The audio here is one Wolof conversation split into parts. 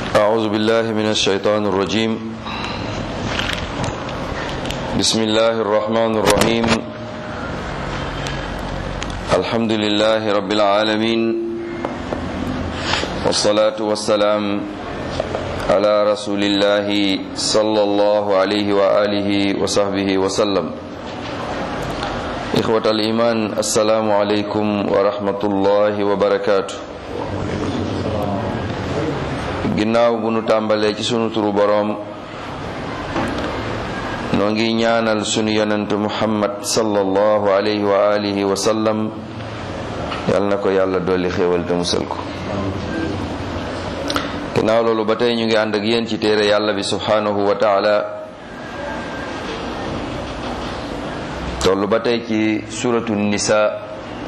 أعوذ بالله من الشيطان الرجيم بسم الله الرحمن الرحيم الحمد لله رب العالمين والصلاة والسلام على رسول الله صلى الله عليه وآله وصحبه وسلم إخوة الإيمان السلام عليكم ورحمة الله وبركاته ginnaaw bu nu tàmbalee ci sunu turu boroom noo ngi ñaanal sunu yonentu muhammad sallallahu alayhi wa alihi wa sallam yal na ko yàlla dolli xéewal te musal ko ginnaaw loolu ba tey ñu ngi ànd ak yéen ci téere yàlla bi subhanahu wa taala tollu ba tey ci suratu nisa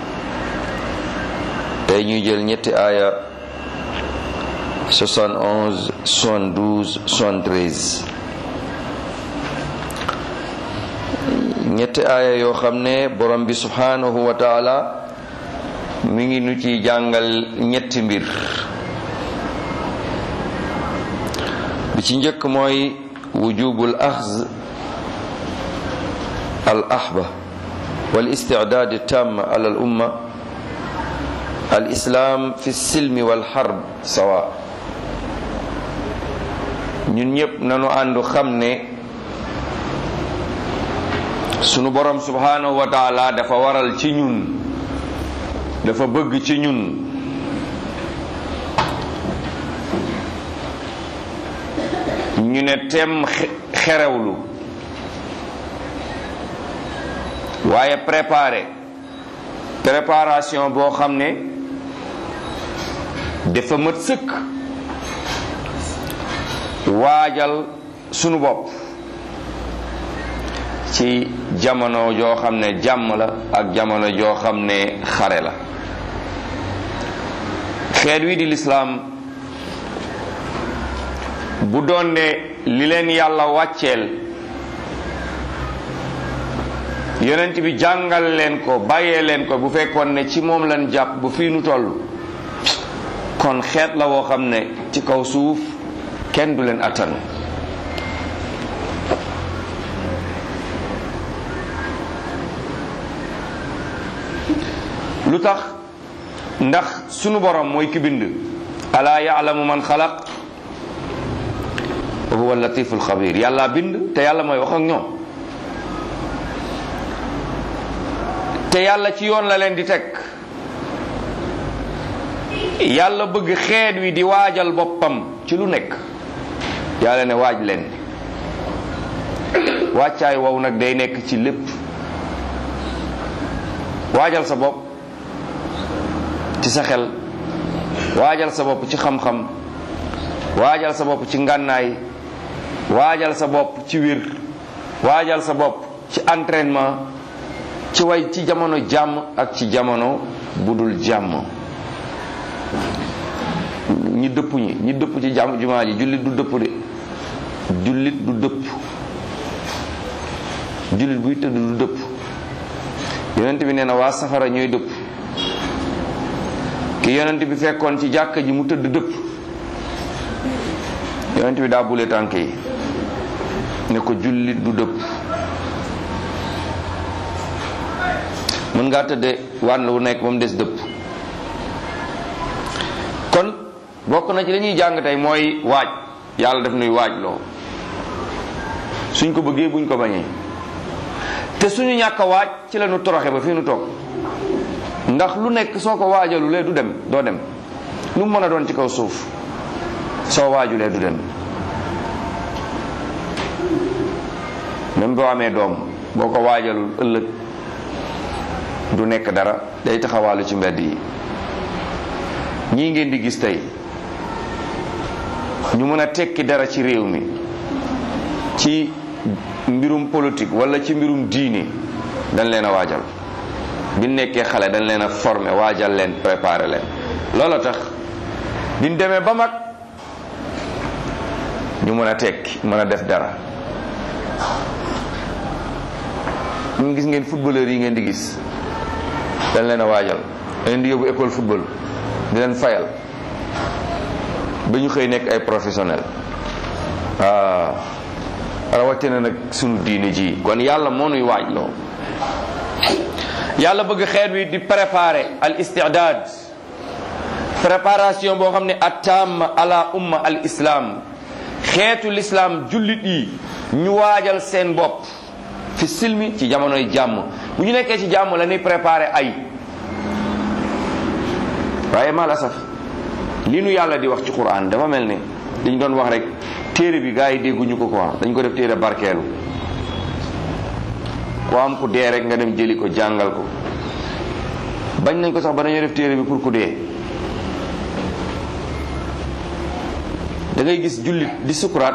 tey ñuy jël ñetti aaya 71 72 73 ñetti aaya yoo xam ne borom bi subhanahu wa taala mi ngi nu ci jàngal ñetti mbir bi ci njëkk mooy wujubul axz al ahba wal istidaad tam ala al umma al islam fi silmi wal harb sawa ñun ñëpp nanu àndu xam ne sunu borom subhanahu wa taala dafa waral ci ñun dafa bëgg ci ñun ñu ne tem xerewlu waaye préparé préparation boo xam ne dafa mat sëkk waajal sunu bopp ci jamono joo xam ne jàmm la ak jamono joo xam ne xare la xeet wi di lislaam bu doon ne li leen yàlla wàcceel yonent bi jàngal leen ko bàyyee leen ko bu fekkoon ne ci moom lañ jàpp bu fii nu toll kon xeet la woo xam ne ci kaw suuf kenn du leen attan lu tax ndax sunu borom mooy ki bind alaa yaalamu man xalaq wa huwa latiful xabir yàlla bind te yàlla mooy wax ak ñoom te yàlla ci yoon la leen di teg yàlla bëgg xeet wi di waajal boppam ci lu nekk yàlla ne waaj leen wàccaay wow nag day nekk ci lépp waajal sa bopp ci sa xel waajal sa bopp ci xam-xam waajal sa bopp ci ngànnaay waajal sa bopp ci wir waajal sa bopp ci entraînement ci way ci jamono jàmm ak ci jamono budul jàmm ñi dëpp ñi ñi dëpp ci jàmm jumaa ji jullit du dëpp de jullit du dëpp jullit buy tëdd du dëpp yonent bi nee na waa safara ñooy dëpp ki yonent bi fekkoon ci jàkka ji mu tëdd dëpp yonent bi daa bule tànk yi ne ko jullit du dëpp mën ngaa tëdde wànn wu nekk ba mu des dëpp kon bokk na ci li ñuy jàng tey mooy waaj yàlla def nuy waaj loo suñ ko bëggee buñ ko bañee te suñu ñàkk a waaj ci la ñu toroxe ba fii nu toog ndax lu nekk soo ko waajalulee du dem doo dem lu mu mën a doon ci kaw suuf soo waajulee du dem même boo amee doom boo ko waajalul ëllëg du nekk dara day taxawaalu ci mbedd yi ñii ngeen di gis tey ñu mën a tekki dara ci réew mi ci mbirum politique wala ci mbirum diine dañ leen a waajal bi nekkee xale dañ leen a former waajal leen préparer leen loola tax biñ demee ba mag ñu mën a tekki mën a def dara ñu gis ngeen footballeur yi ngeen di gis dañ leen a waajal dañ leen di yóbbu école football di leen fayal ba ñu xëy nekk ay professionnel waaw rawatina nag sunu diine ji kon yàlla moo nuy waaj loo yàlla bëgg xeet wi di préparer al istidaad préparation boo xam ne attam ala umma al islam xeetu l'islam jullit yi ñu waajal seen bopp fi silmi ci jamonoy jàmm bu ñu nekkee ci jàmm la ñuy préparer ay waaye mal asaf li nu yàlla di wax ci quran dafa mel ne dañ doon wax rek téere bi gars yi dégguñu ko quoi dañ ko def téere barkeelu ku am ku dee rek nga dem jëli ko jàngal ko bañ nañ ko sax ba dañoo def téere bi pour ku dee da ngay gis jullit di sukuraat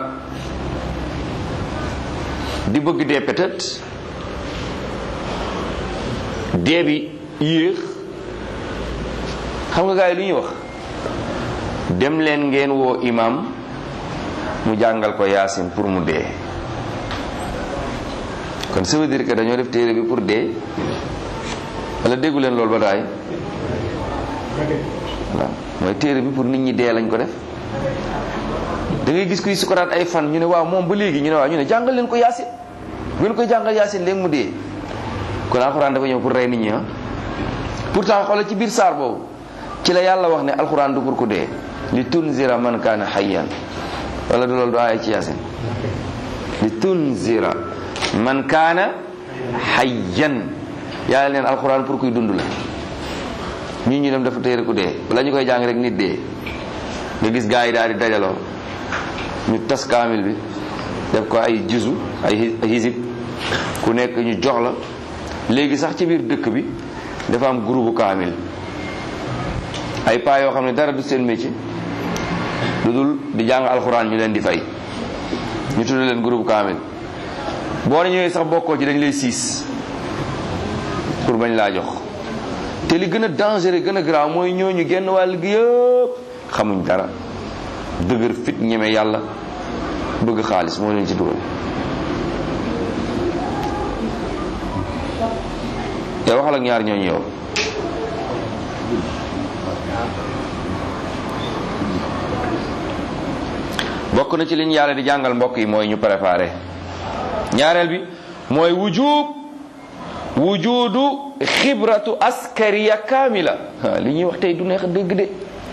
di bëgg dee peut-être dee bi yéex xam nga gars yi lu ñuy wax dem leen ngeen woo imam mu jàngal ko yaasin pour mu dee kon ça veut dire que dañoo def téere bi pour dee wala déggu leen loolu ba daay voilà mooy téere bi pour nit ñi dee lañ ko def da ngay gis kuy sukuraat ay fan ñu ne waaw moom ba léegi ñu ne waaw ñu ne jàngal leen ko yaasin bu ngeen koy jàngal yaasin léegi mu dee kon alxuraan dafa ñëw pour rey nit ñi ah pourtant xoolal ci biir saar boobu ci la yàlla wax ne alxuraan du pour ku dee li tunzira man kaana hayyan wala du loolu du aaya ci yaasin li tunzira man kaana hayyan yàlla leen alxuraan pour kuy dund la ñii ñu dem dafa téere ku dee bala ñu koy jàng rek nit dee nga gis gaa yi daal di dajaloo ñu tas kaamil bi def ko ay juzu ay hisib ku nekk ñu jox la léegi sax ci biir dëkk bi dafa am groupe kaamil ay paa yoo xam ne dara du seen métier lu dul di jàng alxuraan ñu leen di fay ñu tudd leen groupe kaamil boo ne ñëwee sax bokkoo ci dañ lay siis pour bañ laa jox te li gën a dangereux gën a grave mooy ñooñu genn wàll gi yëpp xamuñ dara dëgër fit ñeme yàlla bëgg xaalis moo leen ci dugal yow waxal ak ñaar ñooñu yow bokk na ci liñ yàlla di jàngal mbokk yi mooy ñu préparé ñaareel bi mooy wujub wujudu xibratu askariya kaamila li ñuy wax tey du neex dëgg de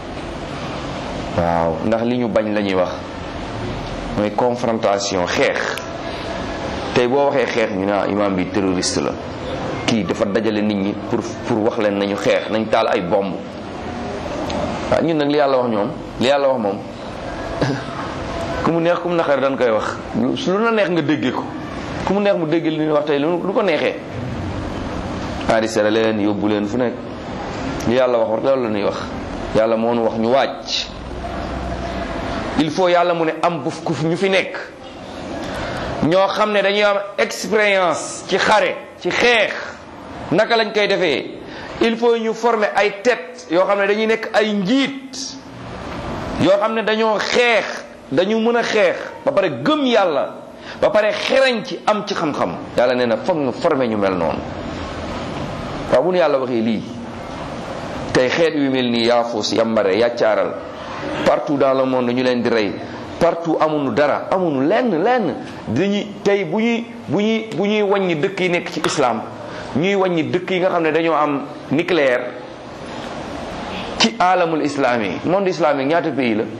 waaw ndax li ñu bañ la ñuy wax mooy confrontation xeex tey boo waxee xeex ñu ne imam bi terroriste la kii dafa dajale nit ñi pour pour wax leen nañu xeex nañ taal ay bomb waaw ñun nag li yàlla wax ñoom li yàlla wax moom ku mu neex ku mu naqar dañ koy wax lu na neex nga déggee ko ku mu neex mu dégg li ñuy wax tey lu ko neexee enregistré leen yóbbu leen fu nekk li yàlla wax wax loolu la ñuy wax yàlla moo nu wax ñu wàcc il faut yàlla mu ne am bu ñu fi nekk ñoo xam ne dañuy am expérience ci xare ci xeex naka lañ koy defee il faut ñu former ay tête yoo xam ne dañuy nekk ay njiit yoo xam ne dañoo xeex dañu mën a xeex ba pare gëm yàlla ba pare xerañ ci am ci xam-xam yàlla nee na foog nga former ñu mel noonu waaw bu nu yàlla waxee lii tey xeet yu mel nii yaafus yambare yàccaaral partout dans le monde ñu leen di rey partout amuñu dara amuñu lenn lenn dañuy tey bu ñuy bu ñuy bu ñuy wàññi dëkk yi nekk ci islam ñuy wàññi dëkk yi nga xam ne dañoo am nucléaire ci alamul islami monde islamique ñaata pays la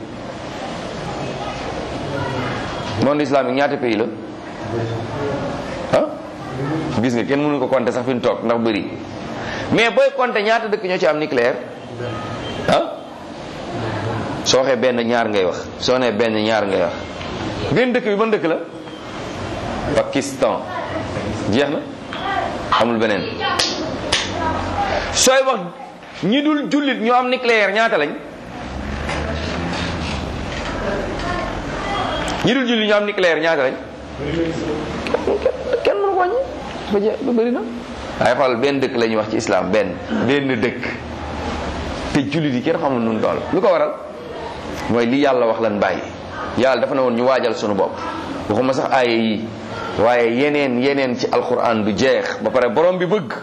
monde islamique ñaata pays la ah gis nga kenn mënu ko compter sax fi mu toog ndax bëri mais booy compter ñaata dëkk ñoo ci am nucléaire ah soo waxee benn ñaar ngay wax soo nee benn ñaar ngay wax benn dëkk bi ban dëkk la Pakistan jeex na amul beneen sooy wax ñi dul jullit ñoo am nucléaire ñaata lañ ñi dul jullit ñoo am nucléaire ñaata lañ kenn mënu ko wàññi ba jeex ba bëri na waaye xool benn dëkk la ñuy wax ci islam benn benn dëkk te jullit yi kenn xamul nun dool lu ko waral mooy li yàlla wax lan bàyyi yàlla dafa ne woon ñu waajal sunu bopp waxuma sax aaya yi waaye yeneen yeneen ci alquran du jeex ba pare borom bi bëgg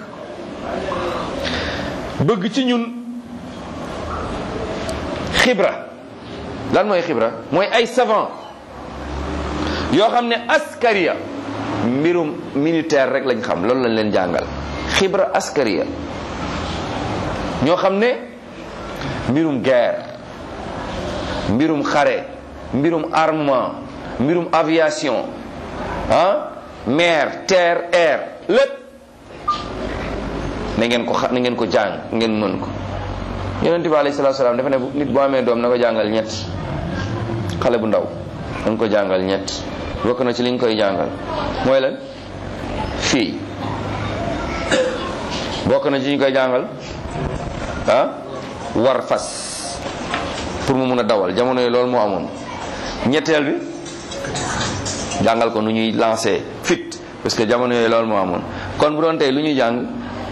bëgg ci ñun xibra lan mooy xibra mooy ay savant yoo xam ne askariya mbirum militaire rek lañ xam loolu lañ leen jàngal xibra askariya ñoo xam ne mbirum guerre mbirum xare mbirum armement mbirum aviation ah mer terre air lépp na ngeen ko xa na ngeen ko jàng ngeen mën ko yonente bi alayhi salatu salaam dafa ne nit boo amee doom na ko jàngal ñett xale bu ndaw dañ ko jàngal ñett bokk na ci liñ koy jàngal mooy lan fii bokk na ci liñ koy jàngal ah war fas pour mu mun a dawal jamono yi loolu moo amoon ñetteel bi jàngal ko nu ñuy lancer fit parce que jamono yooyu loolu moo amoon kon bu doon tey lu ñuy jàng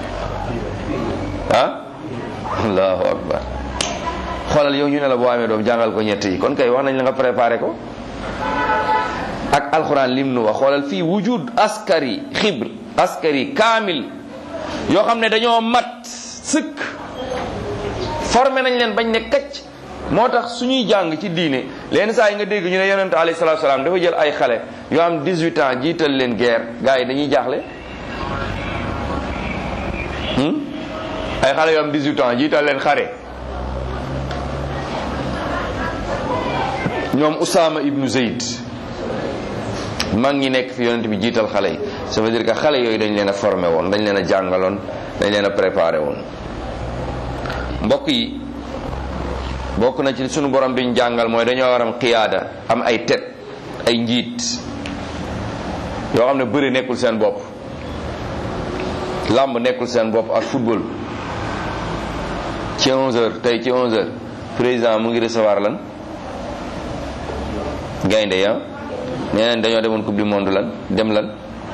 ah allahu akbar xoolal yow ñu ne la boo amee doom jàngal ko ñett yi kon kay wax nañ la nga préparé ko ak alxuraan lim nu wax xoolal fii wujud askari xibr askari kaamil yoo xam ne dañoo mat sëkk formé nañ leen bañ ne kacc moo tax suñuy jàng ci diine leen saa yi nga dégg ñu ne yonente alayhi salatu salaam dafa jël ay xale yoo am 18 ans jiital leen guerre gars yi dañuy jaaxle ay xale yoo am 18 ans jiital leen xare ñoom Usaama ibnu Zayd mag ñi nekk fi yonent bi jiital xale yi ça veut dire que xale yooyu dañ leen a formé woon dañ leen a jàngaloon dañ leen a préparé woon mbokk yi bokk na ci sunu borom bi ñu jàngal mooy dañoo war am qiyaada am ay tet ay njiit yoo xam ne bëri nekkul seen bopp làmb nekkul seen bopp ak football ci 11h tey ci 11h président mu ngi recevoir lan gaynde ya nee nañ dañoo demoon coupe du monde lan dem lan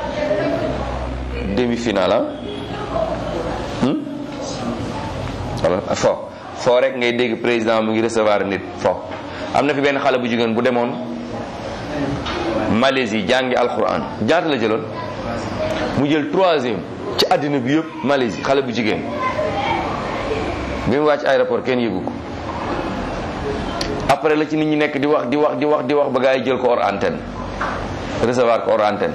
demi finale ah wala fo foo rek ngay dégg président mu ngi recevoir nit fo am na fi benn xale bu jigéen bu demoon Malaisie jàngi alquran jaata la jëloon mu jël troisième ci àddina bi yëpp Malaisie xale bu jigéen bi mu wàcc aéroport kenn yëgu ko après la ci nit ñi nekk di wax di wax di wax di wax ba gaa yi jël ko hors antenne recevoir ko hors antenne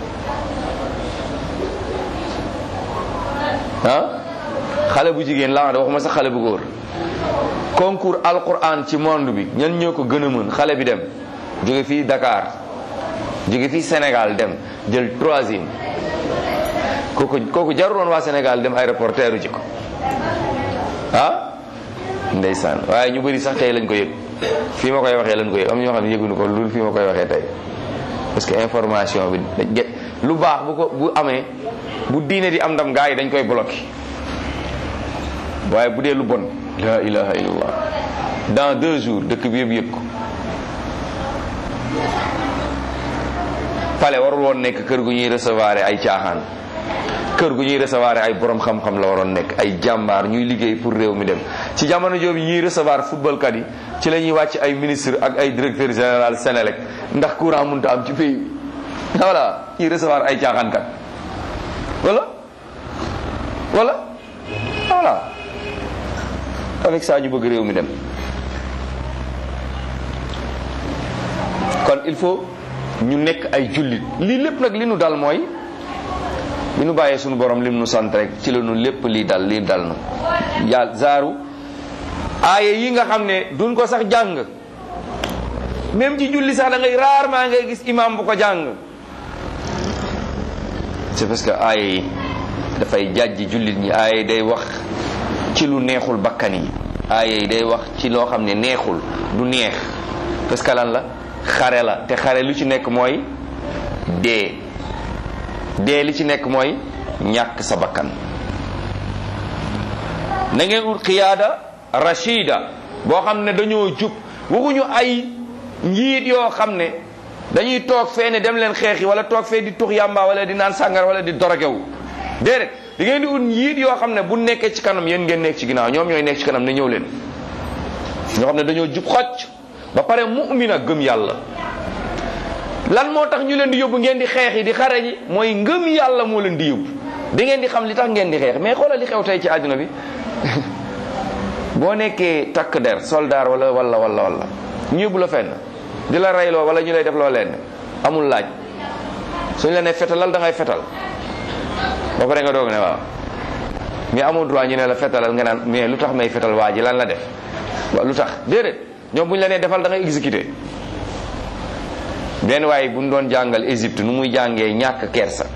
ah xale bu jigéen laa wax waxuma sax xale bu góor concours alquran ci monde bi ñan ñoo ko gën a mën xale bi dem jóge fii Dakar jóge fii Sénégal dem jël troisième kooku kooku jaruloon waa Sénégal dem aéroport teeru ji ko ah ndeysaan waaye ñu bëri sax tey lañ ko yëg fii ma koy waxee lañ ko yëg am ñoo xam ne yëguñu ko lu fii ma koy waxee tey parce que information bi dañ lu baax bu ko bu amee bu diine di am ndam gaa yi dañ koy bloqué waaye bu dee lu bon la ilaha illallah dans deux jours dëkk bi yëpp yëg ko pale warul woon nekk kër gu ñuy recevoir ay caaxaan kër gu ñuy recevoir ay borom xam-xam la waroon nekk ay jàmbaar ñuy liggéey pour réew mi dem ci jamono jooju ñuy recevoir football kat yi ci la ñuy wàcc ay ministre ak ay directeur général Sénélec ndax courant mënta am ci pays bi voilà ñuy recevoir ay caaxaan kat wala wala voilà avec ça ñu bëgg réew mi dem kon il faut ñu nekk ay jullit lii lépp nag li nu dal mooy bi nu bàyyee suñu borom lim nu sant rek ci la nu lépp lii dal lii dal na yàlla zaaru aaya yi nga xam ne duñ ko sax jàng même ci julli sax da ngay rarement ngay gis imam bu ko jàng c'est parce que aaya yi dafay jàjji jullit ñi aaya yi day wax ci lu neexul bakkan yi aaya yi day wax ci loo xam ne neexul du neex parce que lan la xare la te xare lu ci nekk mooy dee dee li ci nekk mooy ñàkk sa bakkan na ngeen ut xiyaada rachida boo xam ne dañoo jub waxuñu ay njiit yoo xam ne dañuy toog fee ne dem leen xeexi wala toog fee di tux yàmba wala di naan sàngar wala di dorogewu déedéet di ngeen di ut njiit yoo xam ne bu nekkee ci kanam yéen ngeen nekk ci ginnaaw ñoom ñooy nekk ci kanam ne ñëw leen ñoo xam ne dañoo jub xocc ba pare mu'mina gëm yàlla lan moo tax ñu leen di yóbbu ngeen di xeex yi di xare ji mooy ngëm yàlla moo leen di yóbbu da ngeen di xam li tax ngeen di xeex mais xoolal li xew tey ci àdduna bi boo nekkee takk der soldat wala wala wala wala ñu yóbbu la fenn di la reyloo wala ñu lay def loo leen amul laaj suñ la ne fetalal da ngay fetal ba pare nga doog ne waaw mais amul droit ñu ne la fetalal nga naan mais lu tax may fetal waa ji lan la def waaw lu tax déedéet ñoom bu ñu la nee defal da ngay exécuté benn waaye bu ñu doon jàngal Égypte nu muy jàngee ñàkk kersa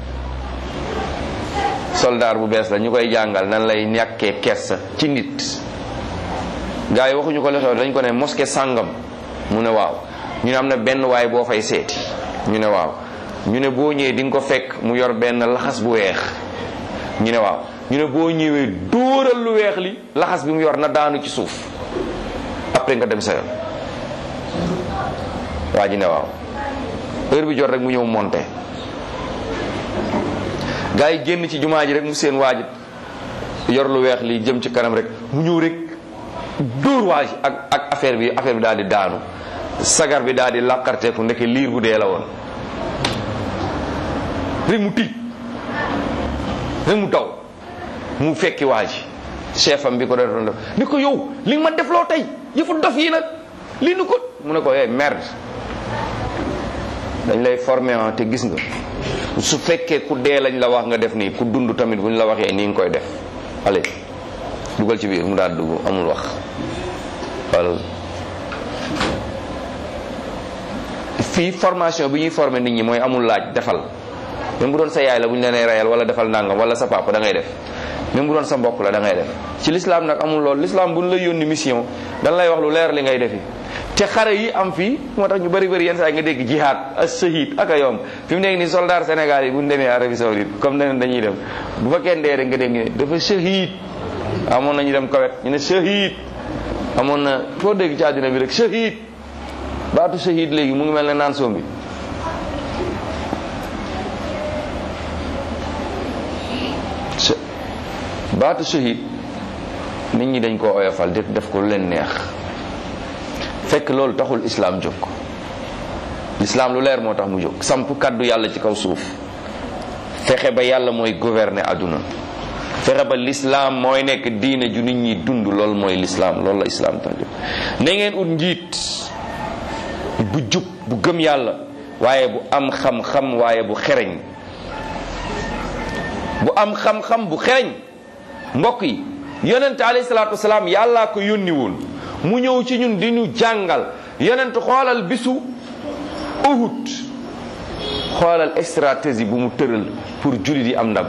soldaar bu bees la ñu koy jàngal nan lay ñàkkee kersa ci nit gars yi waxuñu ko la xew dañ ko ne mosquée sàngam mu ne waaw ñu ne am na benn waay boo fay seeti ñu ne waaw ñu ne boo ñëwee di nga ko fekk mu yor benn laxas bu weex ñu ne waaw ñu ne boo ñëwee dóoral lu weex li laxas bi mu yor na daanu ci suuf après nga dem sa yoon waa ji ne waaw heure bi jot rek mu ñëw monté gars yi génn ci jumaa ji rek mu seen waa ji yor lu weex li jëm ci kanam rek mu ñëw rek dóor waa ji ak ak affaire bi affaire bi daal di daanu sagar bi daal di làqarteeku ndeke liir bu dee la woon rek mu tiit rek mu daw mu fekki waa ji chef am bi ko doon def ni ko yow li nga ma defloo tey yëfu dof yi nag li nu ko mu ne ko eh merde dañ lay formé te gis nga su fekkee ku dee lañ la wax nga def nii ku dund tamit bu ñu la waxee nii nga koy def allez dugal ci biir mu daal dugg amul wax wala fii formation bi ñuy formé nit ñi mooy amul laaj defal même bu doon sa yaay la bu ñu la nee rayal wala defal nangam wala sa papa da ngay def même bu doon sa mbokk la da ngay def ci l'islam nag amul lool l'islam bu ñu lay yónni mission dañ lay wax lu leer li ngay defi te xare yi am fii moo tax ñu bëri bëri yenn saa yi nga dégg jihad as shahid ak a yomb fi mu nekk nii soldat Sénégal yi bu ñu demee Arabie Saoudite comme ne dañuy dem bu fa kenn dee rek nga dégg ne dafa shahid amoon na ñu dem kawet ñu ne shahid amoon na foo dégg ci àddina bi rek shahid baatu shahid léegi mu ngi mel ne naan soom bi baatu shahid nit ñi dañ koo oyofal def def ko lu leen neex fekk loolu taxul islaam jóg lislaam lu leer moo tax mu jóg samp kàddu yàlla ci kaw suuf fexe ba yàlla mooy gouverner àdduna fexe ba lislaam mooy nekk diine ju nit ñi dund loolu mooy lislaam loolu la islaam tax jóg na ngeen ut njiit bu jub bu gëm yàlla waaye bu am xam-xam waaye bu xereñ bu am xam-xam bu xereñ mbokk yi yonent alayhi salaatu wasalaam yàllaa ko yónni woon mu ñëw ci ñun di ñu jàngal yonent xoolal bisu Uhud xoolal stratégie bu mu tëral pour jullit yi am ndam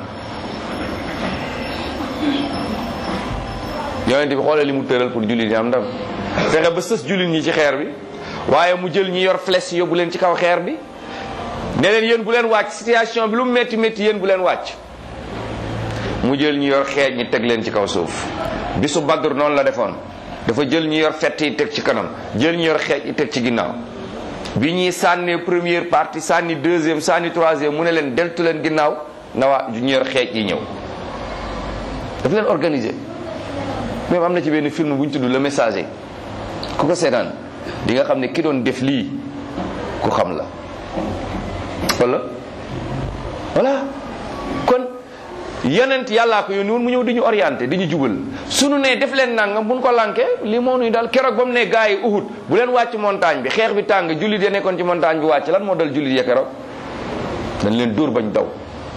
yonent bi xoolal li mu tëral pour jullit yi am ndam fexe ba sës jullit ñi ci xeer bi waaye mu jël ñi yor flèche yóbbu leen ci kaw xeer bi ne leen yéen bu leen wàcc situation bi lu mu métti métti yéen bu leen wàcc mu jël ñi yor xeej ñi teg leen ci kaw suuf bisu Badr noonu la defoon dafa jël ñi yor fett yi teg ci kanam jël ñi yor xeej yi teg ci ginnaaw bi ñuy sànnee première partie sànni deuxième sànni troisième mu ne leen deltu leen ginnaaw na waa ñi yor xeej yi ñëw dafa leen organiser même am na ci benn film bu ñu tudd le messager ku ko seetaan di nga xam ne ki doon def lii ku xam la wala voilà kon yonent yàllaa ko yónni woon mu ñëw di ñu orienté di ñu jubal sunu ne def leen nangam buñ ko lànkee li moo nuy daal keroog ba mu ne gars yi Uhud bu leen wàcc montagne bi xeex bi tàng jullit ya nekkoon ci montagne bi wàcc lan moo dal jullit ya keroog dañ leen dóor bañ daw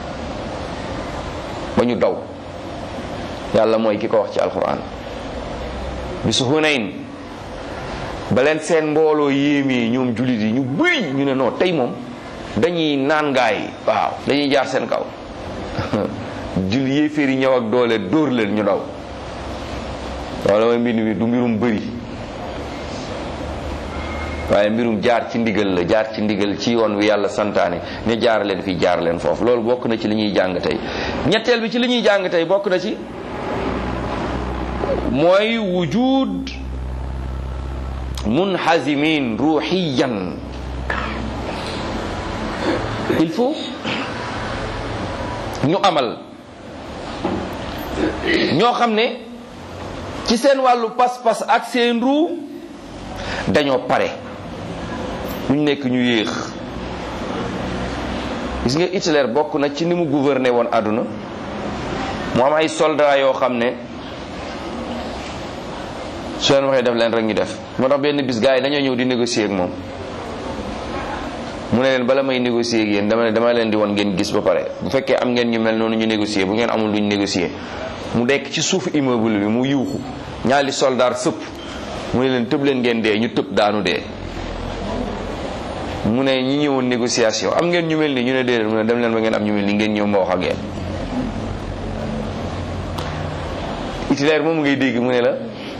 ba ñu daw yàlla mooy ki ko wax ci alquran bisu Hunayn ba leen seen mbooloo yéemee ñoom jullit yi ñu bëri ñu ne non tey moom dañuy naan gaay yi waaw dañuy jaar seen kaw jul yéeféer yi ñëw ak doole dóor leen ñu daw wala mooy mbir mi du mbirum bëri waaye mbirum jaar ci ndigal la jaar ci ndigal ci yoon wi yàlla santaane ne jaar leen fii jaar leen foofu loolu bokk na ci li ñuy jàng tey ñetteel bi ci li ñuy jàng tey bokk na ci mooy wujud munhazimin ruuxiyan il faut ñu amal ñoo xam ne ci seen wàllu pas-pas ak seen ruu dañoo pare ñu nekk ñu yéex gis nga Hitler bokk na ci ni mu gouverner woon àdduna mu am ay soldats yoo xam ne su leen waxee def leen rek ñu def moo tax benn bis gars yi dañoo ñëw di négocier ak moom mu ne leen bala may négocier ak yéen dama ne dama leen di won ngeen gis ba pare bu fekkee am ngeen ñu mel noonu ñu négocier bu ngeen amul luñ négocier mu dekk ci suufu immeuble bi mu yuuxu ñaari soldaar sëpp mu ne leen tëb leen ngeen dee ñu tëb daanu dee mu ne ñi ñëwoon négociation am ngeen ñu mel ni ñu ne déedéet mu ne dem leen ba ngeen am ñu mel ni ngeen ñëw ma wax ak yéen Hitler moom ngay dégg mu ne la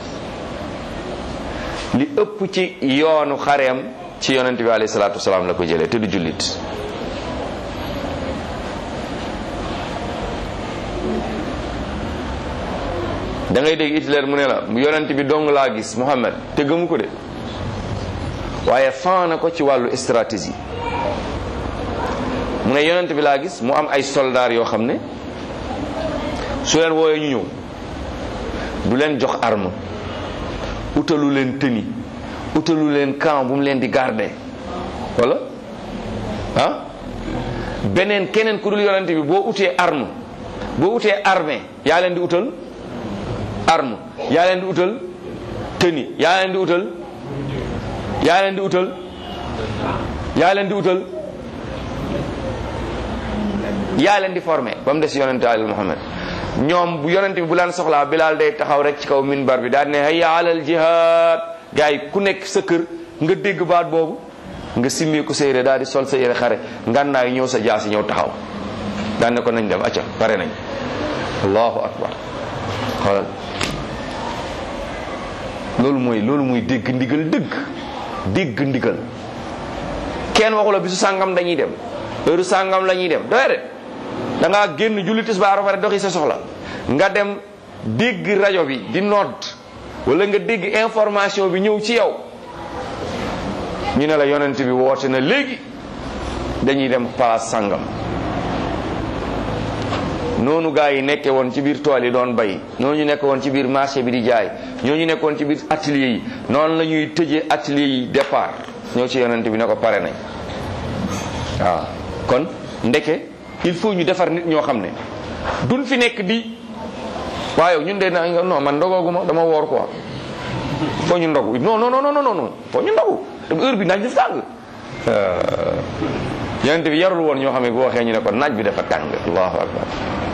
li ëpp ci yoonu xareem ci yonent bi alayhi salaatu wasalaam la ko jëlee te du jullit da ngay dégg Hitler mu ne la yonent bi dong laa gis Muhammad te gëmu ko de waaye fan na ko ci wàllu stratégie mu ne yonent bi laa gis mu am ay soldats yoo xam ne su leen wooyee ñu ñëw du leen jox arme utalu leen tenue utalu leen camp bu mu leen di garder wala ah beneen keneen ku dul yonent bi boo utee arme boo utee armée yaa leen di utal arme yaa leen di utal tenue yaa leen di utal yaa leen di utal yaa leen di utal yaa leen di formé ba mu des yonente alal Muhammad ñoom bu yonente bi bu laan soxlaa Bilaal day taxaw rek ci kaw minbar bi daal ne hayya alal jihaad gars yi ku nekk sa kër nga dégg baat boobu nga simmee ko sa yére daal di sol sa yére xare ngànnaay ñëw sa jaasi ñëw taxaw daan ne ko nañ dem acca pare nañ allahu akbar xoolal loolu mooy loolu mooy dégg ndigal dëgg dégg ndigal kenn waxu la bisu sàngam dañuy dem heure sàngam la ñuy dem doy de da ngaa génn julli tisbaar ba pare doxi sa soxla nga dem dégg rajo bi di nodd wala nga dégg information bi ñëw ci yow ñu ne la yonent bi woote na léegi dañuy dem place sàngam noonu gaa yi nekke woon ci biir tool yi doon bay noonu ñu nekk woon ci biir marché bi di jaay ñoo ñu nekkoon ci biir atelier yi noonu la ñuy tëjee atelier yi départ ñëw ci yonent bi ne ko pare nañ waaw kon ndeke il faut ñu defar nit ñoo xam ne duñ fi nekk di waaye ñun de na non man ndogooguma dama woor quoi foo ñu ndogu non non non non non foo ñu ndogu heure bi naaj def tàng yonent bi yarul woon ñoo xam ne bu waxee ñu ne ko naaj bi dafa tàng allahu akbar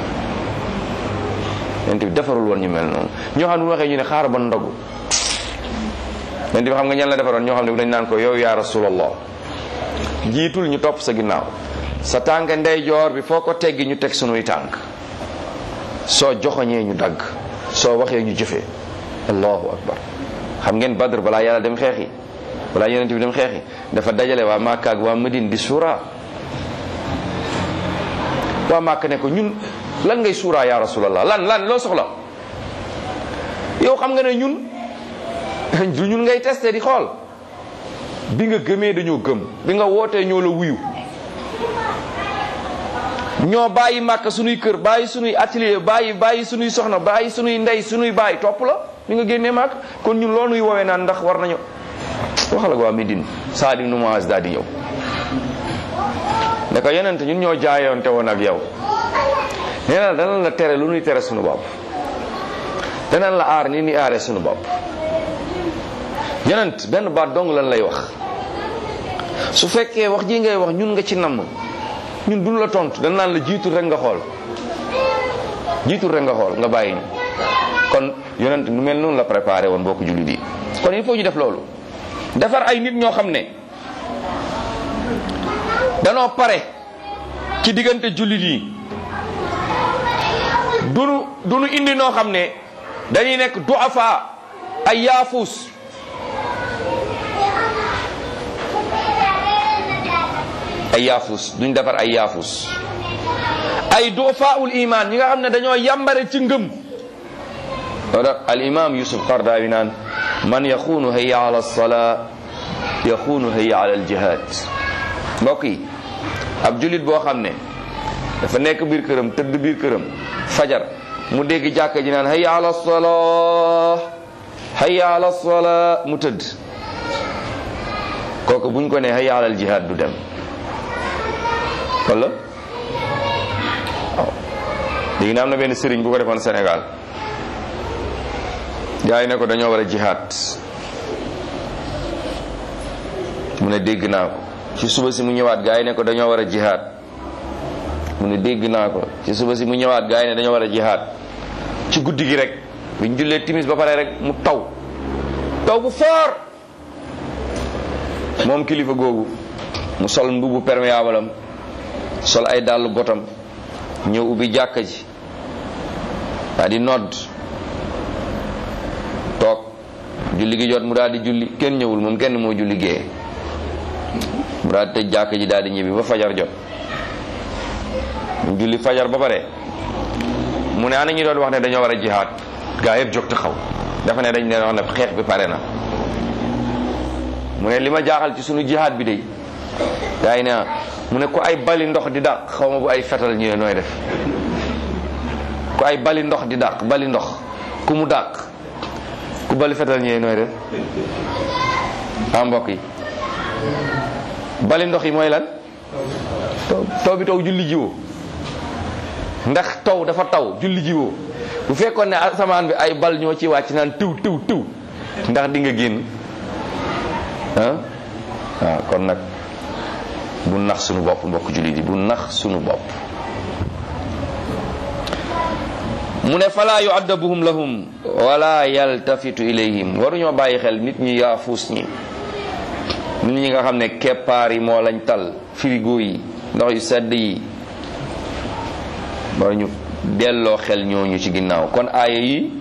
yonent bi defarul woon ñu mel noonu ñoo xam ne bu waxee ñu ne xaar ba ndogu yonent bi xam nga ñan la defaroon ñoo xam ne dañ naan ko yow yaa rasulallah jiitul ñu topp sa ginnaaw sa tànk ndeyjoor bi foo ko teggi ñu teg sunuy tànk soo joxoñee ñu dagg soo waxee ñu jëfee allahu akbar xam ngeen badr balaa yàlla dem xeexi balaa yonent bi dem xeexi dafa dajale waa Makka ak waa Madine di suura waa Makka ne ko ñun lan ngay suura ya rasulallah lan lan loo soxla yow xam nga ne ñun du ñun ngay testé di xool bi nga gëmee dañoo gëm bi nga wootee ñoo la wuyu ñoo bàyyi màkk sunuy kër bàyyi sunuy atelier bàyyi bàyyi sunuy soxna bàyyi sunuy ndey sunuy bàyyi topp la bi nga génnee màkk kon ñun loolu nuy woowee naan ndax war nañu waxal ak waa Médine Saad ibn Muaz daal di ñëw ne ko yonent ñun ñoo jaayoonte woon ak yow nee na danañ la tere lu nuy tere sunu bopp danañ la aar ni ni aaree sunu bopp yonent benn baat dong lan lay wax su fekkee wax ji ngay wax ñun nga ci namm ñun duñ la tontu dañ naan la jiitul rek nga xool jiitul rek nga xool nga bàyyi ñu kon yonent nu mel noonu la préparé woon bokk jullit yi kon il faut ñu def loolu defar ay nit ñoo xam ne danoo pare ci diggante jullit yi dunu dunu indi noo xam ne dañuy nekk duafa ay yaafuus ay yaafus duñ defar ay yaafus ay dufaul iman ñi nga xam ne dañoo yambare ci ngëm wala al imam yusuf qardawi naan man yaxuunu hayya ala alsalaa yaxuunu hayya ala aljihad mbokk yi ab julit boo xam ne dafa nekk biir këram tëdd biir këram fajar mu dégg jàkka ji naan hayya ala alsalaa hayya ala alsalaa mu tëdd kooku buñ ko ne hayya ala aljihad du dem wala waaw léegi na am na benn sëriñ bu ko defoon Sénégal gaa yi ne ko dañoo war a jihaad mu ne dégg naa ko ci suba si mu ñëwaat gaa yi ne ko dañoo war a jihaad mu ne dégg naa ko ci suba si mu ñëwaat gaa yi ne dañoo war a jihaad ci guddi gi rek biñ jullee timis ba pare rek mu taw taw bu foor moom kilifa googu mu sol mbubu perméable am sol ay dàllu botam ñëw ubbi jàkka ji daa di nodd toog julli gi jot mu daal di julli kenn ñëwul moom kenn moo julli gée mu daal di tëj jàkka ji daal di ñibbi ba fajar jot mu julli fajar ba pare mu ne ana ñu doon wax ne dañoo war a jihaad gaa yëpp jóg taxaw dafa ne dañ leen wax ne xeex bi pare na mu ne li ma jaaxal ci sunu jihaad bi de gaa yi ne mu ne ku ay bali ndox di dàq xaw ma bu ay fetal ñëwee nooy def ku ay bali ndox di dàq bali ndox ku mu dàq ku bali fetal ñëwee nooy def ah mbokk yi bali ndox yi mooy lan taw taw bi taw julli jiwoo ndax taw dafa taw julli jiwoo bu fekkoon ne asamaan bi ay bal ñoo ci wàcc naan tiw tiw tiw ndax di nga génn ah waaw kon nag bu nax sunu bopp mbokk jullit yi bu nax sunu bopp mu ne falaa yuaddabuhum lahum wala yaltafitu ilayhim waruñoo bàyyi xel nit ñi yaafuus ñi nit ñi nga xam ne keppaar yi moo lañ tal frigo yi ndox yu sedd yi waruñu delloo xel ñooñu ci ginnaaw kon aaya yi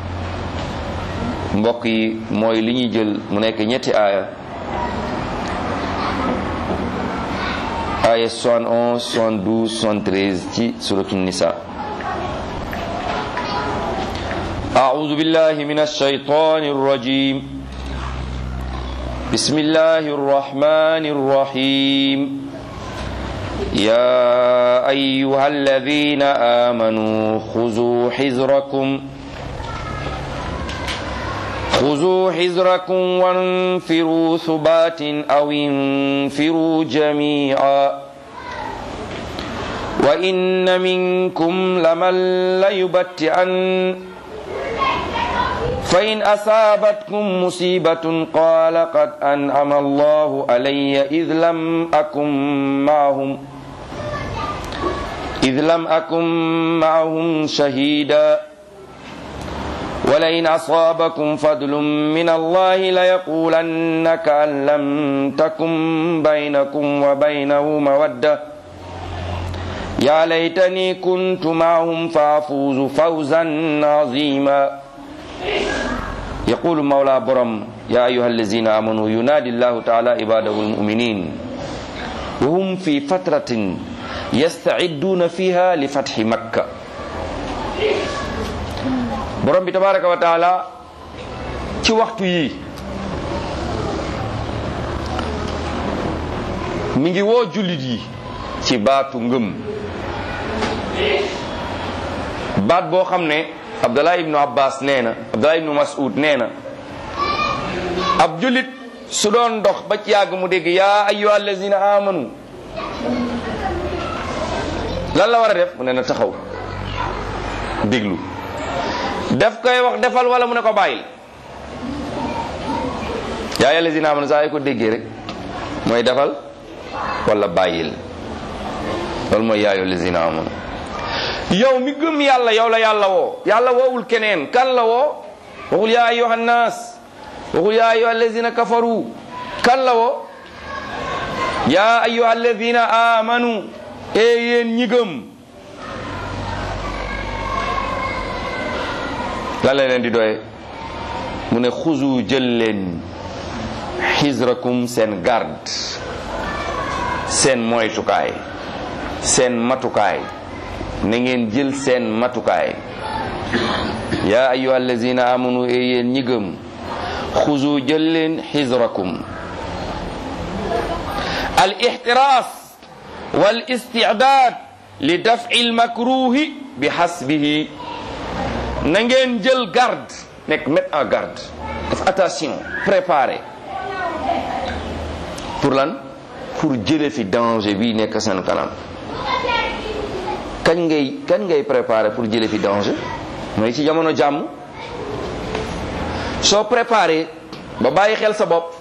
mbokk yi mooy li ñuy jël mu nekk ñetti aaya aaya 71 72 73 ci suratu nisa أعوذ بالله من الشيطان الرجيم بسم الله الرحمن الرحيم يا أيها الذين آمنوا خذوا حذركم خذوا حذركم وانفروا ثبات أو انفروا جميعا وإن منكم لمن ليبتئن فإن أصابتكم مصيبة قال قد أنعم الله علي إذ لم أكن معهم إذ لم أكن معهم شهيدا ولئن أصابكم فضل من الله ليقولن كأن لم تكن بينكم وبينه مودة يا ليتني كنت معهم فأفوز فوزا عظيما يقول مولى برم يا أيها الذين آمنوا ينادي الله تعالى عباده المؤمنين وهم في فترة يستعدون فيها لفتح مكة borom bi tabaraka wa taala ci waxtu yi mi ngi woo jullit yi ci baatu ngëm baat boo xam ne abdullah ibnu abbas nee na abdullah ibnu mas'ud nee na ab jullit su doon dox ba ci yàgg mu dégg yaa ayyuha allazina amanu lan la war a def mu ne na taxaw déglu def koy wax defal wala mu ne ko bàyyil yaa ayyuha allazina amanu saa yi ko déggee rek mooy defal wala bàyyil loolu mooy yaa ayyuha allazina amanu yow mi gëm yàlla yow la yàlla woo yàlla woowul keneen kan la woo waxul yaa ayyuha nnaas waxul yaa ayyuha allazina kafaru kan la woo yaa ayyuha allazina amanu e yéen ñi gëm lan la leen di doye mu ne xuzu jël leen xisrakum seen garde seen moytukaay seen matukaay na ngeen jël seen matukaay yaa ayyuha allazina amanu e yéen ñi gëm xuzu jël leen xisrakum al ixtiraas wal istidaad li daf'i al makruhi bi xasbihi na ngeen jël garde nekk mettre en garde def attention préparé pour lan pour jële fi danger bi nekk seen kanam kañ ngay kañ ngay préparé pour jële fi danger mooy ci jamono jàmm soo préparé ba bàyyi xel sa bopp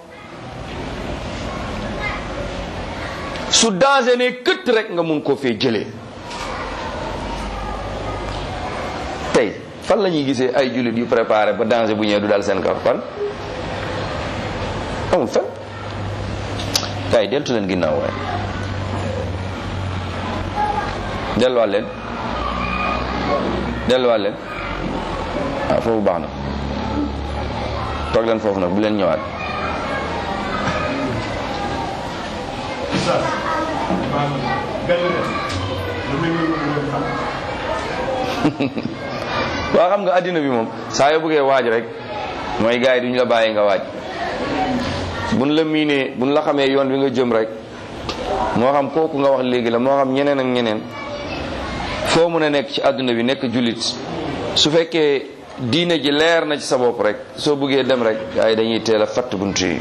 su danger ne këtt rek nga mun koo fee jëlee tey fan la ñuy gisee ay jullit yu préparé ba danger bu ñëwee du dal seen kaw fan amul fan kay deltu leen ginnaaw waaye delluwaat leen delluwaat leen waaw foofu baax na toog leen foofu nag bu leen ñëwaat waa xam nga addina bi moom saa yoo bëggee waaj rek mooy gars yi duñu la bàyyi nga waaj buñ la miinee buñ la xamee yoon bi nga jëm rek moo xam kooku nga wax léegi la moo xam ñeneen ak ñeneen foo mën a nekk ci adduna bi nekk jullit su fekkee diine ji leer na ci sa bopp rek soo bëggee dem rek gars yi dañuy teel a fatt bunt yi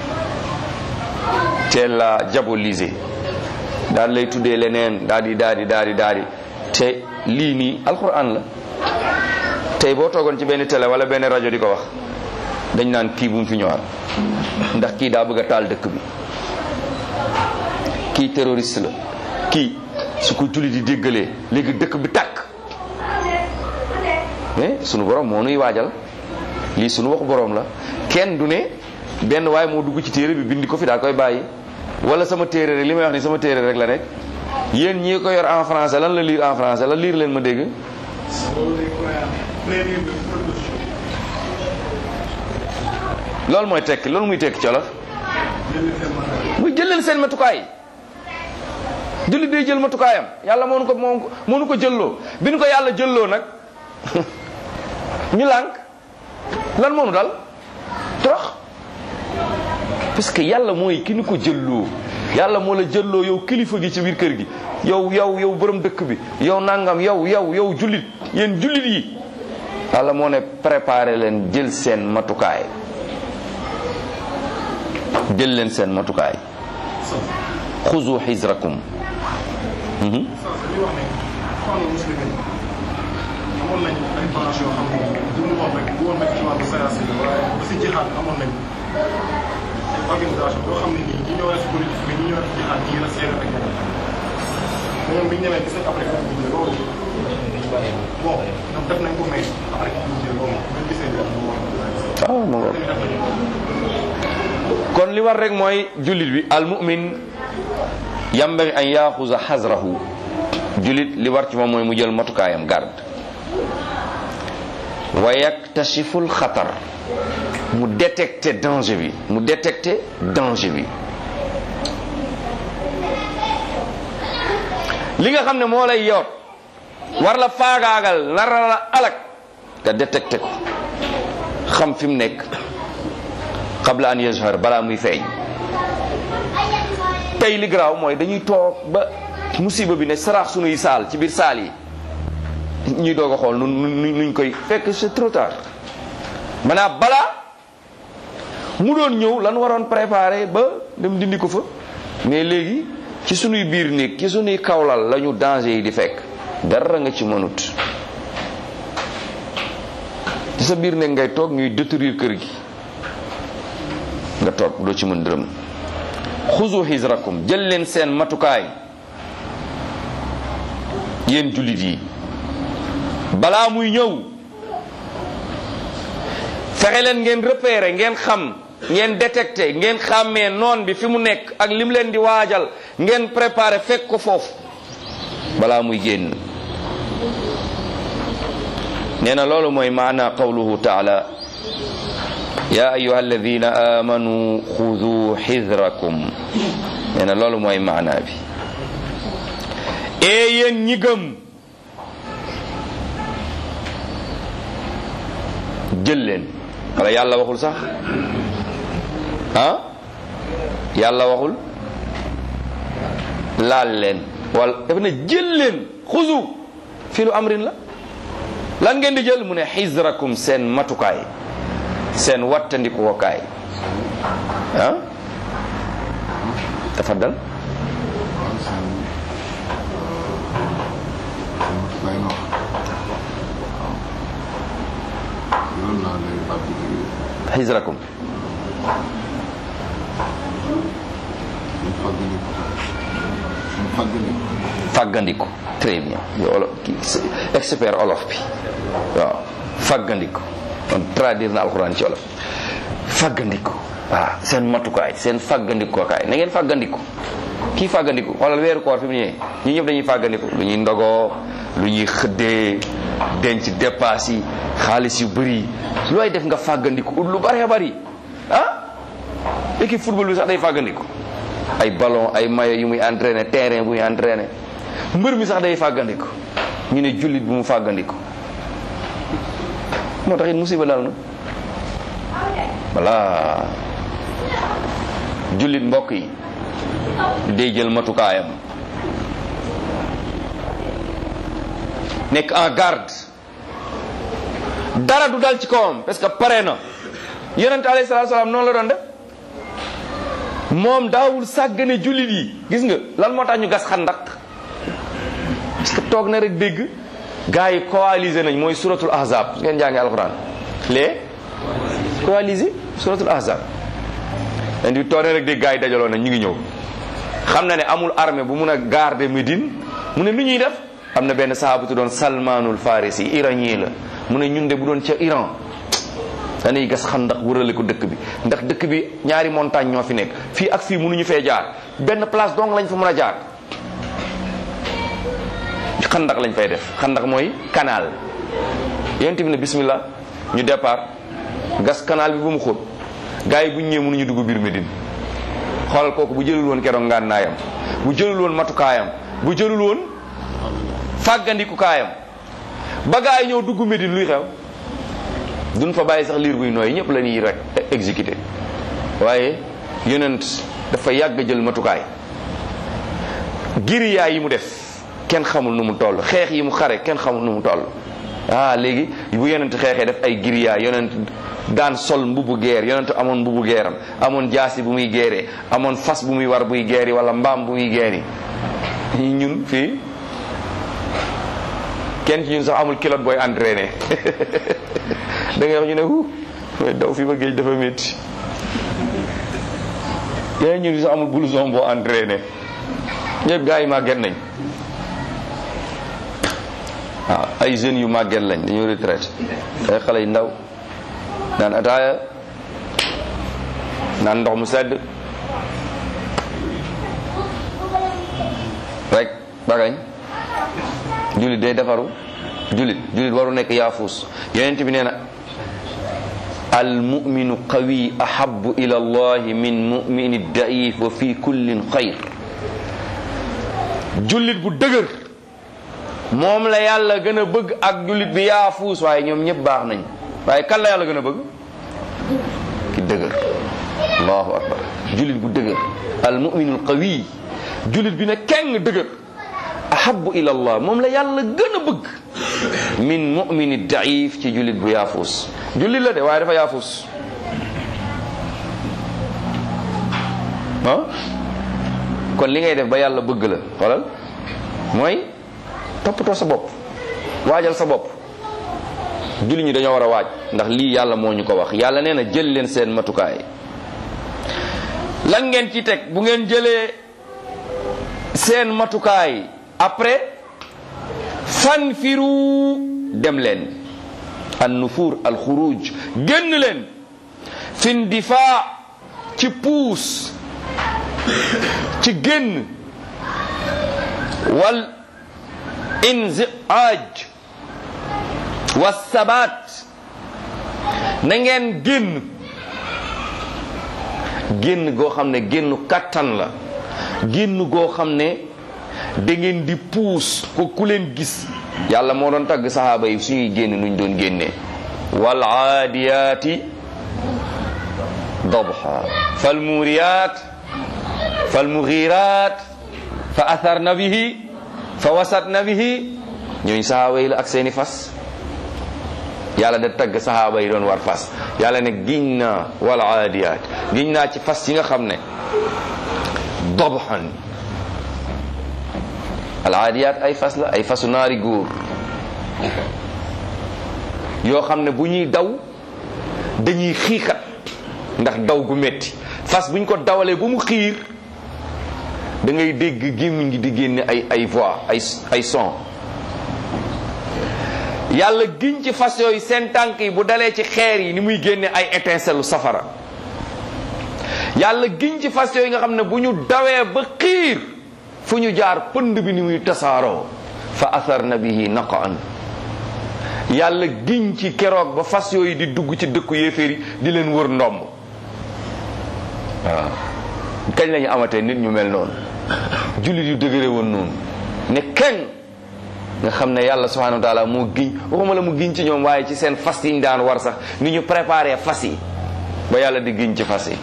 teel la diaboliser daal lay tuddee leneen daal di daal di daal di daal di te lii nii alquran la tey boo toogoon ci benn télé wala benn rajo di ko wax dañ naan kii bu mu fi ñëwaat ndax kii daa bëgg a taal dëkk bi kii terroriste la kii su ko julli di déggalee léegi dëkk bi tàkk mais sunu borom moo nuy waajal lii sunu waxu borom la kenn du ne benn waaye moo dugg ci téere bi bindi ko fi daa koy bàyyi wala sama téere rek li may wax ni sama téere rek la nekk yéen ñii ko yor en français lan la lire en français la lire leen ma dégg loolu mooy tekki loolu muy tekki colof muy jël leen seen matukaay julli day jël matukaayam yàlla moo nu ko moo moo nu ko jëlloo bi nu ko yàlla jëlloo nag ñu lànk lan moo nu dal torox parce que yàlla mooy ki nu ko jëlloo yàlla moo la jëlloo yow kilifa gi ci biir kër gi yow yow yow borom dëkk bi yow nangam yow yow yow jullit yéen jullit yi yàlla moo ne préparé leen jël seen matukaay jël leen seen matukaay xuzu xisrakum li wax ne xool muslimin amoon nañ ay branche yoo xam ne du ñu wax rek du woon rek ci wàllu séance bi waaye ba si jixaat amoon nañ ay organisation yoo xam ne nii ñi ñoo def politique bi ñi ñoo def jixaat ñi la seere ak ñeneen ñoom bi ñu ñëwee gis nañ après fekk ñu ne loolu bon ñoom def nañ ko mais après ñu jël loolu ñu gisee ñu waaw ma ngoog kon li war rek mooy jullit bi al mu'min yambagi an yaxuza xasrahu jullit li war ci moom mooy mu jël matukaayam garde wa yaktashifu xatar mu détecté danger bi mu détecté danger bi li nga xam ne moo lay yoot war la faagaagal nara la alak nga détecté ko xam fi mu nekk qabla an yazhar balaa muy feeñ tey li garaaw mooy dañuy toog ba musiba bi ne saraax sunuy saal ci biir saal yi ñuy doog a xool nu nuñ koy fekk c'est trop tard maanaam balaa mu doon ñëw lan waroon préparer ba dem dindi ko fa mais léegi ci sunuy biir néeg ci sunuy kawlal lañu danger yi di fekk dara nga ci mënut ci sa biir néeg ngay toog ñuy détruire kër gi nga toog doo ci mën dërëm xuzu xisrakum jël leen seen matukaay yéen jullit yi balaa muy ñëw fexe leen ngeen repérer ngeen xam ngeen détecter ngeen xàmmee noon bi fi mu nekk ak lim leen di waajal ngeen préparer fekk ko foofu balaa muy génn nee na loolu mooy maana qawluhu taala ya ayuha alladina amanu xudu xisrakum nee na loolu mooy maana bi ee yéen ñi gëm jël leen wala yàlla waxul sax ah yàlla waxul laal leen wala dafa ne jël leen xuzu fi lu amrin la lan ngeen di jël mu ne xisrakum seen matukaay seen wattandiku wakaay ah tafaddal lay wax loolu laa lay fàttali xisrakum fàggandiku très bien yow olof kii expert olof bi waaw fàggandiku kon traduire na alxuraan ci olof fàggandiku waaw seen matukaay seen fàggandikukaay na ngeen fàggandiku kii fàggandiku xoolal weeru koor fi mu ñëwee ñi ñëpp dañuy fàggandiku lu ñuy ndogoo lu ñuy xëddee denc dépasse yi xaalis yu bëri looy def nga fàggandiku ut lu bëree bëri ah équipe football bi sax day fàggandiku ay ballon ay maillot yu muy entraîné terrain bu muy entraîné mbër mi sax day fàggandiku ñu ne jullit bu mu fàggandiku moo tax it musiba dal na voilà jullit mbokk yi day jël matukaayam nekk en garde dara du dal ci kawam parce que pare na yonent alayhi salaatu salaam noonu la doon def moom daawul sàggane jullit yi gis nga lan moo tax ñu gas xandak parce que toog na rek dégg gars yi coalisé nañ mooy suratul ahzab su ngeen jàngee alxuraan les coalisé suratul ahzab len di toog na rek dégg gars yi dajaloo nañ ñu ngi ñëw xam na ne amul armée bu mun a garder Médine mu ne lu ñuy def am na benn sahabatu doon salmanul farisi iranien la mu ne ñun de bu doon ca Iran dañuy gas xandax wërale ko dëkk bi ndax dëkk bi ñaari montagne ñoo fi nekk fii ak fii mënuñu fee jaar benn place donc lañ fa mën a jaar xandax lañ fay def xandax mooy canal yonent bi ne bismillah ñu départ gas canal bi ba mu xóot gars yi bu ñu ñëwee mënuñu dugg biir Médine xoolal kooku bu jëlul woon keroog ngànnaayam bu jëlul woon matukaayam bu jëlul woon fàggandiku kaayam ba gars yi ñëw dugg Médine luy xew duñ fa bàyyi sax liir buy nooy ñëpp la ñuy rek exécuté waaye yonent dafa yàgg jël matukaay giriyaa yi mu def kenn xamul nu mu toll xeex yi mu xare kenn xamul nu mu toll ah léegi bu yonent xeexee def ay giriyaa yonent daan sol mbubu geer yonent amoon mbubu geeram amoon jaasi bu muy geeree amoon fas bu muy war buy geeri wala mbaam bu muy geeri ñun fii kenn ci ñun sax amul kilote booy entraîné da ngay wax ñu ne hu daw fi ba géej dafa métti yeneen ñun sax amul blouson boo entraîné ñëpp gars yi màgget nañ waaw ay jeunes yu màgget lañ dañoo retraité ay xale yu ndaw naan ataaya naan ndox mu sedd rek bagañ jullit day defaru jullit jullit waru nekk yaafuus yonent bi nee na al muminu qawi ahabu ila allahi min mumini daif wa fi kullin xayr jullit bu dëgër moom la yàlla gën a bëgg ak jullit bi yaafuus waaye ñoom ñëpp baax nañ waaye kan la yàlla gën a bëgg ki dëgër allahu akbar jullit bu dëgër al muminu al qawi jullit bi ne keng dëgër ahabu ila allah moom la yàlla gën a bëgg min mumini daif ci jullit bu yaafuus jullit la de waaye dafa yaafuus ah kon li ngay def ba yàlla bëgg la xoolal mooy toppatoo sa bopp waajal sa bopp jullit ñi dañoo war a waaj ndax lii yàlla moo ñu ko wax yàlla nee na jël leen seen matukaay lan ngeen ci teg bu ngeen jëlee seen matukaay après fanfiru dem leen an nufuur al xuruj génn leen fin difaa ci puus ci génn wal inziaaj wa sabaat na ngeen génn génn goo xam ne génnu kattan la génn goo xam ne da ngeen di puus ko ku leen gis yàlla moo doon tagg saxaaba yi suñuy génn nuñ doon génnee wal aadiyaati dabha fal muuriyaat fal mugiiraat fa atharna bihi fa wasatna bihi ñooñ saxaaba yi la ak seeni fas yàlla da tagg saxaaba yi doon war fas yàlla ne giñ naa wal aadiyaat giñ naa ci fas yi nga xam ne dabhan al aadiyaat ay fas la ay fasu naari góor yoo xam ne bu ñuy daw dañuy xiixat ndax daw gu metti fas buñ ko dawalee ba mu xiir da ngay dégg gémmiñ gi di génne ay ay voix ay ay son yàlla giñ ci fas yooyu seen tànk yi bu dalee ci xeer yi ni muy génne ay étincelle safara yàlla giñ ci fas yooyu nga xam ne bu ñu dawee ba xiir fu ñu jaar pënd bi ni muy tasaaroo fa atharna bihi naqaan yàlla giñ ci keroog ba fas yooyu di dugg ci dëkku yéeféer yi di leen wër ndomb waaw kañ lañu amatee nit ñu mel noonu jullit yu dëgëre woon noonu ne kenn nga xam ne yàlla subhanahu wa taala moo giñ waxuma la mu giñ ci ñoom waaye ci seen fas yi ñu daan war sax ni ñu préparé fas yi ba yàlla di giñ ci fas yi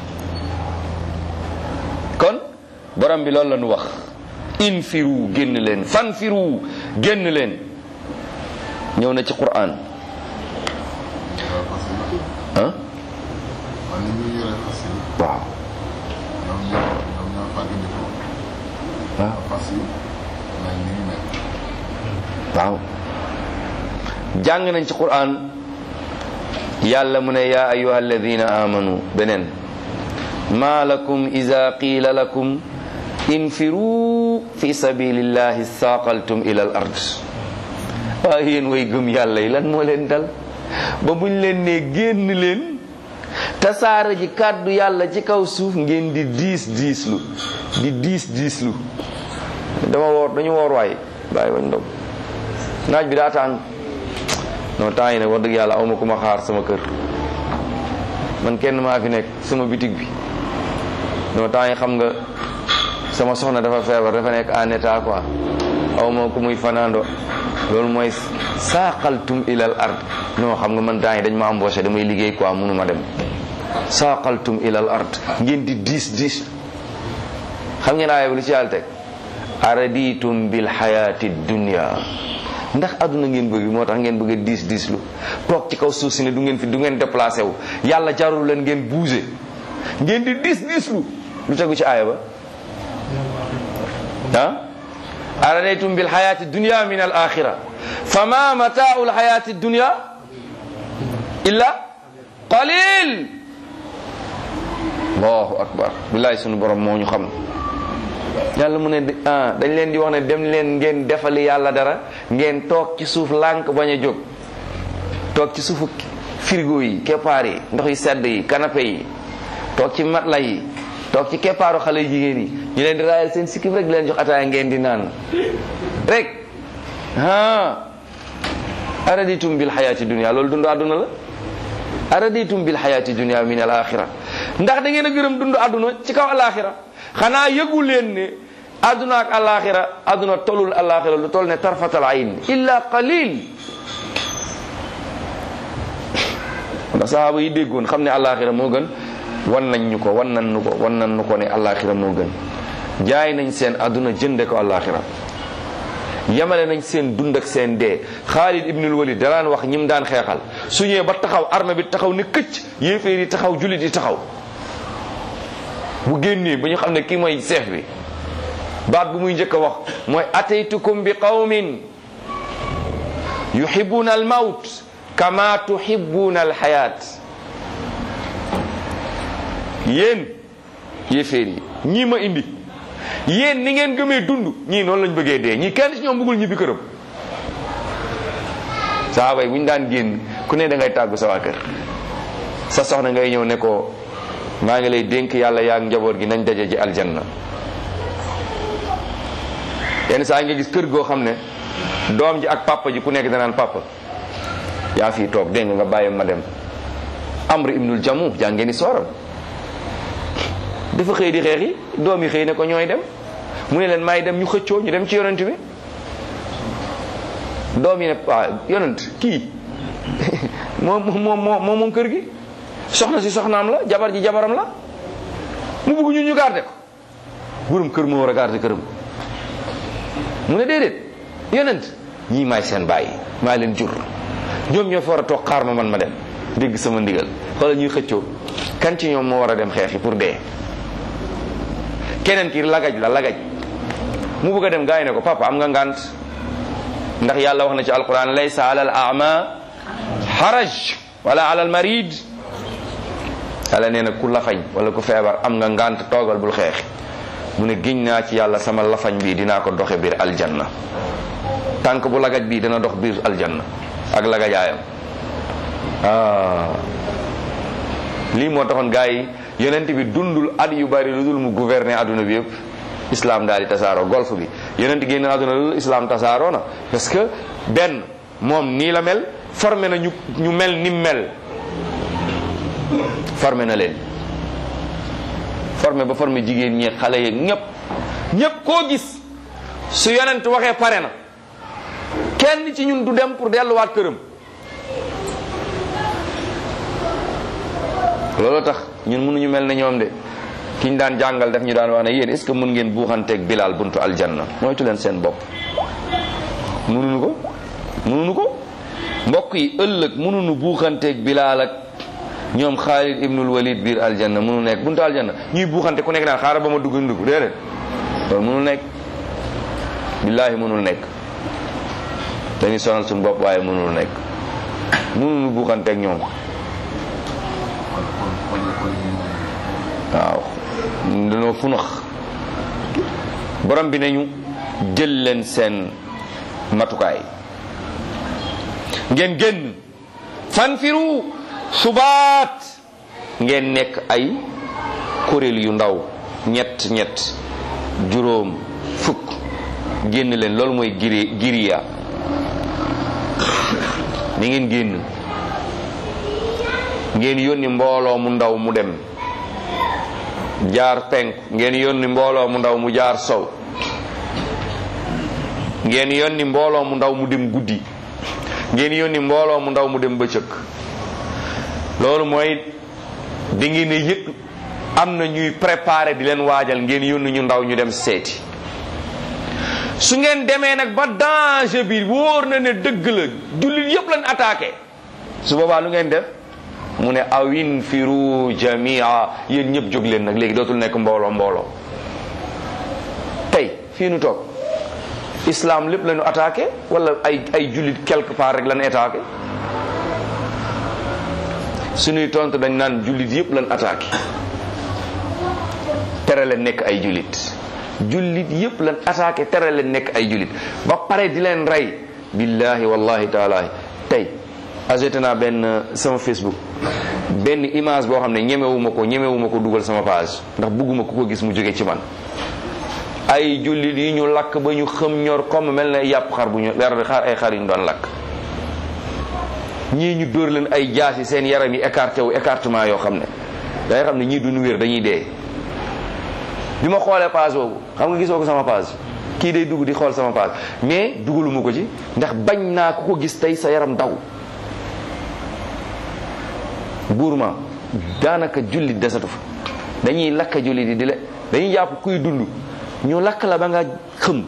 kon borom bi loolu la ñu wax infiru génn leen fanfiru génn leen ñëw na ci Qur'an ah man ni ñu yore fas yi waaw ñoom ñoo ñoom ñoo fàggandikoo waaw fas yi mel ni ñu mel waaw jàng nañ ci Qur'an yàlla mu ne yaa ayuha alladina amanu beneen ma lakum ida qiila lakum infiru fi sabilillahi saaqaltum ila al ard waaye yéen way gëm yàlla yi lan moo leen dal ba buñ leen ne génn leen tasaara ji kàddu yàlla ci kaw suuf ngeen di diis diislu di diis diislu dama woor dañu woor waay bàyyi bañ ndog naaj bi daa tàng non temps yi nag wax dëgg yàlla awma ku ma xaar sama kër man kenn maa fi nekk sama bitig bi non temps yi xam nga sama soxna dafa feebar dafa nekk en état quoi awma ku muy fanaando loolu mooy saaqaltum ilal ard non xam nga man temps yi dañ ma embauché damay liggéey quoi mënu ma dem saaqaltum ilal ard ngeen di diis diis xam ngeen aaya bi lu ci yàlla teg araditum bil xayaati dunya ndax àdduna ngeen bëgg moo tax ngeen bëgg a diis diis lu toog ci kaw suuf si ne du ngeen fi du ngeen déplacé wu yàlla jarul leen ngeen bouger ngeen di diis diis lu lu tegu ci aaya ba ah aradaytum bil xayaati dunya min al axira fama mataau l xayaati dunya illa qalil allahu akbar billahi sunu borom moo ñu xam yàlla mu ne ah dañ leen di wax ne dem leen ngeen defali yàlla dara ngeen toog ci suuf lànk bañ a jóg toog ci suufu frigo yi keppaar yi ndox yi sedd yi canapé yi toog ci matla yi toog ci keppaaru xale jigéen yi ñu leen di raayal seen sikkim rek di leen jox ataaya ngeen di naan rek ah araditum bil xayaati dunia loolu dund àdduna la araditum bil xayaati dunia min al axira ndax da ngeen a gërëm dund àdduna ci kaw al axira xanaa yëgu leen ne àdduna ak alaxira àdduna tolul alaxira lu toll ne tarfatal ayn illa qalil ndax sahaaba yi déggoon xam ne alaxira moo gën wan nañ ñu ko wan nañ ñu ko wan nañ ñu ko ne alaxira moo gën jaay nañ seen àdduna jënde ko alaxira yemale nañ seen dund ak seen dee Xaalid ibnul Walid danaan wax ñim daan xeexal su ñëwee ba taxaw arme bi taxaw ne këcc yéeféer yi taxaw jullit yi taxaw bu génnee ba ñu xam ne kii mooy chef bi baat bu muy njëkk a wax mooy ataytukum bi qawmin yuhibbuna al mawt kama tuhibbuna al hayat yéen yéeféer yi ñii ma indi yéen ni ngeen gëmee dund ñii noonu lañ bëggee dee ñii kenn ci ñoom bëggul ñibbi këram saaba yi bu ñu daan génn ku ne da ngay tàggu sa waa kër sa soxna ngay ñëw ne ko maa ngi lay dénk yàlla yaag njaboot gi nañ daje ji aljanna yenn saa nga gis kër goo xam ne doom ji ak papa ji ku nekk danaan papa yaa fii toog dégg nga nga bàyyi ma dem amr ibnul jamu jàngee ni sooram dafa xëy di xeex yi doom yi xëy ne ko ñooy dem mu ne leen maay dem ñu xëccoo ñu dem ci yonent bi doom yi ne waaw yonent kii moom moom moom moom kër gi soxna si soxnaam la jabar ji jabaram la mu bëgg ñu ñu garder ko borom kër moo war a garder këram mu ne déedéet yonent ñii maay seen bàyyi maa leen jur ñoom ñoo fa war a toog xaar ma man ma dem dégg sama ndigal xoolal ñuy xëccoo kan ci ñoom moo war a dem xeexi pour dee keneen ki lagaj la lagaj mu bëgg a dem gaa yi ne ko papa am nga ngant ndax yàlla wax na ci alquran laysa ala al ama haraj wala ala al marid yàlla nee na ku lafañ wala ku feebar am nga ngànt toogal bul xeex mu ne giñ naa ci yàlla sama lafañ bii dinaa ko doxe biir aljanna tànk bu lagaj bii dana dox biir aljanna ak lagajaayam ah lii moo taxoon gars yi yonent bi dundul at yu bari lu dul mu gouverner adduna bi yëpp islam daal di tasaaroo golf bi yonent génn adduna lu dul islam tasaaroo na parce que benn moom nii la mel formé na ñu ñu mel ni mel formé na leen formé ba formé jigéen ñeeg xale yeeg ñëpp ñëpp koo gis su yonent waxee pare na kenn ci ñun du dem pour delluwaat këram loolu tax ñun mënuñu mel ne ñoom de ki ñu daan jàngal daf ñu daan wax ne yéen est ce que mën ngeen buuxanteeg Bilal buntu aljanna moytu leen seen bopp mënuñu ko mënuñu ko mbokk yi ëllëg mënuñu buuxanteeg Bilal ak ñoom Xaalid ibnul Walid biir aljanna mënu nekk buntu aljanna ñuy buuxante ku nekk naan xaaral ba ma dugg dugg déedéet loolu mënul nekk billaahi mënul nekk dañuy sonal suñu bopp waaye mënul nekk mënuñu buuxanteeg ñoom waaw dañoo funax borom bi nañu jël leen seen matukaay ngeen génn fanfiru subaat ngeen nekk ay kuréel yu ndaw ñett ñett juróom fukk génn leen loolu mooy giri giriya ni ngeen génn ngeen yónni mbooloo mu ndaw mu dem jaar penk ngeen yónni mbooloo mu ndaw mu jaar sow ngeen yónni mbooloo mu ndaw mu dem guddi ngeen yónni mbooloo mu ndaw mu dem bëccëg loolu mooy di ngeen ne yëg am na ñuy préparé di leen waajal ngeen yónni ñu ndaw ñu dem seeti su ngeen demee nag ba danger bi wóor na ne dëgg la jullit yëpp lañ attaqué su boobaa lu ngeen def mu ne awin firu jamia yéen ñëpp jóg leen nag léegi dootul nekk mbooloo mbooloo tey fii nu toog islam lépp lañu attaqué wala ay ay jullit quelque part rek lañu attaqué suñuy tontu dañ naan jullit yëpp lañu attaqué tere leen nekk ay jullit jullit yëpp lañ attaqué tere leen nekk ay jullit ba pare di leen rey billahi wallahi taala tey ajouté naa benn sama facebook benn image boo xam ne ñemewuma ko ñemewuma ko dugal sama page ndax bugguma ku ko gis mu jóge ci man ay jullit yi ñu lakk ba ñu xëm ñor comme mel na yàpp xar bu ñu xar ay xar yu ñu doon lakk ñii ñu dóor leen ay jaasi seen yaram yi écarté wu écartement yoo xam ne dangay xam ne ñii duñu wér dañuy dee bi ma xoolee page boobu xam nga gisoo ko sama page kii day dugg di xool sama page mais dugaluma ko ci ndax bañ naa ku ko gis tey sa yaram daw buurma daanaka jullit desatu fa dañuy lakk jullit yi di la dañuy jàpp kuy dund ñu lakk la ba nga xëm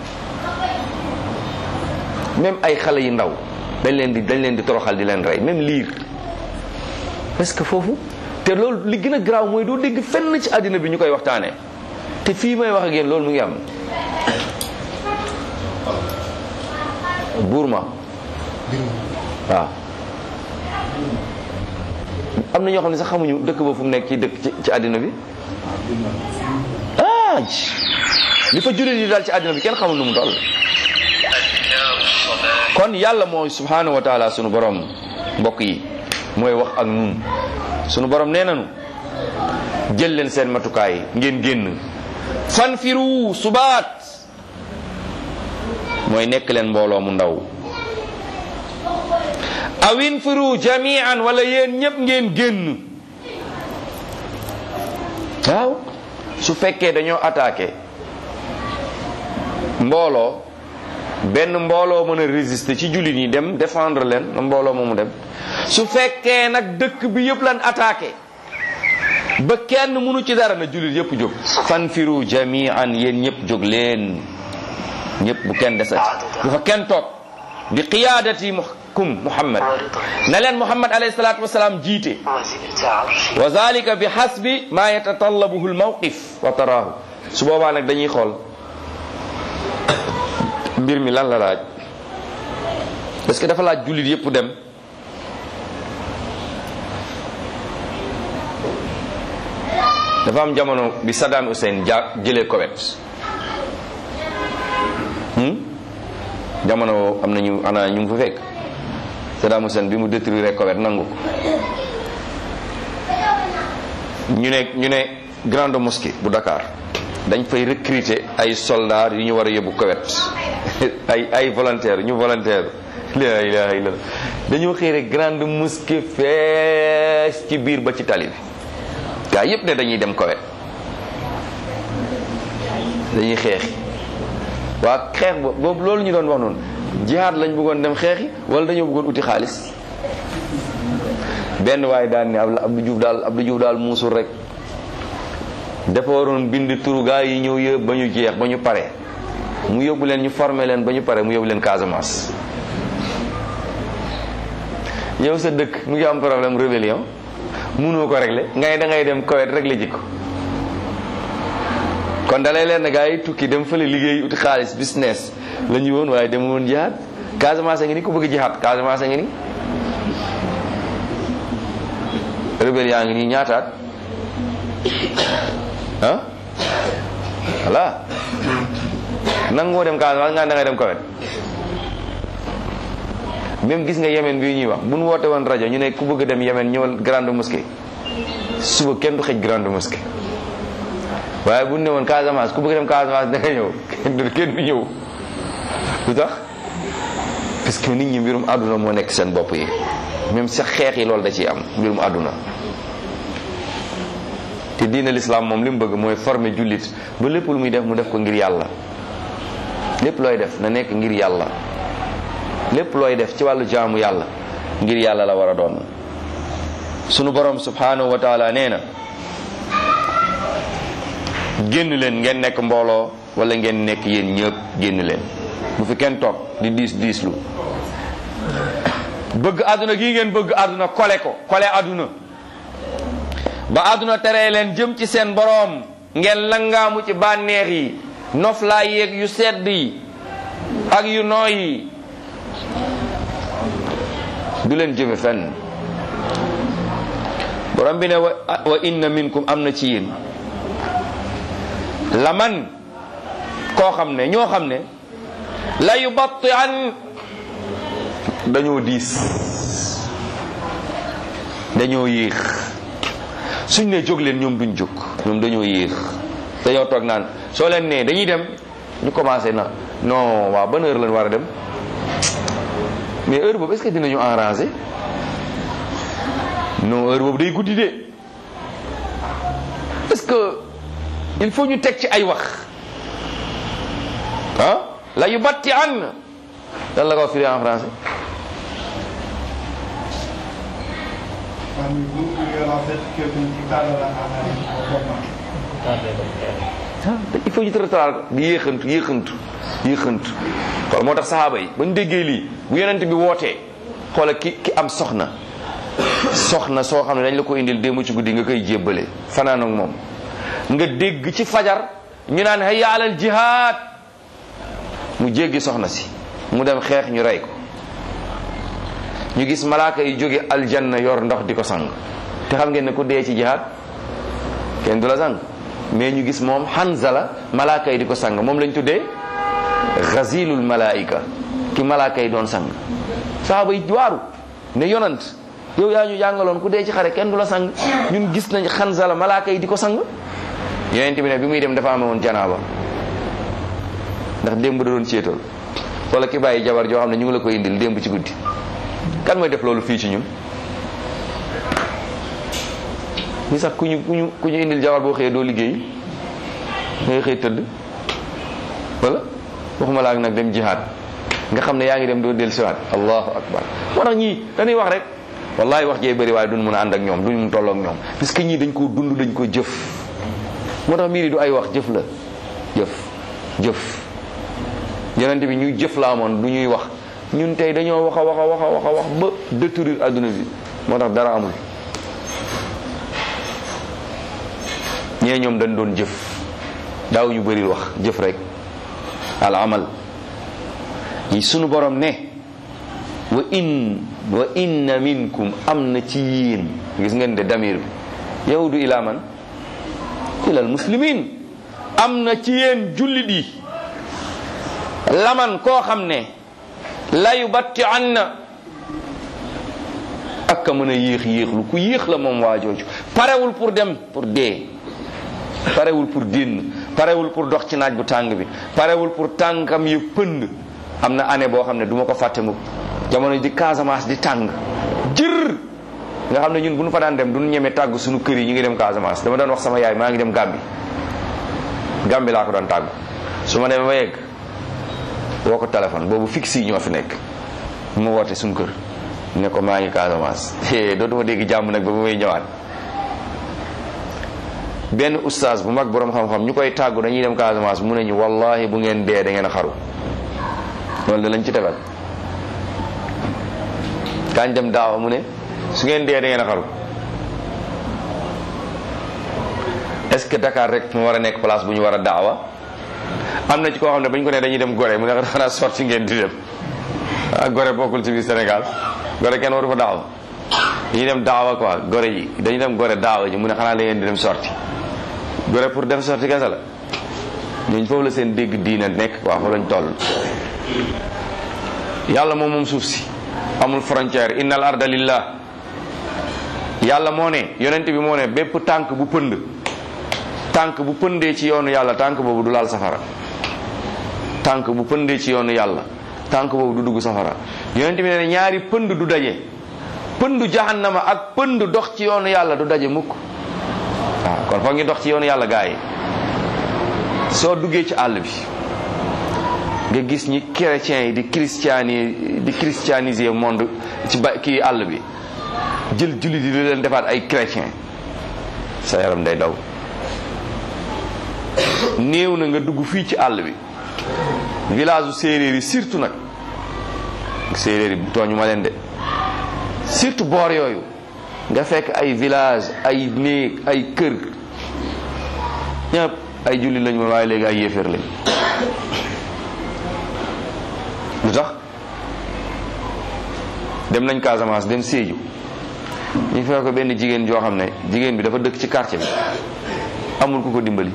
même ay xale yu ndaw dañ leen di dañ leen di toroxal di leen rey même liir parce que foofu te loolu li gën a garaaw mooy doo dégg fenn ci àddina bi ñu koy waxtaanee te fii may wax ak yéen loolu mu ngi am Burma waaw am na ñoo xam ne sax xamuñu dëkk ba fu mu nekk ci dëkk ci ci àddina bi ah li fa jullit yi daal ci àddina bi kenn xamul nu mu toll kon yàlla mooy subhanahu wa taala sunu borom mbokk yi mooy wax ak nun sunu borom nee nanu jël leen seen matukaay ngeen génn fanfiru subaat mooy nekk leen mbooloo mu ndaw awin firu jamian wala yéen ñëpp ngeen génn waaw su fekkee dañoo attaqué mbooloo benn mbooloo mën a résister ci jullit yi dem défendre leen na mbooloo moomu dem su fekkee nag dëkk bi yëpp lan attaqué ba kenn mënu ci dara na jullit yëpp jóg fanfiru jamian yéen ñëpp jóg leen ñëpp bu kenn desati bu fa kenn toog bi qiyaadati kum muhammad na leen muhammad alayhi salatu wasalaam jiite wa zalika bi hasbi ma yatatallabuhu almawqif wa taraahu su boobaa nag dañuy xool mbir mi lan la laaj parce que dafa laaj jullit yëpp dem dafa am jamono bi Saddam Hussein ja jëlee Koweït hmm? jamono am na ñu ana ñu ngi fa fekk Saddam Hussein bi mu détruire Koweït nangu ko ñu ne ñu ne grande mosquée bu Dakar dañ fay recruter ay soldats yu ñu war a yóbbu Koweït ay ay volontaires ñu volontaire la ilaha illallah dañoo xëy rek grande mosquée fees ci biir ba ci tali bi gaa yépp ne dañuy dem Koweït dañuy xeexi waa xeex ba boobu loolu ñu doon wax noonu jihaad lañ bëggoon dem xeexi wala dañoo bëggoon uti xaalis benn waaye daan ne Abdou Diouf daal Abdou Diouf daal muusul rek dafa waroon bind turu gaa yi ñëw yëpp ba ñu jeex ba ñu pare mu yóbbu leen ñu formé leen ba ñu pare mu yóbbu leen Casamance yow sa dëkk mu ngi am problème rébellion mënoo ko régler ngay da ngay dem Koweït régler ji ko kon dalay leen ne gaa yi tukki dem fële liggéey uti xaalis business la ñu woon waaye dem woon jihaad Casamance ngi ni ku bëgg jihaad Casamance ngi ni rebelle yaa ngi nii ñaataat ah voilà nangoo dem Casamance nga da ngay dem Koweït même gis nga Yemen bii ñuy wax bu nu woote woon rajo ñu ne ku bëgg dem Yemen ñëwal grande mosquée suba kenn du xëj grande mosquée waaye bu nu ne woon Casamance ku bëgg dem Casamance da nga ñëw kenn du kenn du ñëw lu tax parce que nit ñi mbirum àdduna moo nekk seen bopp yi même sax xeex yi loolu da ciy am mbirum àdduna te diine l'islam moom li mu bëgg mooy former jullit ba lépp lu muy def mu def ko ngir yàlla lépp looy def na nekk ngir yàlla lépp looy def ci wàllu jaamu yàlla ngir yàlla la war a doon sunu borom subhanahu wa taala nee na génn leen ngeen nekk mbooloo wala ngeen nekk yéen ñëpp génn leen bu fi kenn toog di diis diislu bëgg àdduna gii ngeen bëgg àdduna kole ko kole àdduna ba àdduna teree leen jëm ci seen boroom ngeen langaamu ci bànneex yi noflaay yeeg yu sedd yi ak yu nooy yi du leen jëme fenn borom bi ne wa wa inna minkum am na ci yéen la man koo xam ne ñoo xam ne la yubatti an dañoo diis dañoo yéex suñ ne jóg leen ñoom duñ jóg ñoom dañoo yéex dañoo toog naan soo leen nee dañuy dem ñu commencé na non waaw ban heure lañ war a dem mais heure boobu est-ce que dinañu arranger non heure boobu day guddi de est-ce que il faut ñu teg ci ay wax ah la yu batti an lan la ko firi en français il faut ñu tëratal di yéexantu yéexantu yéexantu xool moo tax saxaaba yi ba ñu déggee lii bu yonent bi wootee xoola ki ki am soxna soxna soo xam ne dañ la ko indil démb ci guddi nga koy jébbale fanaan ak moom nga dégg ci fajar ñu naan hayya alal jihaad mu jéggi soxna si mu dem xeex ñu rey ko ñu gis malaaka yi jóge aljanna yor ndox di ko sang te xam ngeen ne ku dee ci jihaad kenn du la sang mais ñu gis moom Hanzala malaaka yi di ko sang moom lañ tuddee xazilul malaika ki malaaka yi doon sang saaba yi waaru ne yonant yow yaa ñu jàngaloon ku dee ci xare kenn du la sang ñun gis nañ Hanzala malaaka yi di ko sang yonent bi ne bi muy dem dafa amee woon janaaba ndax démb da doon céetal wala ki bàyyi jabar joo xam ne ñu ngi la koy indil démb ci guddi kan mooy def loolu fii ci ñun ñi sax ku ñu ku ñu ku ñu indil jabar boo xëyee doo liggéey ngay xëy tëdd wala waxuma laa nag dem jihaad nga xam ne yaa ngi dem doo del siwaat allahu akbar moo tax ñii dañuy wax rek wallahi wax jee bëri waaye duñ mën a ànd ak ñoom duñ mun tolloog ñoom parce que ñii dañ koo dund dañ ko jëf moo tax mbir yi du ay wax jëf la jëf jëf yonente bi ñuy jëf la amoon du ñuy wax ñun tey dañoo wax a wax a wax a wax a wax ba détruire adduna bi moo tax dara amul ñee ñoom dañ doon jëf daaw ñu bëri wax jëf rek al amal yi sunu borom ne wa in wa inna minkum am na ci yéen gis ngeen de damir bi yahudu ila man ilal muslimin am na ci yéen jullit yi laman koo xam ne layu batti an na ak a mën a yéex yéexlu ku yéex la moom waa jooju parewul pour dem pour dee parewul pour génn parewul pour dox ci naaj bu tàng bi parewul pour tànkam yi pënd am na année boo xam ne du ma ko fàtte mukk jamono di Casamance di tàng jër nga xam ne ñun bu ñu fa daan dem du ñu ñeme tàgg suñu kër yi ñu ngi dem Casamance dama doon wax sama yaay maa ngi dem Gàmbi Gàmbi laa ko doon tàggu su ma demee ba yegg woo ko téléphone boobu fixe yi ñoo fi nekk mu woote suñu kër ne ko maa ngi Casamance dootuma dégg jàmm nag ba ba may ñëwaat benn oustaz bu mag borom xam-xam ñu koy tàggu dañuy dem Casamance mu ne ñu wallahi bu ngeen dee da ngeen a xaru loolu da lañ ci tegal kañ dem daawa mu ne su ngeen dee da ngeen a xaru est-ce que Dakar rek mu war a nekk place bu ñu war a daawa am na ci koo xam ne bañ ko ne dañuy dem Gorée mu ne xanaa sorti ngeen di dem ah Gorée bokkul ci biir Sénégal Gorée kenn waru fa daawa dañuy dem daawa quoi Gorée ji dañuy dem Gorée daawa ji mu ne xanaa da ngeen di dem sorti Gorée pour dem sorti kese la ñooñu foofu la seen dégg diina nekk quoi foofu lañ toll yàlla moom moom suuf si amul frontière innal arda lillah yàlla moo ne yonent bi moo ne bépp tànk bu pënd tànk bu pëndee ci yoonu yàlla tànk boobu du laal safara tànk bu pëndee ci yoonu yàlla tànk boobu du dugg safara yonent bi ne ñaari pënd du daje pëndu jahannama ak pënd dox ci yoonu yàlla du daje mukk waaw kon foog ngi dox ci yoonu yàlla gaa yi soo duggee ci àll bi nga gis ñi chrétiens yi di christiani di christianiser monde ci ba kii àll bi jël jullit yi di leen defaat ay chrétien sa yaram day daw néew na nga dugg fii ci àll bi village u séeréer yi surtout nag séeréer yi tooñu ma leen de surtout boor yooyu nga fekk ay village ay néeg ay kër ñëpp ay jullit lañu woon waaye léegi ay yéeféer lañ lu tax dem nañ Casamance dem Sédhiou ñu fekk ko benn jigéen joo xam ne jigéen bi dafa dëkk ci quartier bi amul ku ko dimbali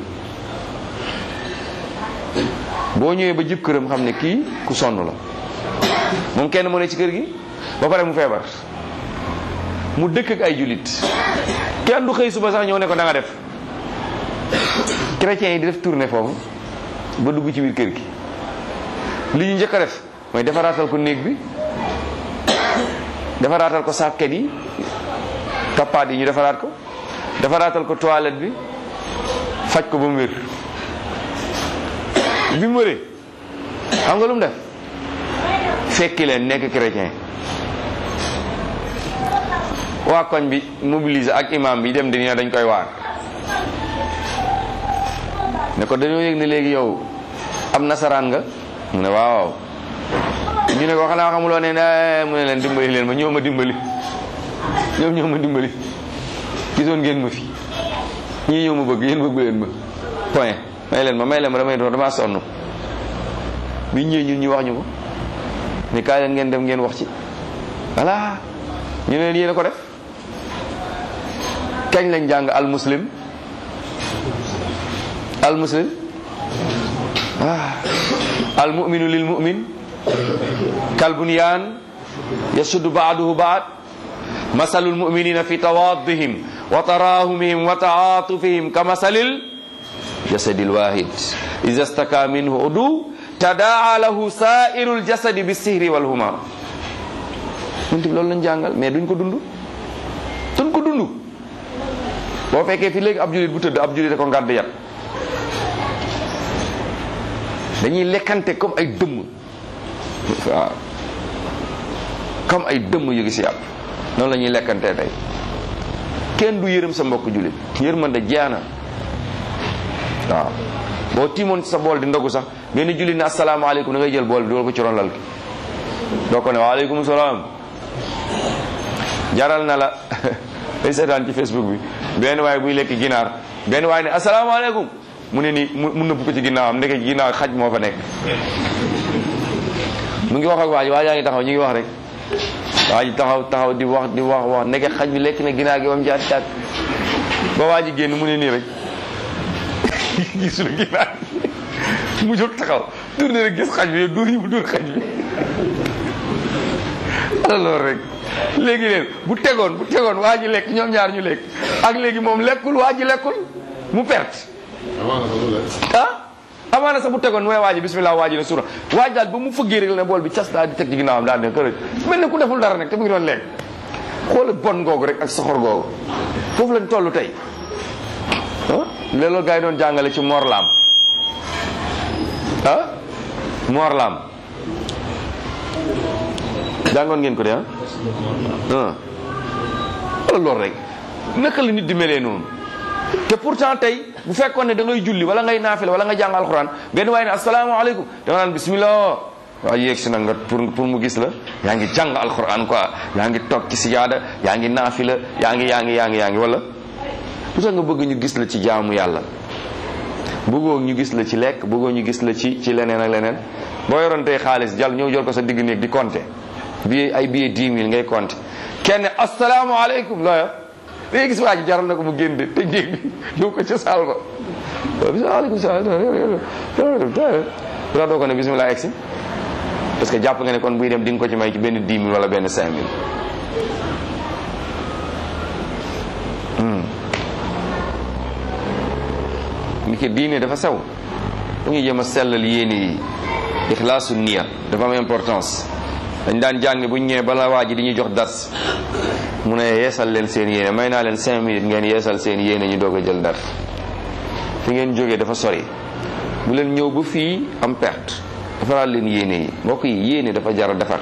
boo ñëwee ba jib këram xam ne kii ku sonn la moom kenn mu ne ci kër gi ba pare mu feebar mu dëkk ak ay jullit kenn du xëy suba sax ñëw ne ko da nga def chrétiens yi di def tournée foofu ba dugg ci biir kër gi li ñu njëkk a def mooy defaraatal ko néeg bi defaraatal ko sàkket yi tappaat yi ñu defaraat ko defaraatal ko toilette bi faj ko ba mu wér bi mu wéree xam nga lu mu def fekki leen nekk chrétien waa koñ bi mobiliser ak imam bi dem di ne dañ koy waar ne ko dañoo yëg ne léegi yow am nasaraan nga mu ne waaw ñu ne ko xanaa xamuloo ne mu ne leen dimbali leen ma ñoo ma dimbali ñoom ñoo ma dimbali gisoon ngeen ma fi ñii ñoo ma bëgg yéen bëggu leen ma point may leen ma may leen ma damay doon damaa sonn bi ñëwee ñun ñu wax ñu ko ne kaay leen ngeen dem ngeen wax ci voilà ñu ne leen yéen a ko def kañ lañ jàng al muslim al muslim ah al mu'minu lil mu'min kal bunyan yasuddu ba'duhu ba'd masalul mu'minina fi tawaddihim wa tarahumihim wa ta'atufihim kamasalil jasadil wahid idha istaka minhu udu tadaa lahu sairul jasadi bisihri wal huma ñun loolu lañ jàngal mais duñ ko dund duñ ko dund boo fekkee fi léegi ab julit bu tëdd ab julit ko ngàdd yat dañuy lekkante comme ay dëmm waaw comme ay dëmm yu gis yàpp noonu la ñuy lekkante tey kenn du yërëm sa mbokk julit yërmande jeex na waaw boo tiimoon sa bool di ndogu sax benn jullit ne asalaamaaleykum da ngay jël bool bi dugal ko ci ron lal gi doo ko ne waaleykum salaam jaral na la day seetaan ci facebook bi benn waay buy lekk ginaar benn waay ne asalaamaaleykum mu ne nii mu nëbb ko ci ginnaawam ndeke ci ginnaaw xaj moo fa nekk mu ngi wax ak waa ji waa jaa ngi taxaw ñu ngi wax rek waa ji taxaw taxaw di wax di wax wax ndeke xaj bi lekk na ginaar gi ba mu jaar caat ba waa ji génn mu ne nii rek gisul ginaar mu jóg taxaw tourné rek gis xaj bi yow dóor yi mu dóor xaj bi alors rek léegi leen bu tegoon bu tegoon waa ji lekk ñoom ñaar ñu lekk ak léegi moom lekkul waa ji lekkul mu perte amaana sax du lekk. ah amaana sax bu tegoon mooy waa ji bismillah waa ji ne sura waa ji daal ba mu fëggee rek la ne bool bi cas daal di teg ci ginnaawam daal di kër mel ne ku deful dara nag te mu ngi doon lekk xoola bon googu rek ak soxor googu foofu lañ toll tey ah loolu gars yi doon jàngale ci morlaam ah morlaam jàngoon ngeen ko de ah ah wala loolu rek naka la nit di melee noonu te pourtant tey bu fekkoon ne da ngay julli wala ngay naafila wala nga jàng alxuraan benn waaye ne asalaamaaleykum da nga naan bismillah waaw yéeg si na nga pour pour mu gis la yaa ngi jàng alxuraan quoi yaa ngi toog ci sijaada yaa ngi naafila yaa ngi yaa ngi yaa ngi yaa ngi wala lu tax nga bëgg ñu gis la ci jaamu yàlla bëggoo ñu gis la ci lekk bëggoo ñu gis la ci ci leneen ak leneen boo yoroon tey xaalis jàll ñëw jor ko sa digg néeg di compter billet ay billet 10 000 ngay compter kenn asalaamaaleykum looya léegi gis waa ji jaral na ko mu génn de tëj néeg bi yóbbu ko ca saal ba waaw bismilaaleykum salaam dara doo ko ne bismillah egsi parce que jàpp nga ne kon buy dem di nga ko ci may ci benn 10 000 wala benn 5 000 ni ki diine dafa sew dañuy jéem a sellal yéene yi ixlaasu niya dafa am importance dañ daan jàng bu ñu ñëwee bala waa ji di ñuy jox dars mu ne yeesal leen seen yéene may naa leen cinq minutes ngeen yeesal seen yéene ñu doog a jël dars fi ngeen jógee dafa sori bu leen ñëw ba fii am perte defaraat leen yéene yi mbokk yi yéene dafa jar a defar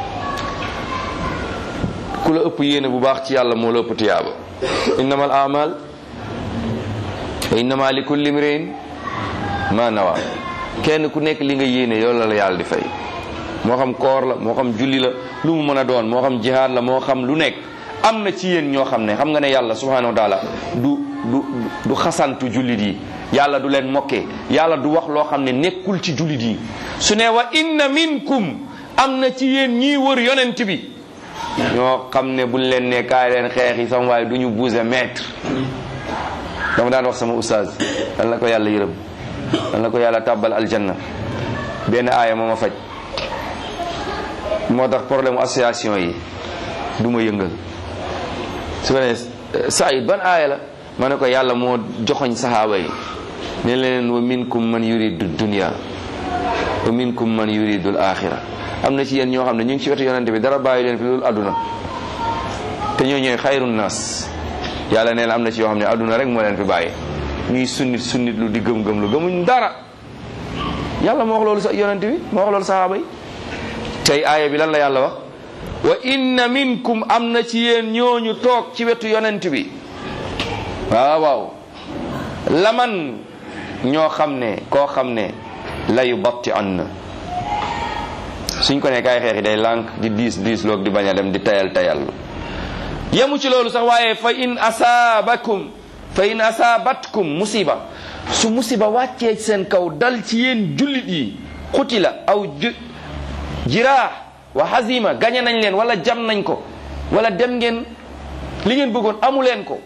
ku la ëpp yéene bu baax ci yàlla moo la ëpp tiyaaba innamal amal wa innama li kulli imrin ma nawa kenn ku nekk li nga yéene yow la la yàlla di fay moo xam koor la moo xam julli la lu mu mën a doon moo xam jihaad la moo xam lu nekk am na ci yéen ñoo xam ne xam nga ne yàlla subhanahu wa taala du du du xasantu jullit yi yàlla du leen mokkee yàlla du wax loo xam ne nekkul ci jullit yi su ne wa inna minkum am na ci yéen ñii wër yonent bi ñoo xam ne buñ leen ne kaay leen xeex yi sama waaye du ñu bouger mètre dama daan wax sama oustaz dan la ko yàlla yërëm dan la ko yàlla tàbbal aljanna benn aaya moo ma faj moo tax problème association yi du ma yëngal su ko ne Saïd ban aaya la ma ne ko yàlla moo joxoñ saxaaba yi ne leen wa minkum man yuridu dunya wa minkum man yuridu al axira am na ci yéen ñoo xam ne ñu ngi ci wetu yonente bi dara bàyyi leen fi loolu àdduna te ñoo ñooy xayrun nas yàlla nee na am na ci yoo xam ne àdduna rek moo leen fi bàyyi ñuy sunnit sunnit lu di gëm-gëm lu gëmuñ dara yàlla moo wax loolu sa yonent bi moo wax loolu sahaaba yi tey aaya bi lan la yàlla wax wa inna minkum am na ci yéen ñooñu toog ci wetu yonent bi waaw waaw laman ñoo xam ne koo xam ne layu batti an na suñ ko ne kaay xeexi day lànk di diis diis loog di bañ a dem di tayal tayal yemu ci loolu sax waaye fa in asaabakum fa in asaabatkum musiba su musiba wàccee seen kaw dal ci yéen jullit yi xutila aw ju jiraax wa hazima gañe nañ leen wala jam nañ ko wala dem ngeen li ngeen bëggoon amu leen ko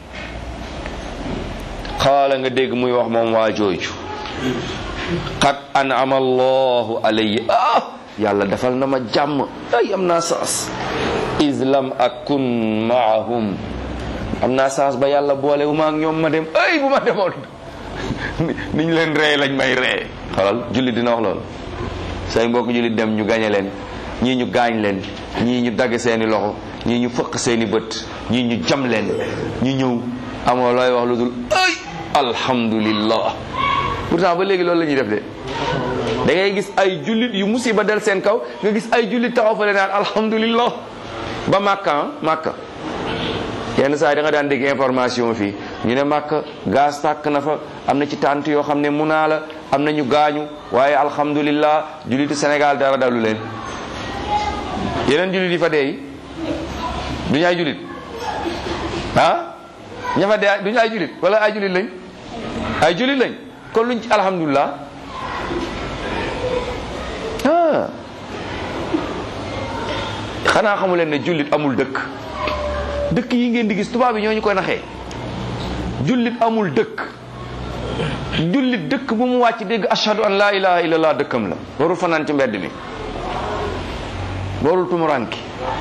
xaala nga dégg muy wax moom waa jooju qad an'ama allahu alayya ah yàlla defal na ma jàmm ay am naa saas islam akun maahum am naa saas ba yàlla boole wu ma ak ñoom ma dem ay bu ma demoon niñ leen ree lañ may ree xalal jullit dina wax loolu say mbokk jullit dem ñu gañe leen ñii ñu gaañ leen ñii ñu dagg seeni loxo ñii ñu fëq seeni bët ñii ñu jam leen ñu ñëw amoo looy wax lu dul ay alhamdulillah pourtant ba léegi loolu la ñuy def de da ngay gis ay jullit yu musiba del seen kaw nga gis ay jullit taxaw fa le naan alhamdulillah ba màkka màkka yenn saa yi da nga daan dégg information fii ñu ne màkka gaz tàkk na fa am na ci tànt yoo xam ne munaa la am na ñu gaañu waaye alhamdulillah jullitu Sénégal dara dalu leen yeneen jullit yi fa dee du ñu ay jullit ah ña fa dee du ñu ay jullit wala ay jullit lañ ay jullit lañ kon luñ ci alhamdulillah ah xanaa xamu leen ne jullit amul dëkk dëkk yi ngeen di gis tubaab yi ñoo ñu koy naxee jullit amul dëkk jullit dëkk bu mu wàcc dégg ashhadu an laa ilaha illallah dëkkam la warul fanaan ci mbedd mi warul tumuranki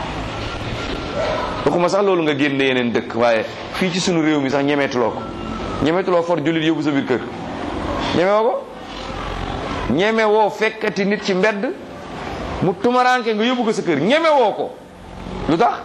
waxuma sax loolu nga génne yeneen dëkk waaye fii ci sunu réew mi sax ñemeetuloo ko ñemeetuloo for jullit yóbbu sa biir kër ñemewoo ko ñemewoo fekkati nit ci mbedd mu tumaranke nga yóbbu ko sa kër ñemewoo ko lu tax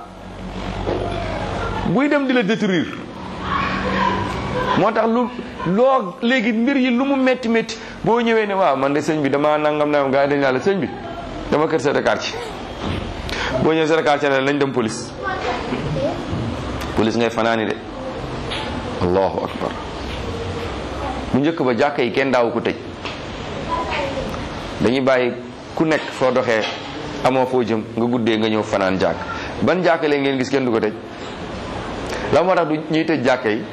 buy dem di la détruire moo tax lu loo léegi mbir yi lu mu métti métti boo ñëwee ne waaw man de sëñ bi dama nangam nangam gaa yi dañ la sëñ bi dama kër chef de quartier boo ñëwee chef de quartier ne lañ dem police police ngay fanaani de allahu akbar bu njëkk ba jàkka yi kenn daawu ko tëj dañuy bàyyi ku nekk foo doxee amoo foo jëm nga guddee nga ñëw fanaan jàkk ban jàkka leen ngeen gis kenn du ko tëj la moo tax du ñuy tëj jàkka yi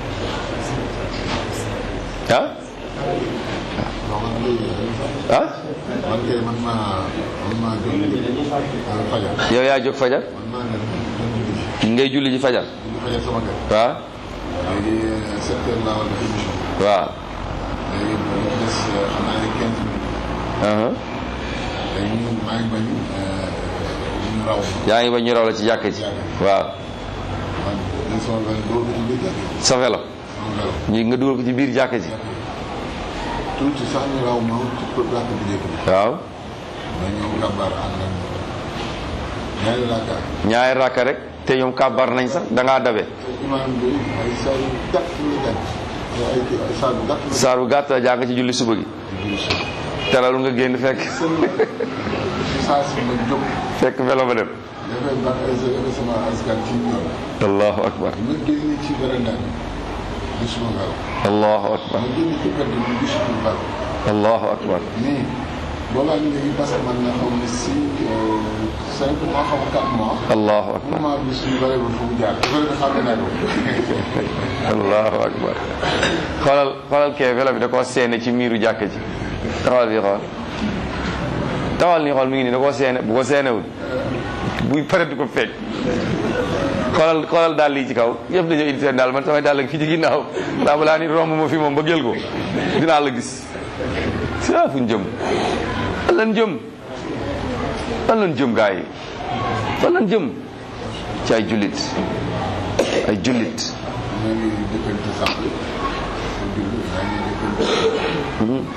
ah non man léegi ah man kay man maa man maa jóg fajar yow yaa jóg fajar man maa ne dem ngay julli ji fajar julli fajar sama kër waaw léegi sept heures laa war a def émission waaw léegi bu ñu des xam naa ne quinze minutes aha léegi ñu maa ngi bañ ñu raw ma yaa ngi ba ñu raw la ci jàkka ji waaw man dañ sama benn dóor ko ci biir jàkk yi sa vélo sama vélo ñi nga dugal ko ci biir jàkka ji tuuti sax ñu raw ma ci ko jàkk bu njëkk bi waaw ma ñëw kabaar ànd ak ñaari raaka ñaari rakka rek te ñoom kàbbar nañ sax da ngaa dabe imaam bi ay saa yu gàtt la gàtt ay kii ay saa yu gàtt la saar bu gàtt la jàng ci julli suba gi julli si teralu nga génn fekk saa si ma jóg fekk vélo ba dem dafay ba ay sa sama askan ci ñoom allahu akbar ma génn ci veranda bi gisuma vélo allahu akbar ma génn ci mbedd bi gisuma vélo allahu akbar nii boobaa ñu léegi parce que man na xaw ma si cinq mois xaw ma quatre mois allahu akbar moment bi suñu vélo bi fu mu jaar vélo bi xam naa ko allahu akbar xoolal xoolal kee vélo bi da koo seene ci miiru jàkka ji taxawal bi xool taxawal nii xool mi ngi nii da koo seene bu ko seenewul buy pare du ko fekk xoolal xoolal daal lii ci kaw yëpp dañoo indi seen daal man samay daal la fi ci ginnaaw ndax balaa ni romb ma fi moom ba jël ko dinaa la gis saa fu ñu jëm fan lan jëm fan lan jëm gaa yi fan lan jëm ci ay jullit ay jullit ñu ngi dëkkante sax pour julli yaa ngi dëkkante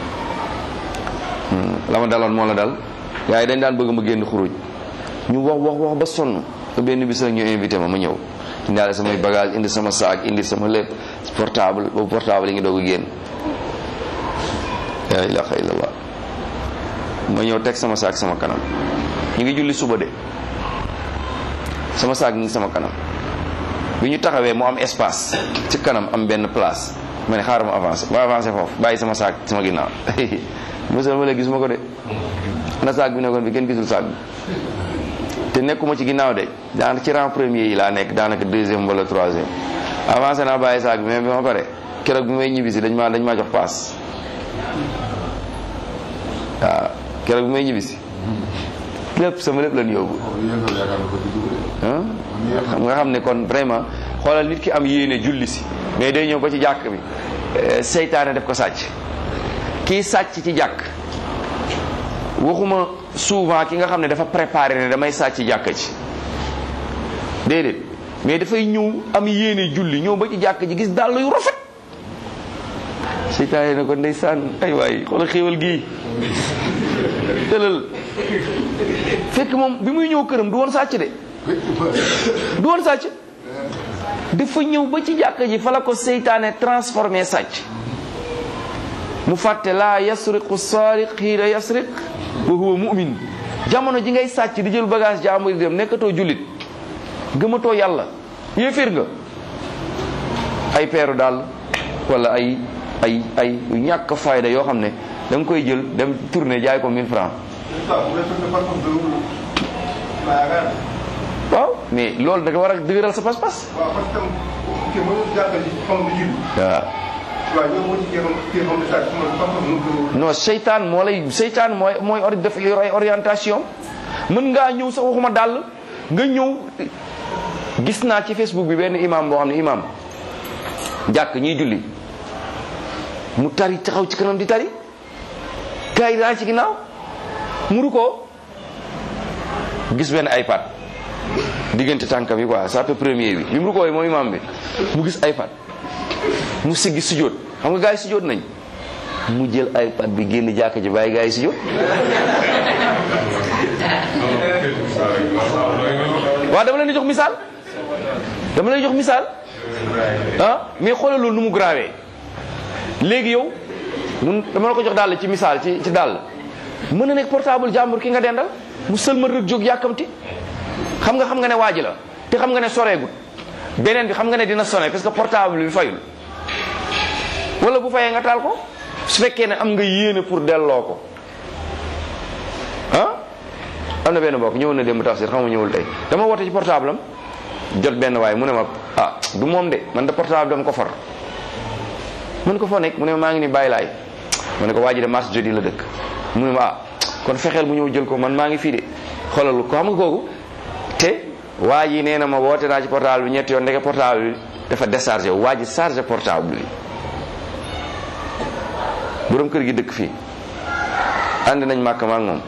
la ma daloon moo la dal gars yi dañ daan bëgg ma génn xuruj ñu wax wax wax ba sonn ba benn bis rek ñu invité ma ma ñëw indaale samay bagage indi sama saak indi sama lépp portable boobu portable yi ngi doog a génn la ilaha illallah ma ñëw teg sama saak sama kanam ñu ngi julli suba de sama saak mi ngi sama kanam bi ñu taxawee mu am espace ci kanam am benn place ma ne xaaral ma avancé ma avancé foofu bàyyi sama saak sama ginnaaw mosal ma léegi gisuma ko de na saak bi nekkoon bi kenn gisul saak bi te nekkuma ci ginnaaw de daanaka ci rang premier yi laa nekk daanaka deuxième wala troisième avancé naa bàyyi saak bi mais bi ma pare keroog bi may ñibbisi dañ maa dañ maa jox paas waaw keroog bi may ñibbisi lépp sama lépp lañ yóbbu yéegal yaakaar na ko di dugg de ah xam nga xam ne kon vraiment xoolal nit ki am yéene julli si mais day ñëw ba ci jàkk bi eh, seytaane def ko sàcc kii sàcc ci jàkk waxuma souvent ki nga xam ne dafa préparé ne damay sàcc jàkk ci déedéet mais dafay ñëw am yéene julli ñëw ba ci jàkk ji gis dàll yu rafet seytaane ne ko ndeysaan ay waay xoolal xéewal gii tëlal fekk moom bi muy ñëw këram du woon sàcc de du woon sàcc dafa ñëw ba ci jàkka ji fa la ko seytaane transformé sàcc mu fàtte laa yasriqu saariq xiina yasriq wa huwa mu'min jamono ji ngay sàcc di jël bagage jàmbur di dem nekkatoo jullit gëmatoo yàlla yéeféer nga ay peeru daal wala ay ay ay ñàkk fayda yoo xam ne da nga koy jël dem tourner jaay ko 1000 francs waaw mais loolu da nga war a dëgëral sa pas-pas waaw parce que kii mënul jàppale ci xam nga julli. waaw waaw yow boo ci kii xam kii xam ne saa ci man xam-xam mënul ko non seytaan moo lay seytaan mooy mooy ori def yor ay orientation mën ngaa ñëw sax waxuma dàll nga ñëw gis naa ci Facebook bi benn imam boo xam ne imam jàkk ñiy julli mu tari taxaw ci kanam di tari gars yi daa ci ginnaaw muru ko gis benn iPad diggante tànkam yi quoi ça peut premier bi bi mu rukkoo mooy imam bi mu gis iPad mu siggi sujjóot xam nga gars yi sujjóot nañ mu jël iPad bi génn jàkk ji bàyyi gars yi sujjóot waaw dama leen di jox misaal dama leen di jox misaal ah mais xoolal loolu nu mu grave léegi yow mun dama la ko jox daal ci misaal ci ci daal mën na nekk portable jàmbur ki nga dendal mu sëlmal rek jóg yàkkamti xam nga xam nga ne waaji la te xam nga ne soreegut beneen bi xam nga ne dina sonné parce que portable bi fayul wala bu fayee nga taal ko su fekkee ne am nga yéene pour delloo ko ah am na benn mbokk ñëwoon na démb tafsir xam nga ñëwul tey dama woote ci portable am jot benn waaye mu ne ma ah du moom de man de portable dama ko far mun ko foo nekk mu ne ma maa ngi ni bàyyi laay ma ne ko waa ji de mars jeudi la dëkk mu ne ma ah kon fexeel bu ñëw jël ko man maa ngi fii de xoolal ko xam nga kooku te waa ji nee na ma woote naa ci portable bi ñetti yoon ndeke portable bi dafa déchargé wu waa ji chargé portable bi borom kër gi dëkk fii ànd nañ màkk ma ak moom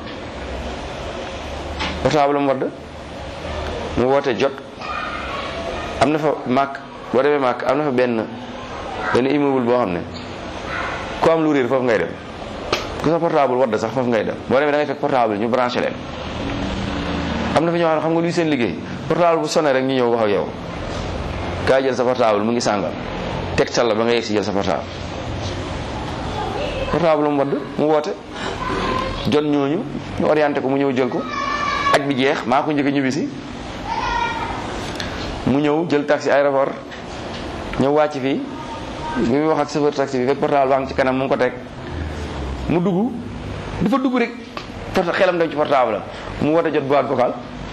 portable am wadd mu woote jot am na fa màkk boo demee màkk am na fa benn benn immeuble boo xam ne ku am lu réer foofu ngay dem ku sa portable wadd sax foofu ngay dem boo demee da ngay fekk portable ñu branché leen am na fa ñoo xam ne xam nga luy seen liggéey portable bu sonné rek ñu ñëw wax ak yow kaay jël sa portable mu ngi sàngal tegtal la ba nga yegg si jël sa portable portable mu wadd mu woote jot ñooñu ñu orienté ko mu ñëw jël ko aj bi jeex maa ko njëkk a ñibbisi mu ñëw jël taxi aéroport ñëw wàcc fii bi muy wax ak chauffeur taxi bi fekk portable baa ngi ci kanam mu ngi ko teg mu dugg dafa dugg rek porta xelam dem ci portable am mu woote jot boîte vocale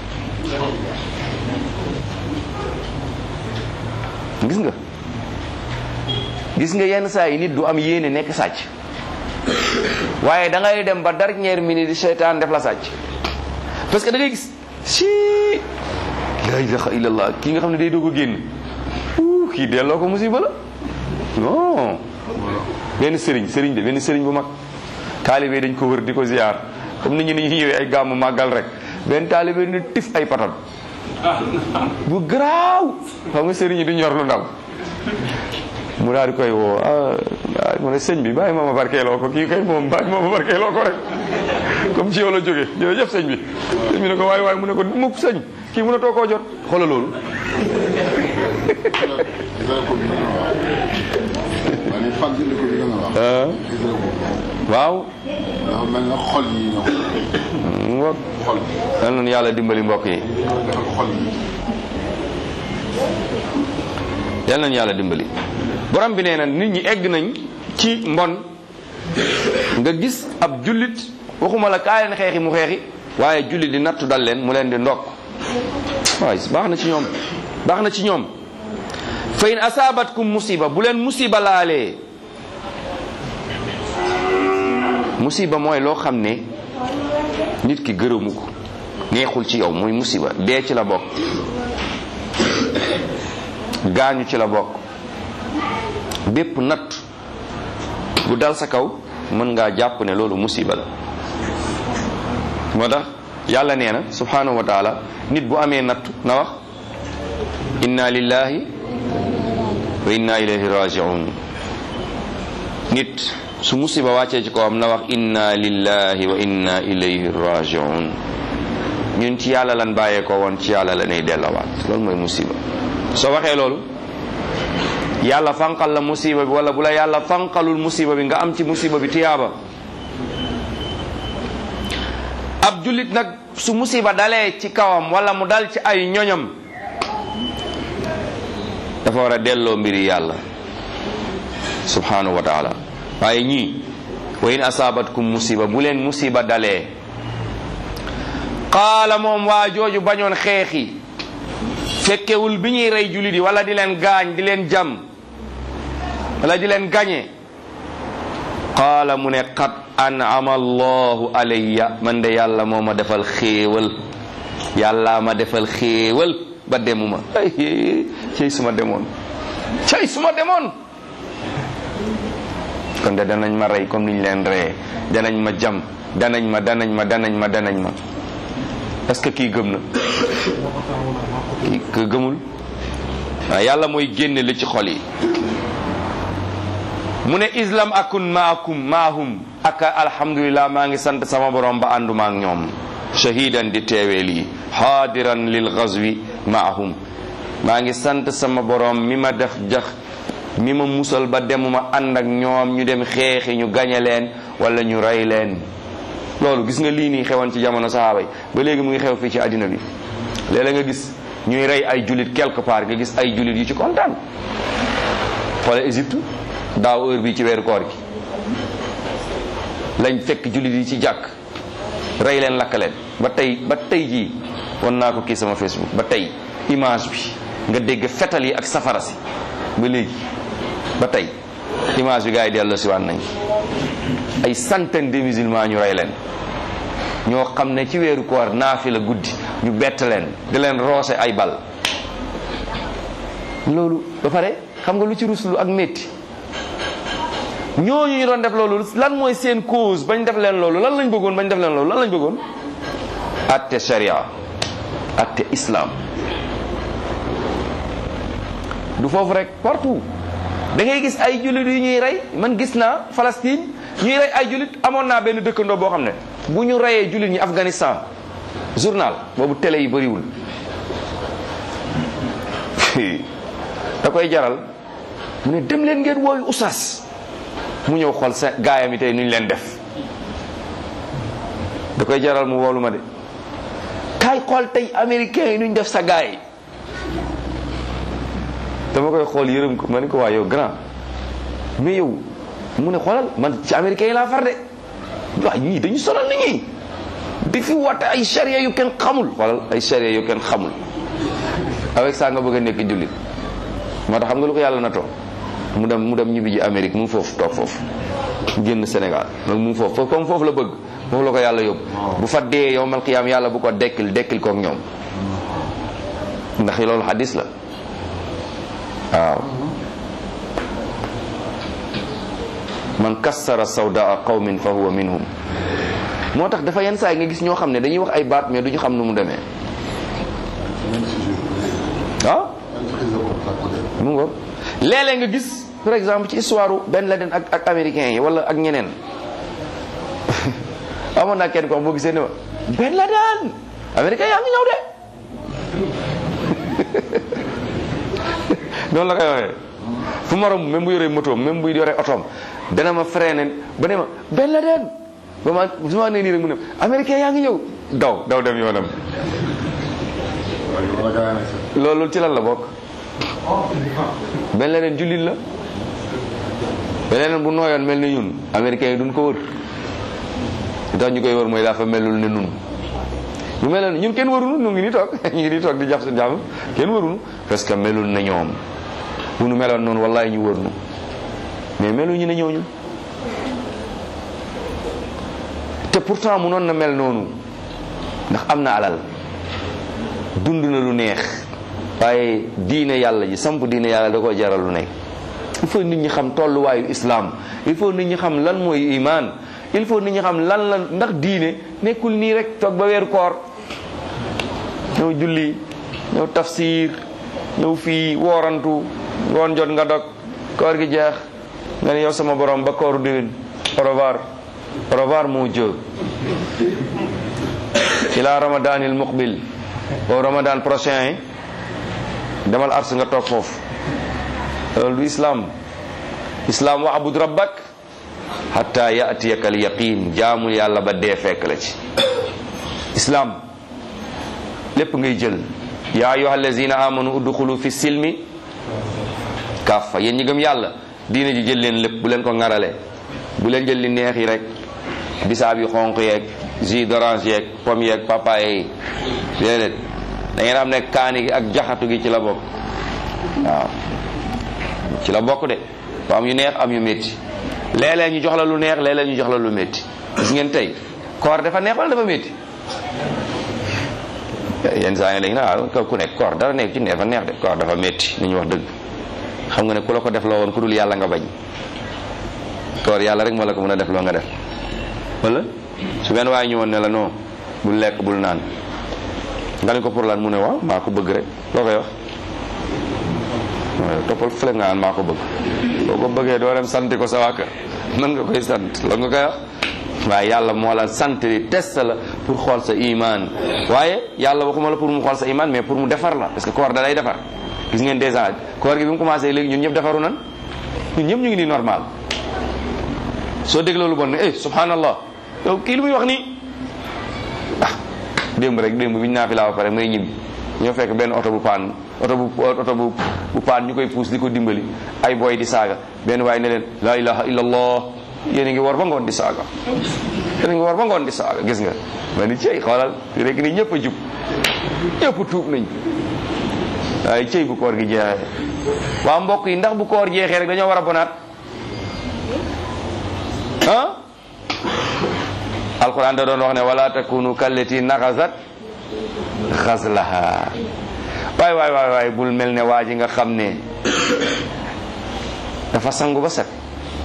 gis nga gis nga yenn saa yi nit du am yéene nekk sàcc waaye da ngay dem ba dernière minute di seytaan def la sàcc parce que da ngay gis si la ilaha illallah kii nga xam ne day doog a génn uu kii delloo ko musiba la non benn sëriñ sëriñ de benn sëriñ bu mag taalibe dañ ko wër di ko ziar comme nit ñi ni ñuy ñëwee ay gàmmu màggal rek benn taalibe ni tif ay patal bu garaaw xam nga sëriñ yi du ñor lu ndaw mu daal di koy woo ah mu ne sëñ bi bàyyi ma ma barkeeloo ko kii kay moom bàyyi ma ma barkeeloo ko rek comme ci yow la jógee jërëjëf sëñ bi sëñ bi ne ko waaye waaye mu ne ko mukk sëñ kii mun a too koo jot xoolal loolu waaye fàttali ko bi nga wax. waaw dafa mel na xol yi ñoom. ngoog xol yal nañu yàlla dimbali mbokk yi defal xol yi. yal nañu yàlla dimbali borom bi nee na nit ñi egg nañ ci mbon nga gis ab jullit waxuma la kaa leen xeexi mu xeexi waaye jullit di nattu dal leen mu leen di ndokk waaye baax na ci ñoom baax na ci ñoom fa in asaabatkum musiba bu leen musiba laalee musiba mooy loo xam ne nit ki gërëmu ko neexul ci yow muy musiba dee ci la bokk gaañu ci la bokk bépp natt bu dal sa kaw mën ngaa jàpp ne loolu musiba la moo tax yàlla nee na subhanahu wa taala nit bu amee natt na wax inna lillahi wa inna ilayhi rajiun nit su musiba wàccee ci kawam na wax inna lillahi wa inna ilayhi rajiun ñun ci yàlla lan bàyyee ko woon ci yàlla la nay dellawaat loolu mooy musiba soo waxee loolu yàlla fanqal la musiba bi wala bu la yàlla fanqalul musiba bi nga am ci musiba bi tiyaaba ab jullit nag su musiba dalee ci kawam wala mu dal ci ay ñoñam dafa war a delloo mbiri yàlla subhanahu wa taala waaye ñii wa in asaabatkum musiba bu leen musiba dalee qaala moom waa jooju bañoon xeexi fekkewul bi ñuy rey jullit yi wala di leen gaañ di leen jam wala di leen gañe qaala mu ne qad an'ama allahu alayya man de yàlla moo ma defal xéewal yàlla ma defal xéewal ba demuma ay cey suma demoon cey suma demoon kon de danañ ma rey comme niñ leen reyee danañ ma jam danañ ma danañ ma danañ ma danañ ma est-ce que kii gëm na kii que gëmul waaw yàlla mooy génne li ci xol yi mu ne islam akun maakum maahum ak alhamdulilah maa ngi sant sama borom ba ànduma ak ñoom shahidan di teewee lii haadiran lil ghazwi maahum maa ngi sant sama borom mi ma def jax mi ma musal ba demuma ànd ak ñoom ñu dem xeexi ñu gañe leen wala ñu rey leen loolu gis nga lii nii xewoon ci jamono sahaaba yi ba léegi mu ngi xew fii ci àddina bi léeg-léeg nga gis ñuy rey ay julit quelque part nga gis ay julit yu ci kontaan xoole Égypte daaw heure bi ci weeru koor gi lañ fekk julit yi ci jàkk rey leen lakk leen ba tey ba tey jii won naa ko kii sama Facebook ba tey image bi nga dégg fetal yi ak safara si ba léegi ba tey image bi gars yi dellu si waat nañ ay centaine de musulmans ñu rey leen ñoo xam ne ci weeru koor naafi la guddi ñu bett leen di leen roose ay bal loolu ba pare xam nga lu ci ruslu ak métti ñooñu ñu doon def loolu lan mooy seen cause bañ def leen loolu lan lañ bëggoon bañ def leen loolu lan lañ bëggoon atte sharia atte islam du foofu rek partout da ngay gis ay jullit yu ñuy rey man gis naa Palestine ñuy rey ay jullit amoon naa benn dëkkandoo boo xam ne bu ñu reyee jullit ñi Afghanistan journal boobu télé yi bëriwul da koy jaral mu ne dem leen ngeen wooyu usas mu ñëw xool sa gaayam yi tey nu ñu leen def da koy jaral mu woolu ma de kaay xool tey américain yi nu ñu def sa gaay dama koy xool yërëm ko ma ne ko waa yow grand mais yow mu ne xoolal man ci américain yi laa far de waaw ñii dañu sonal nit ñi di fi woote ay charia yu kenn xamul xoolal ay charia yu kenn xamul avec ça nga bëgg a nekk jullit moo tax xam nga lu ko yàlla na toog mu dem mu dem ñibbi ji Amérique mu ngi foofu toog foofu génn Sénégal donc mu ngi foofu foofu comme foofu la bëgg foofu la ko yàlla yóbbu bu fa dee yow mal qiyaam yàlla bu ko dekkil dekkil kook ñoom ndax loolu xadis la waaw man kassara sawdaa qawmin fa huwa minhum moo tax dafa yenn saa yi nga gis ñoo xam ne dañuy wax ay baat mais duñu xam nu mu demee ah mu ngo léeg-léeg nga gis par exemple ci histoire Ben Laden ak ak américains yi wala ak ñeneen amoon naa kenn ko xam boo gisee ne ma Ben Laden américain yaa ngi ñëw de noonu la koy waxee fu ma romb même bu yoree motoom même bu yoree otoom dana ma freiné ba ne ma Ben Laden ba ma su ma nee nii rek mu ne américain yaa ngi ñëw daw daw dem yoonam loolu ci lan la bokk Ben Laden jullit la Ben Laden bu nooyoon mel ni ñun américain yi duñ ko wër li tax ñu koy wër mooy dafa melul ne nun bu meloon ñun kenn warunu ñu ngi ni toog ñu ngi ni toog di jàpp seen jàmm kenn warunu parce que melul na ñoom bu nu meloon noonu wallahi ñu wër nu mais melu ñu ne ñooñu te pourtant mu noon na mel noonu ndax am na alal dund na lu neex waaye diine yàlla ji samp diine yàlla da ko jaral lu nekk il faut nit ñi xam tolluwaayu islam il faut nit ñi xam lan mooy iman il faut nit ñi xam lan la ndax diine nekkul nii rek toog ba weeru koor ñëw julli ñëw tafsir ñëw fii woorantu ngoon jot nga dog koor gi jeex nga ne yow sama borom ba kooru déwén au revoir au revoir mon Dieu ila ramadanil muqbil boobu ramadan prochain yi demal ars nga toog foofu loolu du islam islam wa abud rabbak hatta yatiyaka al yaqin jaamul yàlla ba dee fekk la ci islam lépp ngay jël ya ayuha allazina amanu udxulu fi silmi kaffa yéen ñi gëm yàlla diina ji jël leen lépp bu leen ko ŋarale bu leen jël li neex yi rek bisaab yu xonq yeeg jus d'orange yeeg pomme yeeg papaye yi déedéet da ngeen xam ne kaani gi ak jaxatu gi ci la bokk waaw ci la bokk de ba am yu neex am yu métti léeg-léeg ñu jox la lu neex léeg-léeg ñu jox la lu métti gis ngeen tey koor dafa neex wala dafa métti yenn saa yi léegi na ku nekk koor dara nekk ci neex dafa neex de koor dafa métti ni ñu wax dëgg xam nga ne ku la ko def la woon ku dul yàlla nga bañ koor yàlla rek moo la ko mën a def loo nga def wala su benn waaye ñëwoon ne la non bul lekk bul naan nga ne ko pour lan mu ne waaw maa ko bëgg rek loo koy wax waaw toppal fële nga naan maa ko bëgg boo ko bëggee doo dem sant ko sa waa kër mën nga koy sant la nga koy wax waaye yàlla moo la sant di test la pour xool sa iman waaye yàlla waxuma la pour mu xool sa iman mais pour mu defar la parce que koor da lay defar gis ngeen déjà koor gi bi mu commencé léegi ñun ñëpp defaru nan ñun ñëpp ñu ngi nii normal soo dégloo lu bon ne eh subhanallah yow kii lu muy wax nii ah démb rek démb bi ñu naa fi laa ba pare may ñibbi ñoo fekk benn oto bu paan oto bu oto bu bu paan ñu koy puus di ko dimbali ay boy di saaga benn waaye ne leen la ilaha illallah yéen a ngi war ba ngoon di saaga yéen a ngi war ba ngoon di saaga gis nga ma ni cey xoolal rek ni ñëpp a jub ñëpp tuub nañ waaye cey bu koor gi jeexee waa mbokk yi ndax bu koor jeexee rek dañoo war a bonaat ah alquran da doon wax ne wala takunu kallati naxasat xaslaha waay waay waay waay bul mel ne waa ji nga xam ne dafa sangu ba set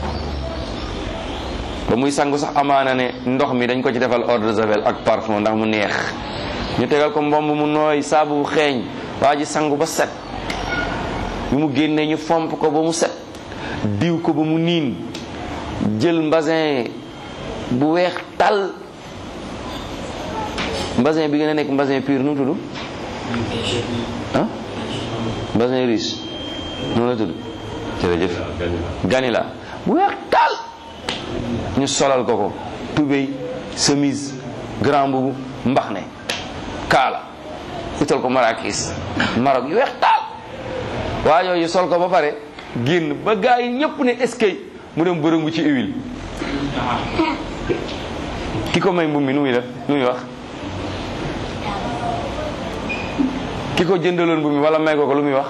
ba muy sangu sax amaana ne ndox mi dañ ko ci defal eau de javel ak parfum ndax mu neex ñu tegal ko mbomb mu nooy saabu bu xeeñ waa ji sangu ba set bi mu génnee ñu fomp ko ba mu set diw ko ba mu niin jël mbasin bu weex tal mbasin bi gën a nekk mbasin pur nu mu tudd ah mbasin riche noonu la tudd jërëjëf ganila bu weex tal ñu solal ko ko tubéy chemise grand boubou mbax ne kaala utal ko marakis marok yu weex taal waa yooyu sol ko ba pare génn ba gaa yi ñëpp ne eskay mu dem bërëngu ci huile ki ko may mbub mi nu muy def nu muy wax ki ko jëndaloon mbub mi wala may ko ko lu muy wax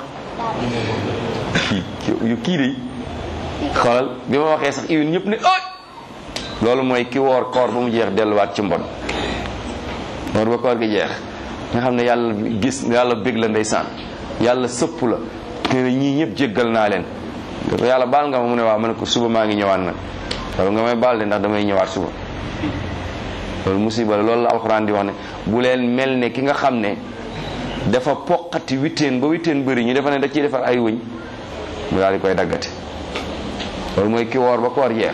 kii kii de xoolal bi ma waxee sax huile ñëpp ne ay loolu mooy ki woor koor ba mu jeex delluwaat ci mbon woor ba koor gi jeex nga xam ne yàlla gis yàlla bég la ndeysaan yàlla sëpp la te ñii ñëpp jéggal naa leen yàlla baal nga ma mu ne waaw ma ne ko suba maa ngi ñëwaat nag loolu nga may baal de ndax damay ñëwaat suba loolu musiba la loolu la alxuraan di wax ne bu leen mel ne ki nga xam ne dafa poqati witteen ba witteen bëri ñu defa ne da ciy defar ay wëñ mu daal di koy daggate loolu mooy ki woor ba koor jeex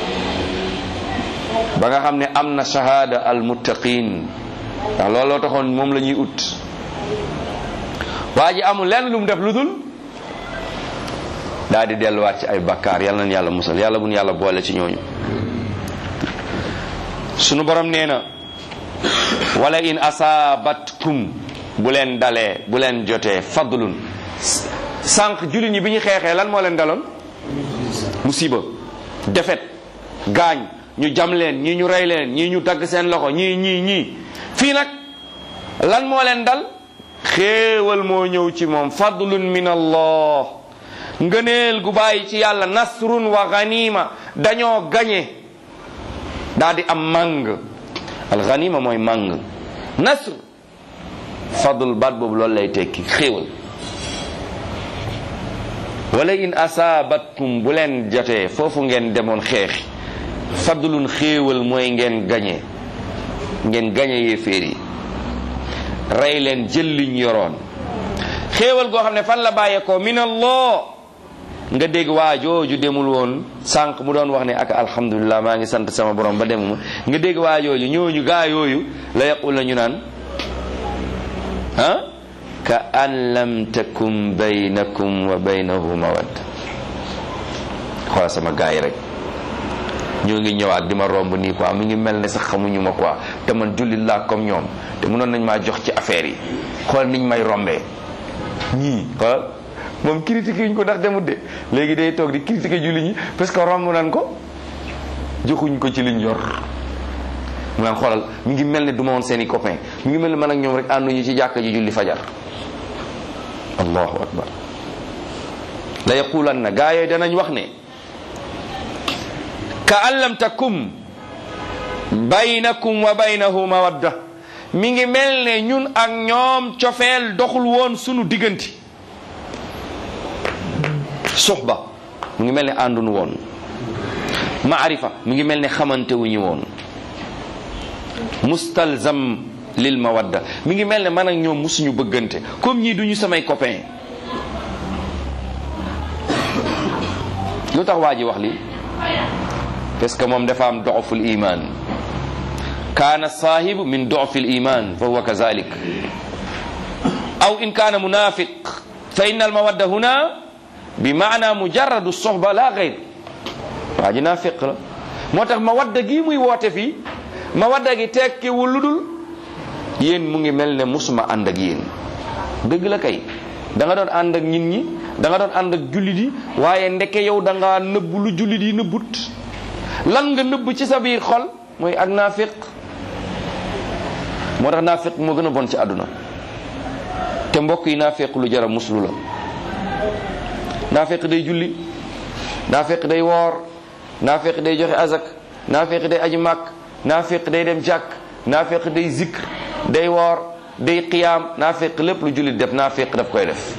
ba nga xam ne am na shahada al muttaqin ndax looloo taxoon moom la ñuy ut waa ji amul lenn lu mu def lu dul daal di delluwaat ci ay bakkaar yàlla nañ yàlla musal yàlla buñ yàlla boole ci ñooñu sunu borom nee na wala in asaabatkum bu leen dalee bu leen jotee fadlun sànq jullit ñi bi ñu xeexee lan moo leen daloon musiba defet gaañ ñu jam leen ñii ñu rey leen ñii ñu dagg seen loxo ñii ñii ñii fii nag lan moo leen dal xéewal moo ñëw ci moom fadlun min allah ngëneel gu bàyyi ci yàlla nasrun wa ganima dañoo gañe daa di am màng al ganima mooy màng nasr fadl baat boobu loolu lay tekki xéewal wala in asaabatkum bu leen jotee foofu ngeen demoon xeexi fadlun xéewal mooy ngeen gañe ngeen gañe yéeféer yi rey leen jël liñ yoroon xéewal goo xam ne fan la bàyyeekoo min allah nga dégg waa jooju demul woon sànq mu doon wax ne ak alhamdulilah maa ngi sant sama borom ba demuma nga dégg waa jooju ñooñu gaa yooyu la yaqul la ñu naan ah ka an lam takum baynakum wa baynahu mawadda xoolal sama gaa yi rek ñoo ngi ñëwaat di ma romb nii quoi mi ngi mel ne sax xamuñu ma quoi te man jullit laa comme ñoom te mënoon nañ maa jox ci affaire yi xool niñ may rombee ñii xool moom critiqué yuñ ko ndax demut de léegi day toog di critiqué jullit ñi parce que romb nañ ko joxuñ ko ci liñ yor mu naan xoolal mi ngi mel ne du ma woon seen i copain mi ngi mel ne man ak ñoom rek ànduñu ci jàkka ji julli fajar allahu akbar la yaqulan na gaa yooyu danañ wax ne ka an lam takum baynakum wa baynahu mawadda mi ngi mel ne ñun ak ñoom cofeel doxul woon sunu diggante suxba mu ngi mel ne àndunu woon maarifa mi ngi mel ne xamante wu ñu woon mustalzam lil mawadda mi ngi mel ne man ak ñoom musuñu bëggante comme ñii duñu samay copain lu tax waa ji wax li parce que moom dafa am doful iman kaana saahibu min dofil iman fa huwa kazalik aw in kaana munafiq fa inna al mawadda huna bi maana mujarradu sohba la gayr waa ji naafiq la moo tax mawadda gi muy woote fii mawadda gi tekkiwul lu dul yéen mu ngi mel ne musuma ànd ak yéen dëgg la kay da nga doon ànd ak nit ñi da nga doon ànd ak jullit yi waaye ndeke yow da nga nëbb lu jullit yi nëbbut lan nga nëbb ci sa biir xol mooy ak naafiq moo tax naafiq moo gën a bon ci àdduna te mbokk yi naafiq lu jara muslu la naafiq day julli naafiq day woor naafiq day joxe azak naafiq day aji màkk naafiq day dem jàkk naafiq day zikr day woor day qiyaam naafiq lépp lu jullit def naafiq daf koy def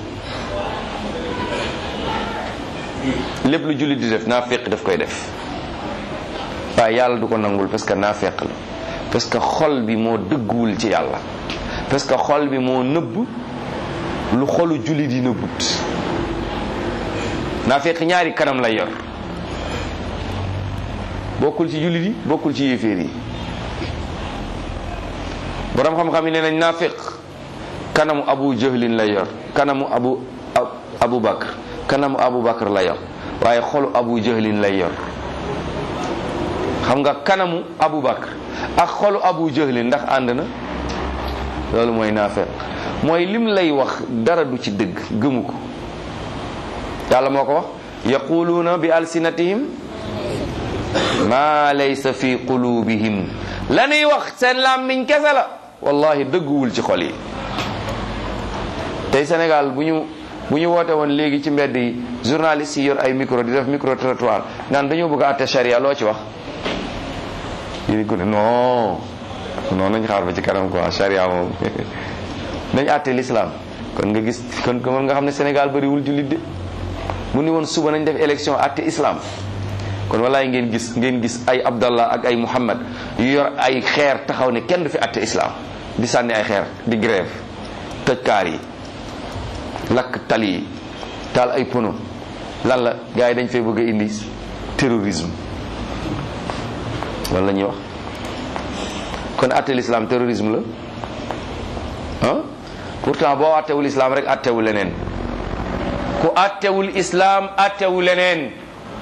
lépp lu jullit di def naafiq daf koy def waaye yàlla du ko nangul parce que naafiq la parce que xol bi moo dëgguwul ci yàlla parce que xol bi moo nëbb lu xolu jullit yi nëbbut naafiq ñaari kanam lay yor bokkul ci jullit yi bokkul ci yéeféer yi borom xam-xam yi nee nañ naafiq kanamu abu jahlin lay yor kanamu abu abu bakr kanamu abu bakr lay yor waaye xolu abu jahlin lay yor xam nga kanamu abu bakr ak xolu abu jahlin ndax ànd na loolu mooy naafiq mooy lim lay wax dara du ci dëgg gëmu ko yàlla moo ko wax yaquluuna bi alsinatihim ma laysa fi qulubihim la ñuy wax seen làmmiñ kese la wallahi dëgguwul ci xol yi tey Sénégal bu ñu bu ñu woote woon léegi ci mbedd yi journaliste yi yor ay micro di def micro trottoir naan dañoo bëgg a àtte charia loo ci wax yéen ko ne non non nañ xaar ba ci kanam quoi charia moom nañ àtte l'islam kon nga gis kon kon nga xam ne Sénégal bëriwul jullit de bu ni woon suba nañ def élection àtte islam kon walaay ngeen gis ngeen gis ay abdallah ak ay muhammad yu yor ay xeer taxaw ne kenn du fi àtte islam di sànni ay xeer di grève tëj kaar yi lakk tali yi taal ay pono lan la gars yi dañ fay bëgg a indi terrorisme loolu la ñuy wax kon àtte l'islam terrorisme la ah pourtant boo àttewul islam rek àttewul leneen ku àttewul islam àttewul leneen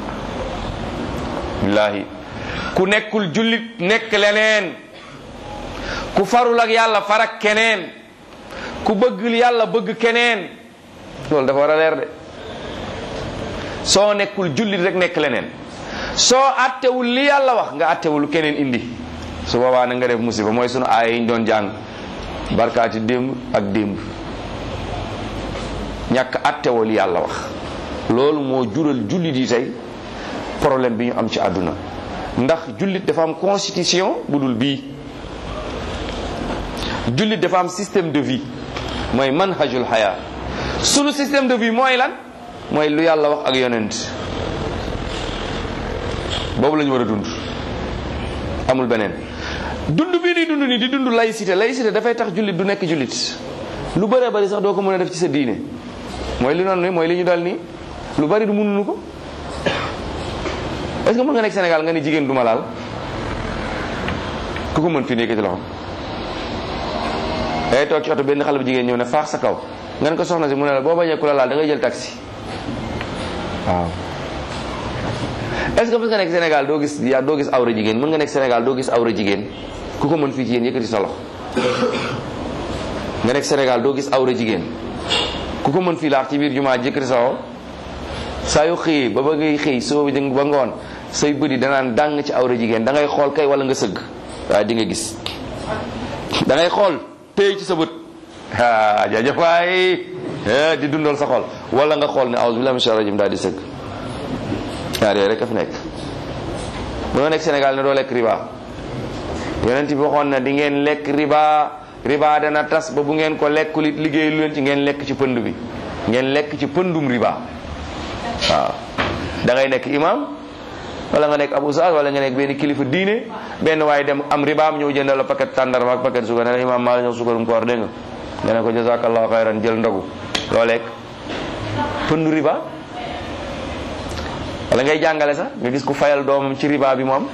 billaahi ku nekkul jullit nekk leneen ku farul ak yàlla farak keneen ku bëgg yàlla bëgg keneen loolu dafa war a leer de soo nekkul jullit rek nekk leneen soo attewul li yàlla wax nga attewul keneen indi su boobaa na nga def musiba mooy sunu aaya yi ñu doon jàng barkaati démb ak démb ñàkk attewoo li yàlla wax loolu moo jural jullit yi tey problème bi ñu am ci àdduna ndax jullit dafa am constitution bu dul bii jullit dafa am système de vie mooy manhajul haya sunu système de vie mooy lan mooy lu yàlla wax ak yonent boobu la ñu war a dund amul beneen dund bii di dund ni di dund laïcité laïcité dafay tax jullit du nekk jullit lu bëree bëri sax doo ko mën a def ci sa diine mooy li noonu ni mooy li ñu dal nii lu bari du mënuñu ko est-ce que mën nga nekk Sénégal nga ni jigéen du ma laal ku ko mën fii nekk ci loxo day toog ci oto benn xale bu jigéen ñëw ne faax sa kaw nga ne ko soxna si mu ne la boo bañee ku la laal da ngay jël taxi waaw est-ce que mën nga nekk Sénégal doo gis yaa doo gis awra jigéen mën nga nekk Sénégal doo gis awra jigéen ku ko mën fii ci yéen yëkkati sa loxo nga nekk Sénégal doo gis awra jigéen ku ko mën fii laax ci biir jumaa yëkkati sa loxo saa yu xëyee ba ba ngay xëy soo ba ngoon say bëri danaan dàng ci awra jigéen da ngay xool kay wala nga sëgg waaye di nga gis da ngay xool téye ci sa bët ah jaajëf waay di dundal sa xol wala nga xool ne awuzu billahi mina shaytaani rajim daal di sëgg ñaar yooyu rek a fi nekk mënoo nekk Sénégal ne doo lekk riba yonent bi waxoon na di ngeen lekk riba riba dana tas ba bu ngeen ko lekkul it liggéey lu leen ci ngeen lekk ci pënd bi ngeen lekk ci pëndum riba waaw da ngay nekk imam wala nga nekk ab oustaz wala nga nekk benn kilifa diine benn waaye dem am ribaam ñëw jëndal la paquet tàndarma ak paquet suukar ne la imaam maa la ñëw suukarum koor dégg nga nga ne ko jazakallahu xayran jël ndogu loo lekk pëndu riba wala ngay jàngale sax nga gis ku fayal doomam ci riba bi mu am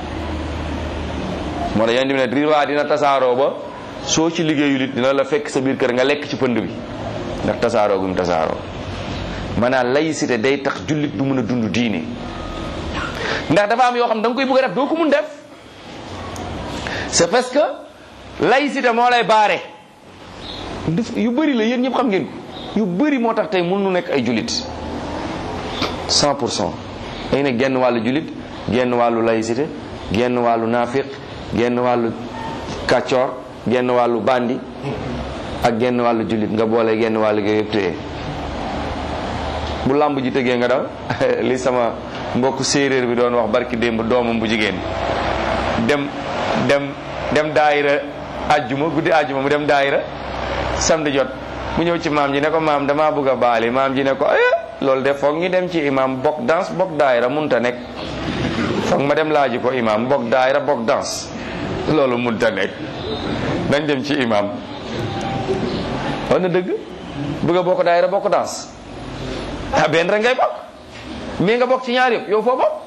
moo tax yéen ne riba dina tasaaroo ba soo ci liggéeyul it dina la fekk sa biir kër nga lekk ci pënd bi ndax tasaaroo gum tasaaroo maanaam laïcité day tax jullit du mën a dund diine ndax dafa am yoo xam da nga koy bëgg a def doo ko mun def c'est parce que laïcité moo lay baare yu bëri la yéen ñëpp xam ngeen ko yu bëri moo tax tey mun nu nekk ay jullit 100 pour cent day ne genn wàllu jullit genn wàllu laïcité genn wàllu naafiq genn wàllu kàccoor genn wàllu bandi ak genn wàllu jullit nga boole genn wàllu gi yëpp téye bu làmb ji tëggee nga daw li sama mbokk séeréer bi doon wax barki démb doomam bu jigéen dem dem dem daayira ajjuma guddi ajjuma mu dem daayira samedi jot mu ñëw ci maam ji ne ko maam damaa bëgg a baali maam ji ne ko eh loolu de foog ñu dem ci imam bokk danse bokk daayira munta nekk foog ma dem laaji ko imam bokk daayira bokk danse loolu munta nekk dañ dem ci imam wax na dëgg bëgg a bokk daayira bokk danse ah benn rek ngay bokk mais nga bokk ci ñaar yëpp yow foo bokk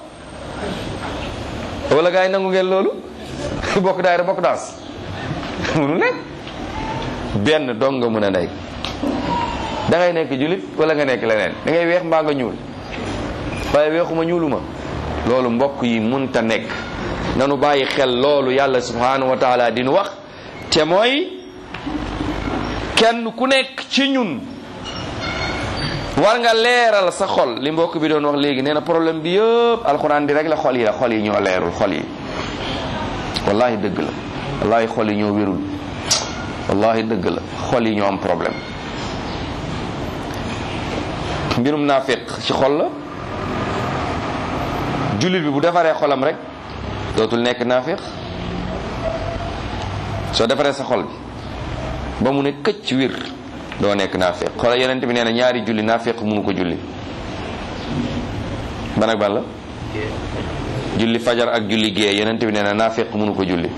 wala gars yi nangu ngeen loolu bokk daayira bokk danse munu nekk benn dong nga mën a nekk da ngay nekk julit wala nga nekk leneen da ngay weex mbaa nga ñuul waaye weexuma ñuuluma loolu mbokk yi munta nekk nanu bàyyi xel loolu yàlla subhanahu wa taala dinu wax te mooy kenn ku nekk ci ñun war nga leeral sa xol li mbokk bi doon wax léegi nee na problème bi yëpp alxuraan di rek la xol yi la xol yi ñoo leerul xol yi wallahi dëgg la wallahi xol yi ñoo wérul wallahi dëgg la xol yi ñoo am problème mbirum naafiq ci xol la jullit bi bu defaree xolam rek dootul nekk naafiq soo defaree sa xol bi ba mu ne këcc wir doo nekk naafiq xoola yonent bi nee na ñaari julli naafiq mënu ko julli ban ak ban la julli fajar ak julli gée yonent bi nee na naafiq mënu ko julli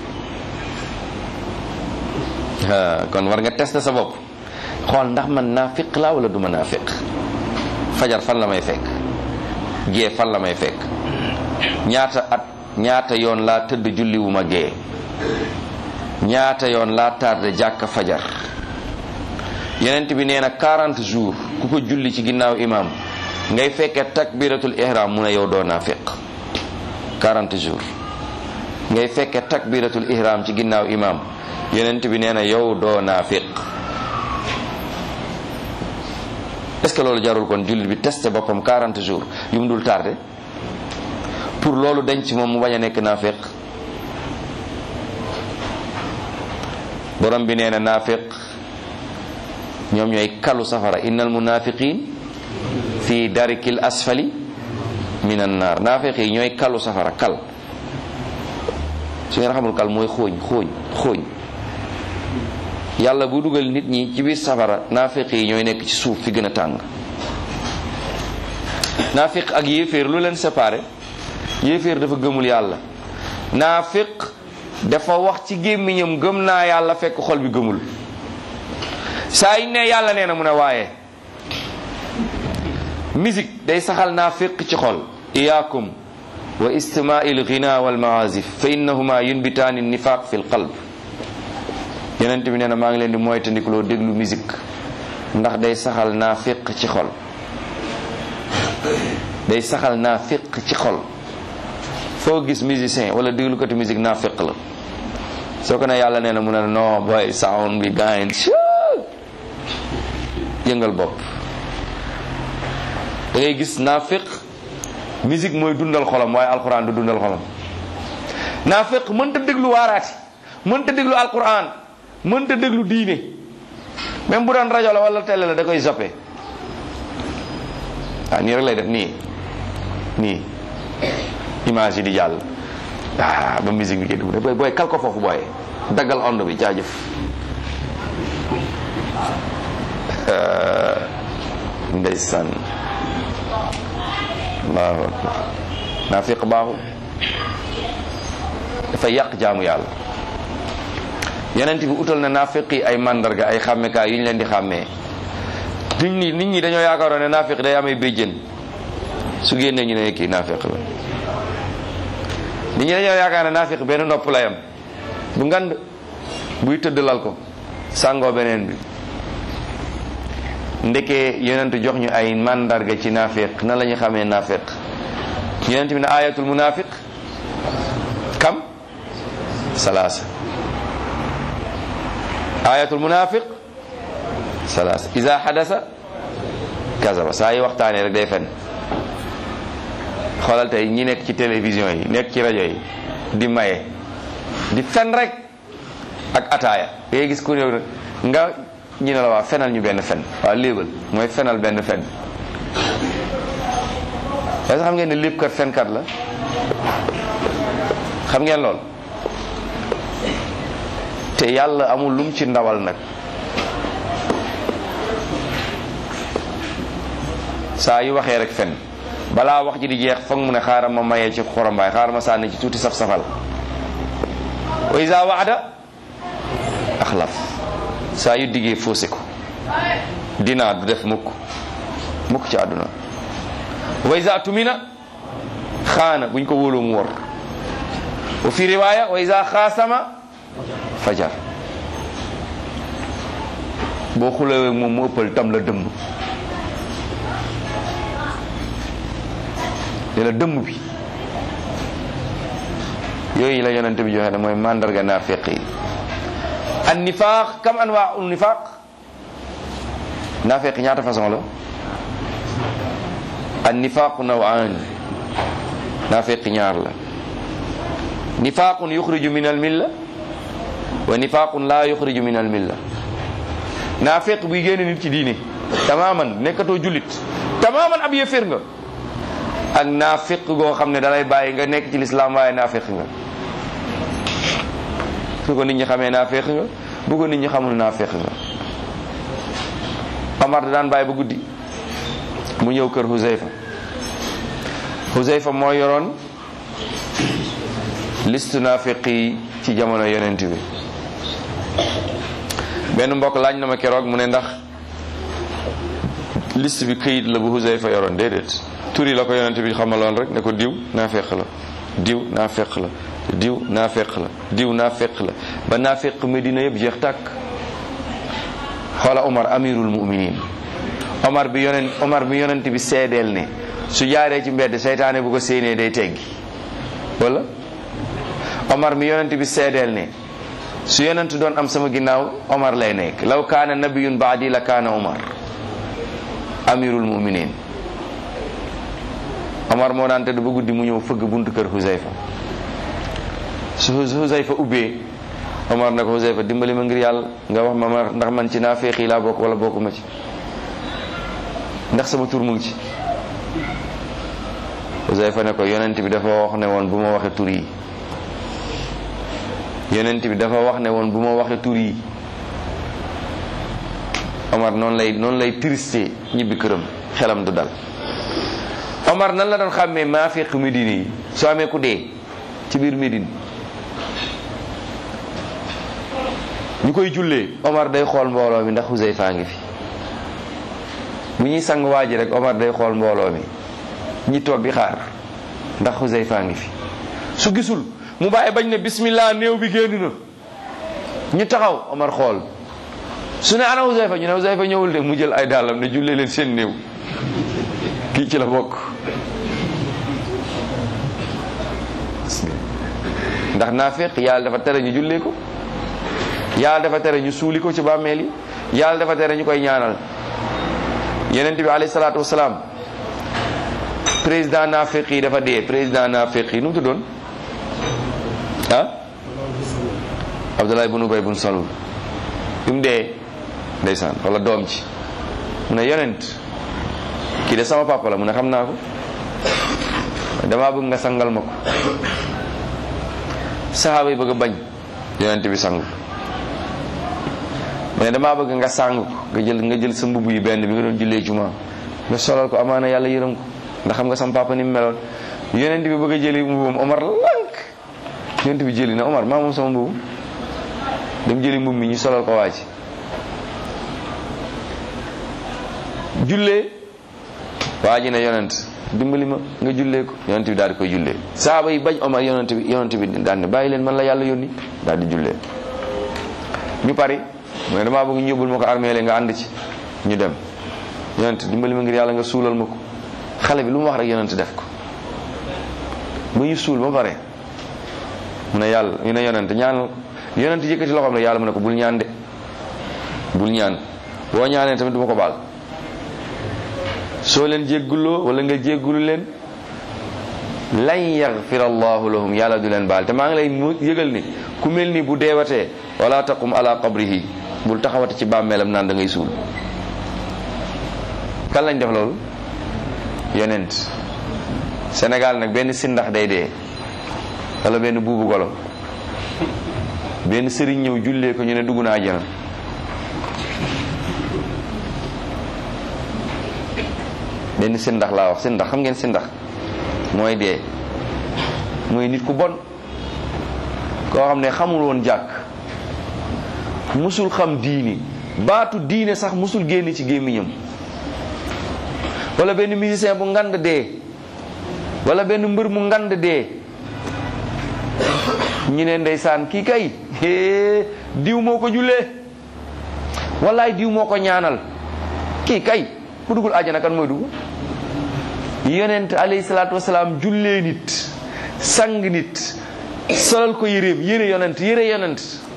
kon war nga tester sa bopp xool ndax man naafiq laa wala du ma naafiq fajar fan la may fekk gée fan la may fekk ñaata at ñaata yoon laa tëdd julli wu ma gée ñaata yoon laa tardé jàkka fajar yenent bi nee na 40 jours ku ko julli ci ginnaaw imam ngay fekkee takbiratul ihram mu ne yow doo naafiq 40 jours ngay fekkee takbiratul ihram ci ginnaaw imam yenent bi nee na yow doo naafiq est-ce que loolu jarul kon jullit bi testé boppam 40 jours yu mu dul tardé pour loolu denc moom mu bañ a nekk naafiq borom bi nee na naafiq ñoom ñooy kalu safara innal munafiqin fi darikil asfali minan naar naafiq yi ñooy kalu safara kal su ngeen xamul kal mooy xooñ xooñ xooñ yàlla bu dugal nit ñi ci biir safara naafiq yi ñooy nekk ci suuf fi gën a tàng naafiq ak yéeféer lu leen séparé yéeféer dafa gëmul yàlla naafiq dafa wax ci gémmiñam gëm naa yàlla fekk xol bi gëmul saa yi ne yàlla nee na mu ne waaye musique day saxal naafiq ci xol iyaakum wa istimaa'il ghina wal maazif fa innahuma yunbitaani nifaq fi l qalb yenent bi nee na maa ngi leen di moytandikuloo déglu musique ndax day saxal naafiq ci xol day saxal naafiq ci xol foo gis musicien wala déglukati musique naafiq la soo ko ne yàlla nee na mu ne non boy sound bi gain yëngal bopp da ngay gis naafiq musique mooy dundal xolam waaye alquran du dundal xolam naafiq mënta déglu waaraati mënta déglu alquran mënta déglu diine même bu doon rajo la wala télé la da koy zappé waaw nii rek lay def nii nii image yi di jàll ah ba musique bi génn booy booy kal ko foofu booy daggal onde bi jaajëf ndeysaan allahu akbar naafiq baaxul dafay yàq jaamu yàlla yonent bi utal na naafiq yi ay mandarga ay xàmmekaay yu ñu leen di xàmmee nit ñi nit ñi dañoo yaakaaroon ne naafiq day amay béjjën su génnee ñu ne kii naafiq la nit ñi dañoo yaakaar ne naafiq benn nopp lay am bu ngand buy tëdd lal ko sàngoo beneen bi ndekee yonent jox ñu ay mandarga ci naafiq nan la ñu xamee naafiq yonent bi ne ayatul munafiq kam salaasa ayatul munafiq salaasa iza hadasa kazaba saa yi waxtaanee rek day fen xoolal tey ñi nekk ci télévision yi nekk ci rajo yi di maye di fen rek ak ataaya ngay gis ku réew nga ñu ne la waa fenal ñu benn fen waa léebal mooy fenal benn fen parce que xam ngeen ne lépp kat fenkat la xam ngeen lool te yàlla amul lum ci ndawal nag saa yu waxee rek fen balaa wax ji di jeex foog mu ne xaaral ma mayee ci xorambaay xaaral ma sànni ci tuuti saf safal wa iza waada axlaf saa yu diggee faussé ko dinaa du def mukk mukk ci àdduna wa iza tumina xaana buñ ko wóoloo mu wor wa fi riwaya wa iza xaasama fajar boo xulawee moom mu ëppal tam la dëmm ne la dëmm bi yooyu la yonent bi joxe ne mooy mandarga naafiq yi an nifaaq kam anwaa ul nifaaq naafiq ñaata façon la an nifaaqu nawaan naafiq ñaar la nifaaqun yuxriju min al milla wa nifaaqun laa yuxriju min al milla naafiq buy génne nit ci diine tamaman nekkatoo jullit tamaman ab yëfër nga ak naafiq goo xam ne dalay bàyyi nga nekk ci lislaam waaye naafiq nga su ko nit ñi xamee naafiq nga bu ko nit ñi xamul naafiq nga Omar da daan bàyyi ba guddi mu ñëw kër Huzayfa Huzayfa moo yoroon liste naafiq yi ci jamono yonent bi benn mbokk laaj na ma keroog mu ne ndax liste bi këyit la bu Huzayfa yoroon déedéet turi la ko yonent bi xamaloon rek ne ko diw naafeq la diw naafeq la diw naafeq la diw naafeq la ba naafeq Medina yëpp jeex tàkk xoola Omar amirul muminin Omar bi yonent Omar bi yonent bi seedeel ne su jaaree ci mbedd seytaane bu ko séenee day teggi wala Omar mi yonent bi seedeel ne su yonent doon am sama ginnaaw Omar lay nekk law kaana nabiyun baadi la kaana Omar amirul muminin Omar moo daan tëdd ba guddi mu ñëw fëgg buntu kër Huzayfa su Huzayfa ubbee Omar ne ko Huzayfa dimbali ma ngir yàlla nga wax ma ma ndax man ci naafeq yi laa bokk wala bokkuma ci ndax sama tur mu ngi ci Huzayfa ne ko yonent bi dafa wax ne woon bu ma waxe tur yi yonent bi dafa wax ne woon bu ma waxe tur yi Omar noonu lay noonu lay triste ñibbi këram xelam du dal Omar nan la doon xàmmee naafiq Médine yi soo amee ku dee ci biir Médine ñu koy jullee Omar day xool mbooloo mi ndax Huzayfa ngi fi bu ñuy sang waa ji rek Omar day xool mbooloo mi ñi toog di xaar ndax Huzayfa ngi fi su gisul mu bàyyi bañ ne bismillah néew bi génn na ñu taxaw Omar xool su ne ana Huzayfa ñu ne Huzayfa ñëwul de mu jël ay dàllam ne jullee leen seen néew kii ci la bokk ndax naafeq yàlla dafa tere ñu jullee ko yàlla dafa tere ñu suuli ko ci bàmmeel yi yàlla dafa tere ñu koy ñaanal yenent bi alayhi salaatu wasalaam président naafeq yi dafa dee président naafeq yi nu mu tuddoon ah Abdullah ibn Ubay ibn Salul bi mu dee ndeysaan wala doom ci mu ne yonent kii de sama papa la mu ne xam naa ko damaa bëgg nga sangal ma ko saxaaba yi bëgg a bañ yonent bi sangu mu ne damaa bëgg nga sang ko nga jël nga jël sa mbubb yi benn bi nga doon jullee juma nga solal ko amaana yàlla yërëm ko ndax xam nga sama papa ni mu meloon yonent bi bëgg a jëli mbubam Omar lank yonent bi jëli na Omar maa moom sama mbubu dem jëli mbub mi ñu solal ko waa ji jullee waa ji ne yonent dimbali ma nga jullee ko yonent bi daal di koy jullee saaba yi bañ Omar yonent bi yonent bi daal ne bàyyi leen man la yàlla yónni daal di jullee ñu pari mu ne damaa bëgg ñu yóbbul ma ko armée nga ànd ci ñu dem yonent dimbali ma ngir yàlla nga suulal ma ko xale bi lu mu wax rek yonent def ko ba ñu suul ba pare mu ne yàlla ñu ne yonent ñaanal yonent yëkkati loxoom ne yàlla mu ne ko bul ñaan de bul ñaan boo ñaanee tamit du ma ko baal soo leen jégguloo wala nga jéggulu leen lan yaxfir allahu lahum yàlla du leen baal te maa ngi lay mu yëgal ni ku mel ni bu deewatee wala taqum ala qabrihi bul taxawate ci bàmmeelam naan da ngay suul kan lañ def loolu yonent Sénégal nag benn sindax day dee wala benn buubu golo benn sëriñ ñëw jullee ko ñu ne dugg na àjjana benn sindax laa wax sindax xam ngeen sindax mooy dee mooy nit ku bon koo xam ne xamul woon jàkk musul xam diini baatu diine sax musul génn ci gémmiñam wala benn musicien bu ngand dee wala benn mbër mu ngand dee ñu ne ndeysaan kii kay hee diw moo ko jullee wallaay diw moo ko ñaanal kii kay ku dugul àjjana kan mooy dugg yonent alayhi salaatu wasalaam jullee nit sang nit solal ko yéreem yére yonent yére yonent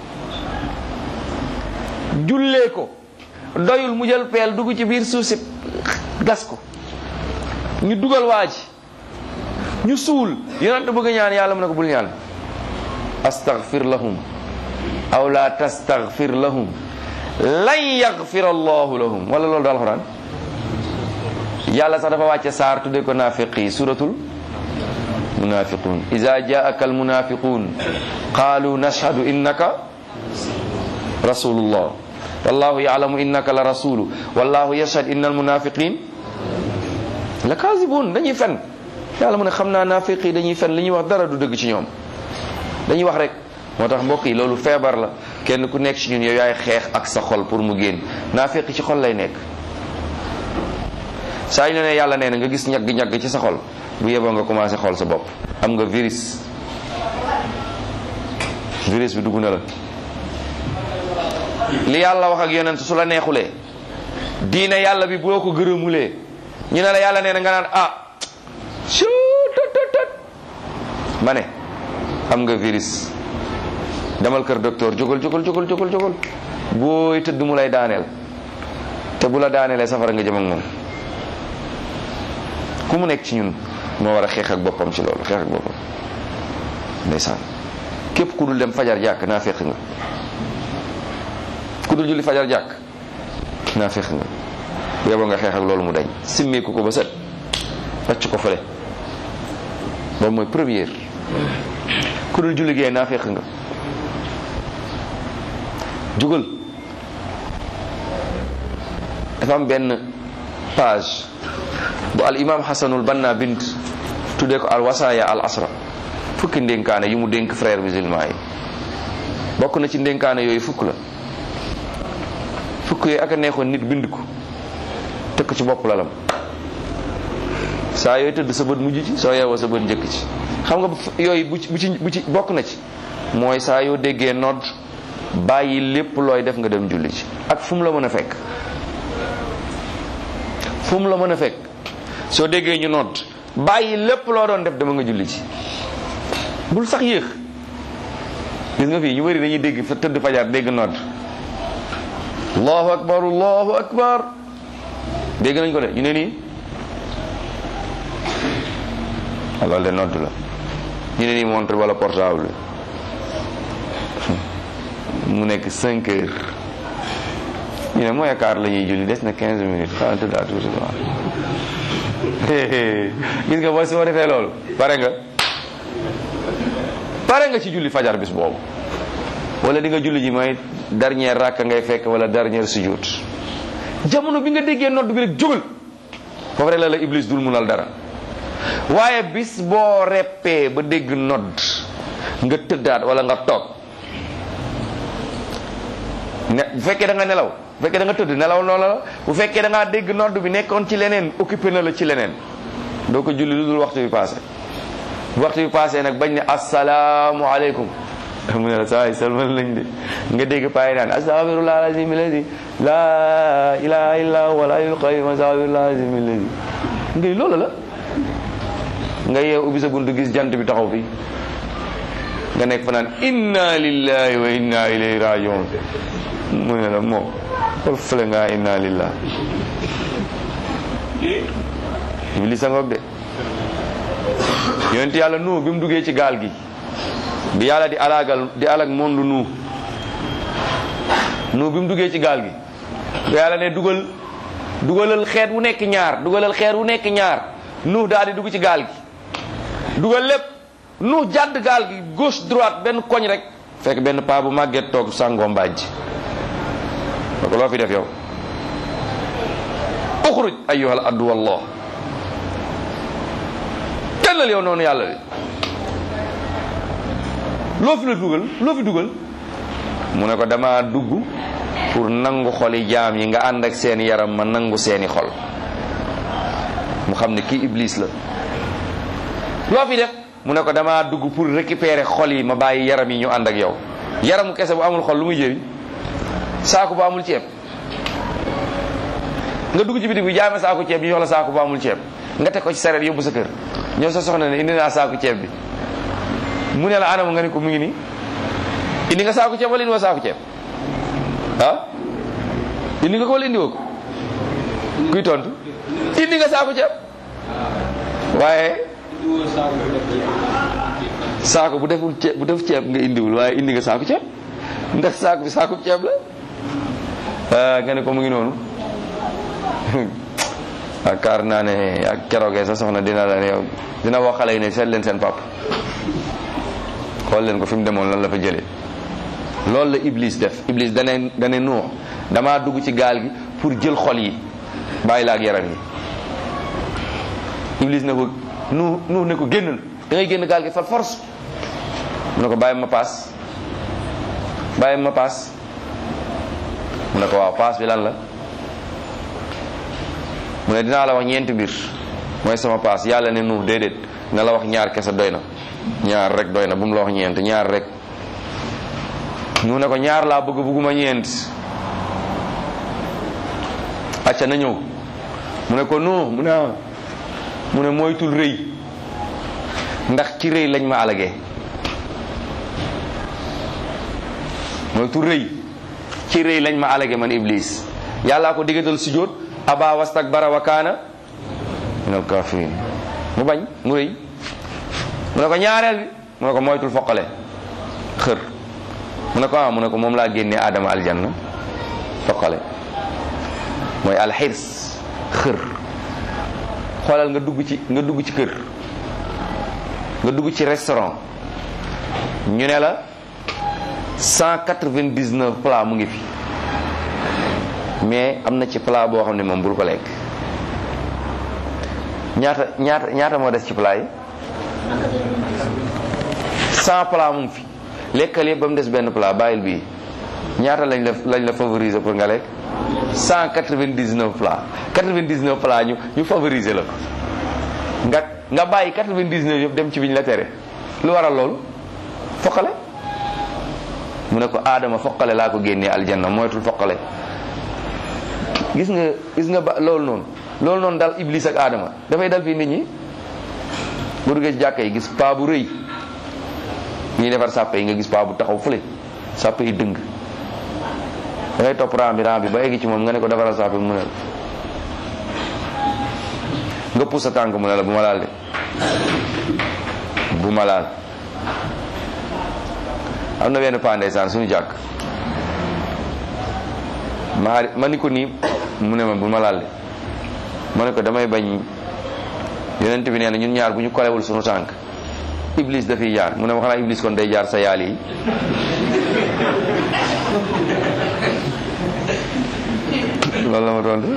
jullee ko doyul mu jël peel dugg ci biir suuf si gas ko ñu dugal waa ji ñu suul yonent bëgg ñaan yàlla mu ne ko bul ñaan astaghfir lahum aw la tastaghfir lahum lan yaghfir allahu lahum wala loolu daal alxuraan yàlla sax dafa wàcce saar tudde ko naafiq yi suratul munafiqun ida jaaka almunafiqun qalu nashhadu innaka rasulullah wallahu yalamu innaka la rasulu wallahu yashhad inna almunafiqin la kaasibun dañuy fen yàlla mu ne xam naa naafiq yi dañuy fen li ñuy wax dara du dëgg ci ñoom dañuy wax rek moo tax mbokk yi loolu feebar la kenn ku nekk ci ñun yow yaay xeex ak sa xol pour mu génn naafiq ci xol lay nekk saa ñu ne yàlla nee na nga gis ñagg-ñagg ci sa xol bu yeboo nga commencé xool sa bopp am nga virus virus bi dugg na la li yàlla wax ak yonent su la neexulee diine yàlla bi boo ko gërëmulee ñu ne la yàlla nee na nga naan ah su tot tot tot ma ne am nga virus demal kër docteur jógal jógal jógal jógal jógal booy tëdd mu lay daaneel te bu la daaneelee safara nga jëm ak moom ku mu nekk ci ñun moo war a xeex ak boppam ci loolu xeex ak boppam ndeysaan képp ku dul dem fajar jàkk naa fekk nga ku dul julli fajar jàkk naa fekk nga yóbbu nga xeex ak loolu mu dañ simmeeku ko ba set wàcc ko fële boobu mooy première ku dul julli gee naa fekk nga jugal dafa am benn page bu al imam xasanul banna bind tuddee ko al wasaaya al asra fukki ndénkaane yu mu dénk frère musulman yi bokk na ci ndénkaane yooyu fukk la fukk yooyu ak a neexoon nit bind ko tëkk ci bopp lalam saa yooyu tëdd sa bët mujj ci soo yeewoo sa bët njëkk ci xam nga yooyu bu ci bu ci bu ci bokk na ci mooy saa yoo déggee nodd bàyyi lépp looy def nga dem julli ci ak fu mu la mën a fekk fu mu la mën a fekk soo déggee ñu nodd bàyyi lépp loo doon def dama nga julli ci bul sax yéex gis nga fii ñu bëri dañuy dégg fa tëdd fajar dégg nodd allahu akbar allahu akbar dégg nañ ko de ñu ne nii loolu de nodd la ñu ne nii montre wala portable mu nekk 5 heures ñu ne mooy quart la ñuy julli des na 15 minutes xanaa tëddaa tuuti gis nga boo soo defee loolu pare nga pare nga ci julli fajar bis boobu wala di nga julli ji mooy dernière rakka ngay fekk wala dernière sujud jamono bi nga déggee nodd bi rek jógal foofu rek la la iblis dul munal dara waaye bis boo reppee ba dégg nodd nga tëddaat wala nga toog ne bu fekkee da nga nelaw bu fekkee da nga tëdd nelaw noonu la bu fekkee da ngaa dégg nodd bi nekkoon ci leneen occupé na la ci leneen doo ko julli lu dul waxtu bi passé bu waxtu bi passé nag bañ ne asalaamu aleykum mu ne la saa yi salmal lañ de nga dégg payi naan astaghfirullah alazim alladi la ilaha illa huwa al qayyum astaghfirullah alazim alladi ngay loolu la nga yeew ubbi sa buntu gis jant bi taxaw fi nga nekk fa naan inna lillahi wa inna ilayhi rajiun mu ne la moo xool fële ngaa inna lillah mi li sa ngoog de yonent yàlla nu bi mu duggee ci gaal gi bi yàlla di alagal di alag monde nu nu bi mu duggee ci gaal gi bi yàlla ne dugal dugalal xeet wu nekk ñaar dugalal xeet wu nekk ñaar nu daal di dugg ci gaal gi dugal lépp nu jàdd gaal gi gauche droite benn koñ rek fekk benn paa bu màgget toog sàngoo mbaaj ba ko loo fi def yow uxruj ayyuhal addu wallah tellal yow noonu yàlla li loo fi la dugal loo fi dugal mu ne ko dama dugg pour nangu xoli jaam yi nga ànd ak seen yaram ma nangu seeni xol mu xam ne kii iblis la loo fi def mu ne ko dama dugg pour récupérer xol yi ma bàyyi yaram yi ñu ànd ak yow yaramu kese bu amul xol lu muy jëriñ saako bu amul ceeb nga dugg ci bitig bi jaay ma saako ceeb ñu jox la saako bu amul ceeb nga teg ko ci sareet yóbbu sa kër ñëw sa soxna ne indi naa saako ceeb bi mu ne la anam nga ne ko mu ngi nii indi nga saako ceeb wala indi wa saako ceeb ah indi nga ko wala indi woo ko kuy tontu indi nga saako ceeb waaye saako bu deful ceeb bu def ceeb nga indiwul waaye indi nga saako ceeb ndax saako bi saako ceeb la nga ne ko mu ngi noonu yaakaar naa ne ak keroogee sa soxna dina la ne yow dina wax xale yi ne seet leen seen pap xool leen ko fi mu demoon lan la fa jëlee loolu la Iblis def Iblis dane dane nuux damaa dugg ci gaal gi pour jël xol yi bàyyi la ak yaram yi Iblis ne ko nu nu ne ko génnal da ngay génn gaal gi far force mu ne ko bàyyi ma paas bàyyi ma paas mu ne ko waaw paas bi lan la mu ne dinaa la wax ñeenti mbir mooy sama paas yàlla ne nu déedéet na la wax ñaar kese doy na ñaar rek doy na bu mu la wax ñeent ñaar rek nu ne ko ñaar laa bëgg bëgguma ñeent acca na ñëw mu ne ko nu mu ne mu ne moytul rëy ndax ci rëy lañ ma alagee moytul rëy ci rëy lañ ma alagee man iblis yàllaa ko diggatal sujjóot aba wastakbara wa kaana minal kafirin mu bañ mu rëy mu ne ko ñaareel bi mu ne ko moytul foqale xër mu ne ko ah mu ne ko moom laa génnee aadama aljanna foqale mooy alxirs xër xoolal nga dugg ci nga dugg ci kër nga dugg ci restaurant ñu ne la 199 plat mu ngi fi mais am na ci plat boo xam ne moom bul ko lekk ñaata ñaata ñaata moo des ci plat yi 100 plat mu ngi fi lekkal yëpp ba mu des benn plat bàyyil bii ñaata lañ la lañ la favoriser pour nga lekk 199 plat 99 plat ñu ñu favoriser la ko nga nga bàyyi 99 yëpp dem ci biñ la tere lu waral loolu foqale mu ne ko aadama foqale laa ko génnee aljanna moytul foqale gis nga gis nga ba loolu noonu loolu noonu dal iblis ak aadama dafay dal fii nit ñi bu duggee ci jàkka yi gis paa bu rëy ñuy defar sàppe yi nga gis paa bu taxaw fële sàppe yi dëng da ngay topp ram bi ram bi ba eggi ci moom nga ne ko defaral sàppe mu ne la nga pousse sa tànk mu ne la bu ma laal de bu ma laal am na benn paa ndeysaan suñu jàkk ma ma ni ko nii mu ne ma bu ma laal de ma ne ko damay bañ yonent bi nee na ñun ñaar bu ñu kolewul suñu tànk iblis dafiy jaar mu ne ma xanaa iblis kon day jaar sa yaal yi loolu la ma tontu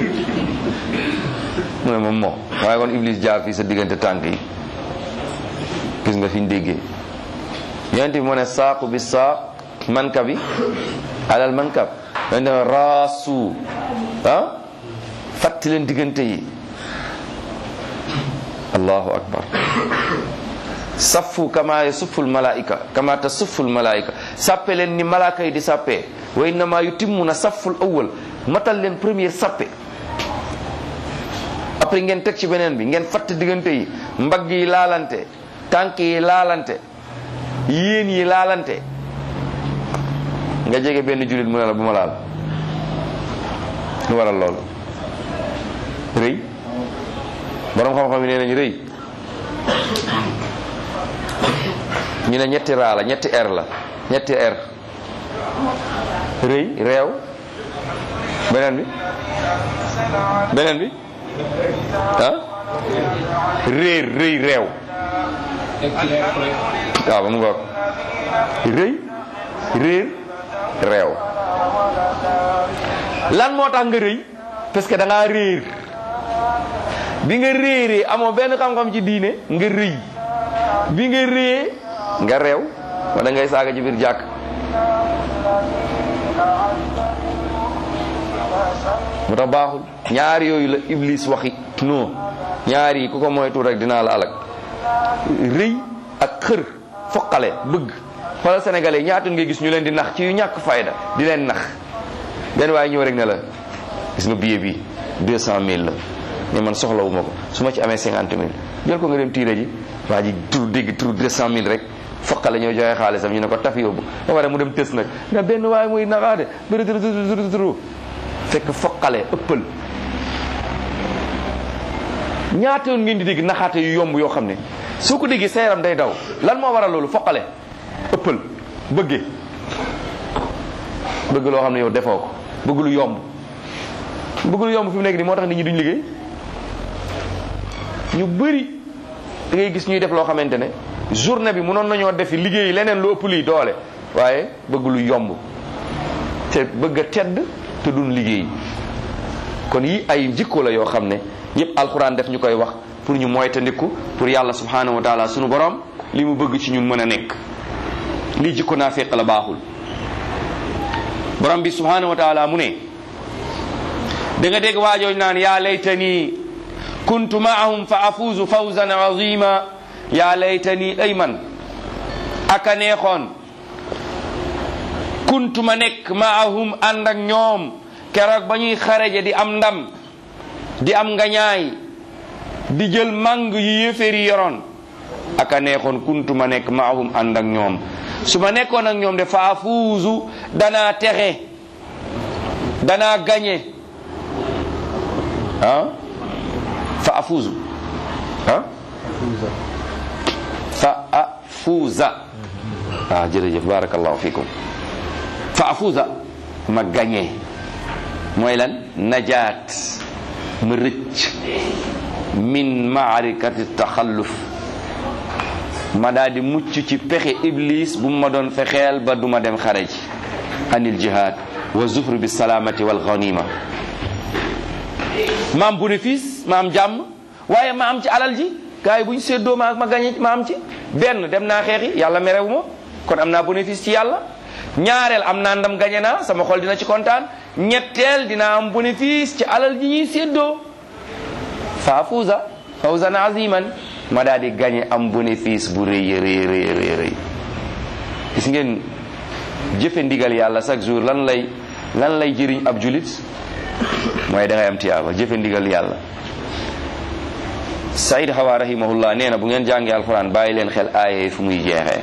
mu ne moom moo waaye kon iblis jaar fii sa diggante tànk yi gis nga fi ñu déggee yonent bi moo ne saaqu bi saaq manka bi alal mankab dañ ne raasu ah fàtti leen diggante yi allahu akbar saffu kama yasufful malaika kama tasufful malaika sàppe leen ni malaaka yi di sàppee wa innama yutimmuna safful awwal matal leen première sàppe après ngeen teg ci beneen bi ngeen fatt diggante yi mbagg yi laalante tànk yi laalante yéen yi laalante nga jege benn jullit mu ne la bu ma laal lu waral loolu rëy borom xam-xam yi nee nañu rëy ñu ne ñetti raa la ñetti r la ñetti r rëy réew beneen bi beneen bi ah réer rëy réew waaw ba mu ngoog rëy réer réew lan moo tax nga rëy parce que da ngaa réer bi nga réeree amoo benn xam-xam ci diine nga rëy bi nga réer nga réew wala ngay saaga ci biir jàkk mu tax baaxul ñaar yooyu la iblis waxi non ñaar yi ku ko moytu rek dinaa la alak rëy ak xër foqale bëgg xoolal sénégalais ñaata ngay gis ñu leen di nax ci yu ñàkk fayda di leen nax benn waaye ñëw rek ne la gis nga billet bi deux cent mille la mais man soxlawuma ko su ma ci amee cinquante mille jël ko nga dem tiire ji waa ji tur dégg tur deux cent mille rek foqale ñoo joxe xaalisam ñu ne ko taf yóbbu ba pare mu dem tës nag nga benn waaye muy naxaade bëri turu fekk foqale ëppal ñaata yoon ngeen di dégg naxaate yu yomb yoo xam ne soo ko déggee sa yaram day daw lan moo waral loolu foqale ëppal bëggee bëgg loo xam ne yow defoo ko bëgg lu yomb bëgg lu yomb fi mu nekk nii moo tax nit ñi duñ liggéey ñu bëri da ngay gis ñuy def loo xamante ne journée bi mënoon nañoo defi liggéey leneen lu ëpp lii doole waaye bëgg lu yomb te bëgg a tedd te duñ liggéey kon yi ay jikko la yoo xam ne yépp alxuraan def ñu koy wax pour ñu moytandiku pour yàlla subhanahu wa taala sunu borom li mu bëgg ci ñun mën a nekk lii jikko naa féq la baaxul borom bi subhanahu wa taala mu ne da nga dégg waajooj naan yaa laytani kuntu maahum fa afuuzu fawzan azima yaa laytani ay man aka neexoon kuntu ma nekk maahum ànd ak ñoom keroog ba ñuy xareje di am ndam di am ngañaay di jël màng yu yéeféer yi yoroon aka neexoon kuntu ma nekk maahum ànd ak ñoom su ma nekkoon ak ñoom de fa afuuzu danaa texe danaa gañe ah fa afuuzu ah fa afuuza ah jërëjëf barakallahu fikum fa afuuza ma gañe mooy lan najaat ma rëcc min maarikati taxalluf ma daal di mucc ci pexe iblis bu ma doon fexeel ba duma dem xare ji anil jihad wa zufru bi salaamati wal ghanima ma am bénéfice ma am jàmm waaye ma am ci alal ji gars yi bu ñu séddoo ma ma gañe ma am ci benn dem naa xeexi yàlla merewu ma kon am naa bénéfice ci yàlla ñaareel am naa ndam gañe naa sama xol dina ci kontaan ñetteel dina am bénéfice ci alal ji ñuy séddoo fa fuuza fawzan aziman ma daal di gañe am bénéfice bu rëy rëy rëy rëy rëy gis ngeen jëfe ndigal yàlla chaque jour lan lay lan lay jëriñ ab julit mooy da ngay am tiyaaba jëfe ndigal yàlla Saïd Hawa rahimahullah nee na bu ngeen jàngee alquran bàyyi leen xel aaya yi fu muy jeexee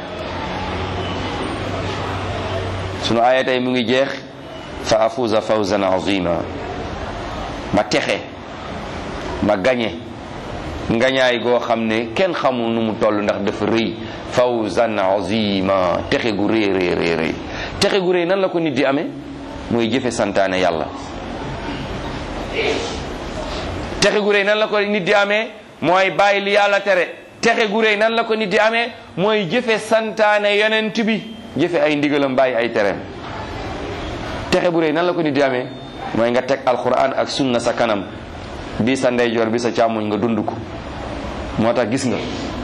sunu aaya tey mu ngi jeex fa afuza fawzan azima ma texe ma gañe ngañaay goo xam ne kenn xamul nu mu toll ndax dafa rëy fawzan azima texe gu rëy rëy rëy rëy texe gu rëy nan la ko nit di amee mooy jëfe santaane yàlla texe gu rëy nan la ko nit di amee mooy bàyyi li yàlla tere texe gu rëy nan la ko nit di amee mooy jëfe santaane yonent bi jëfe ay ndigalam bàyyi ay tereem texe bu rëy nan la ko nit di amee mooy nga teg alquran ak sunna sa kanam bi sa ndeyjoor bi sa càmmoñ nga dund ko moo tax gis nga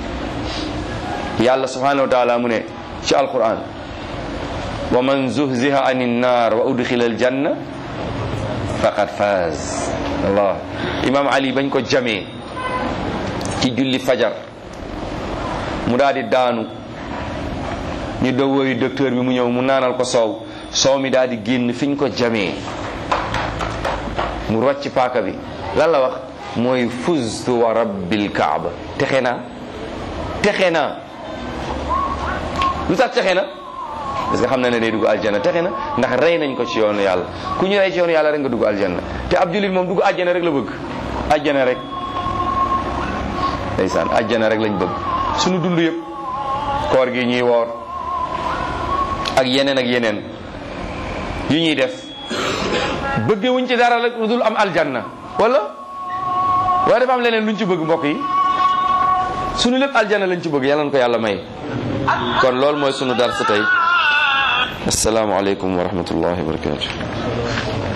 yàlla subhanahu wa taala mu ne ci alquran wa man zuhziha ani nnar wa udxila aljanna faqad faz allah imam ali bañ ko jamee ci julli fajar mu daal di daanu ñu dowooyu docteur bi mu ñëw mu naanal ko soow soow mi daal di génn fiñ ko jamee mu rocc paaka bi lan la wax mooy fuztu wa rabbil kaaba texe naa texe naa lu tax texe na parce que xam na ne day dugg aljanna texe na ndax rey nañ ko ci yoonu yàlla ku ñu rey ci yoonu yàlla rek nga dugg aljanna te ab jullit moom dugg aljanna rek la bëgg aljanna rek ndeysaan aljanna rek lañ bëgg suñu dund yëpp koor gi ñuy woor ak yeneen ak yeneen yu ñuy def bëggewuñ ci dara rek lu dul am aljanna wala wala dafa am leneen luñ ci bëgg mbokk yi sunu lépp aljanna lañ ci bëgg yàlla na ko yàlla may kon loolu mooy sunu dar sa tey assalaamu aleykum wa rahmatullahi wa barakatuh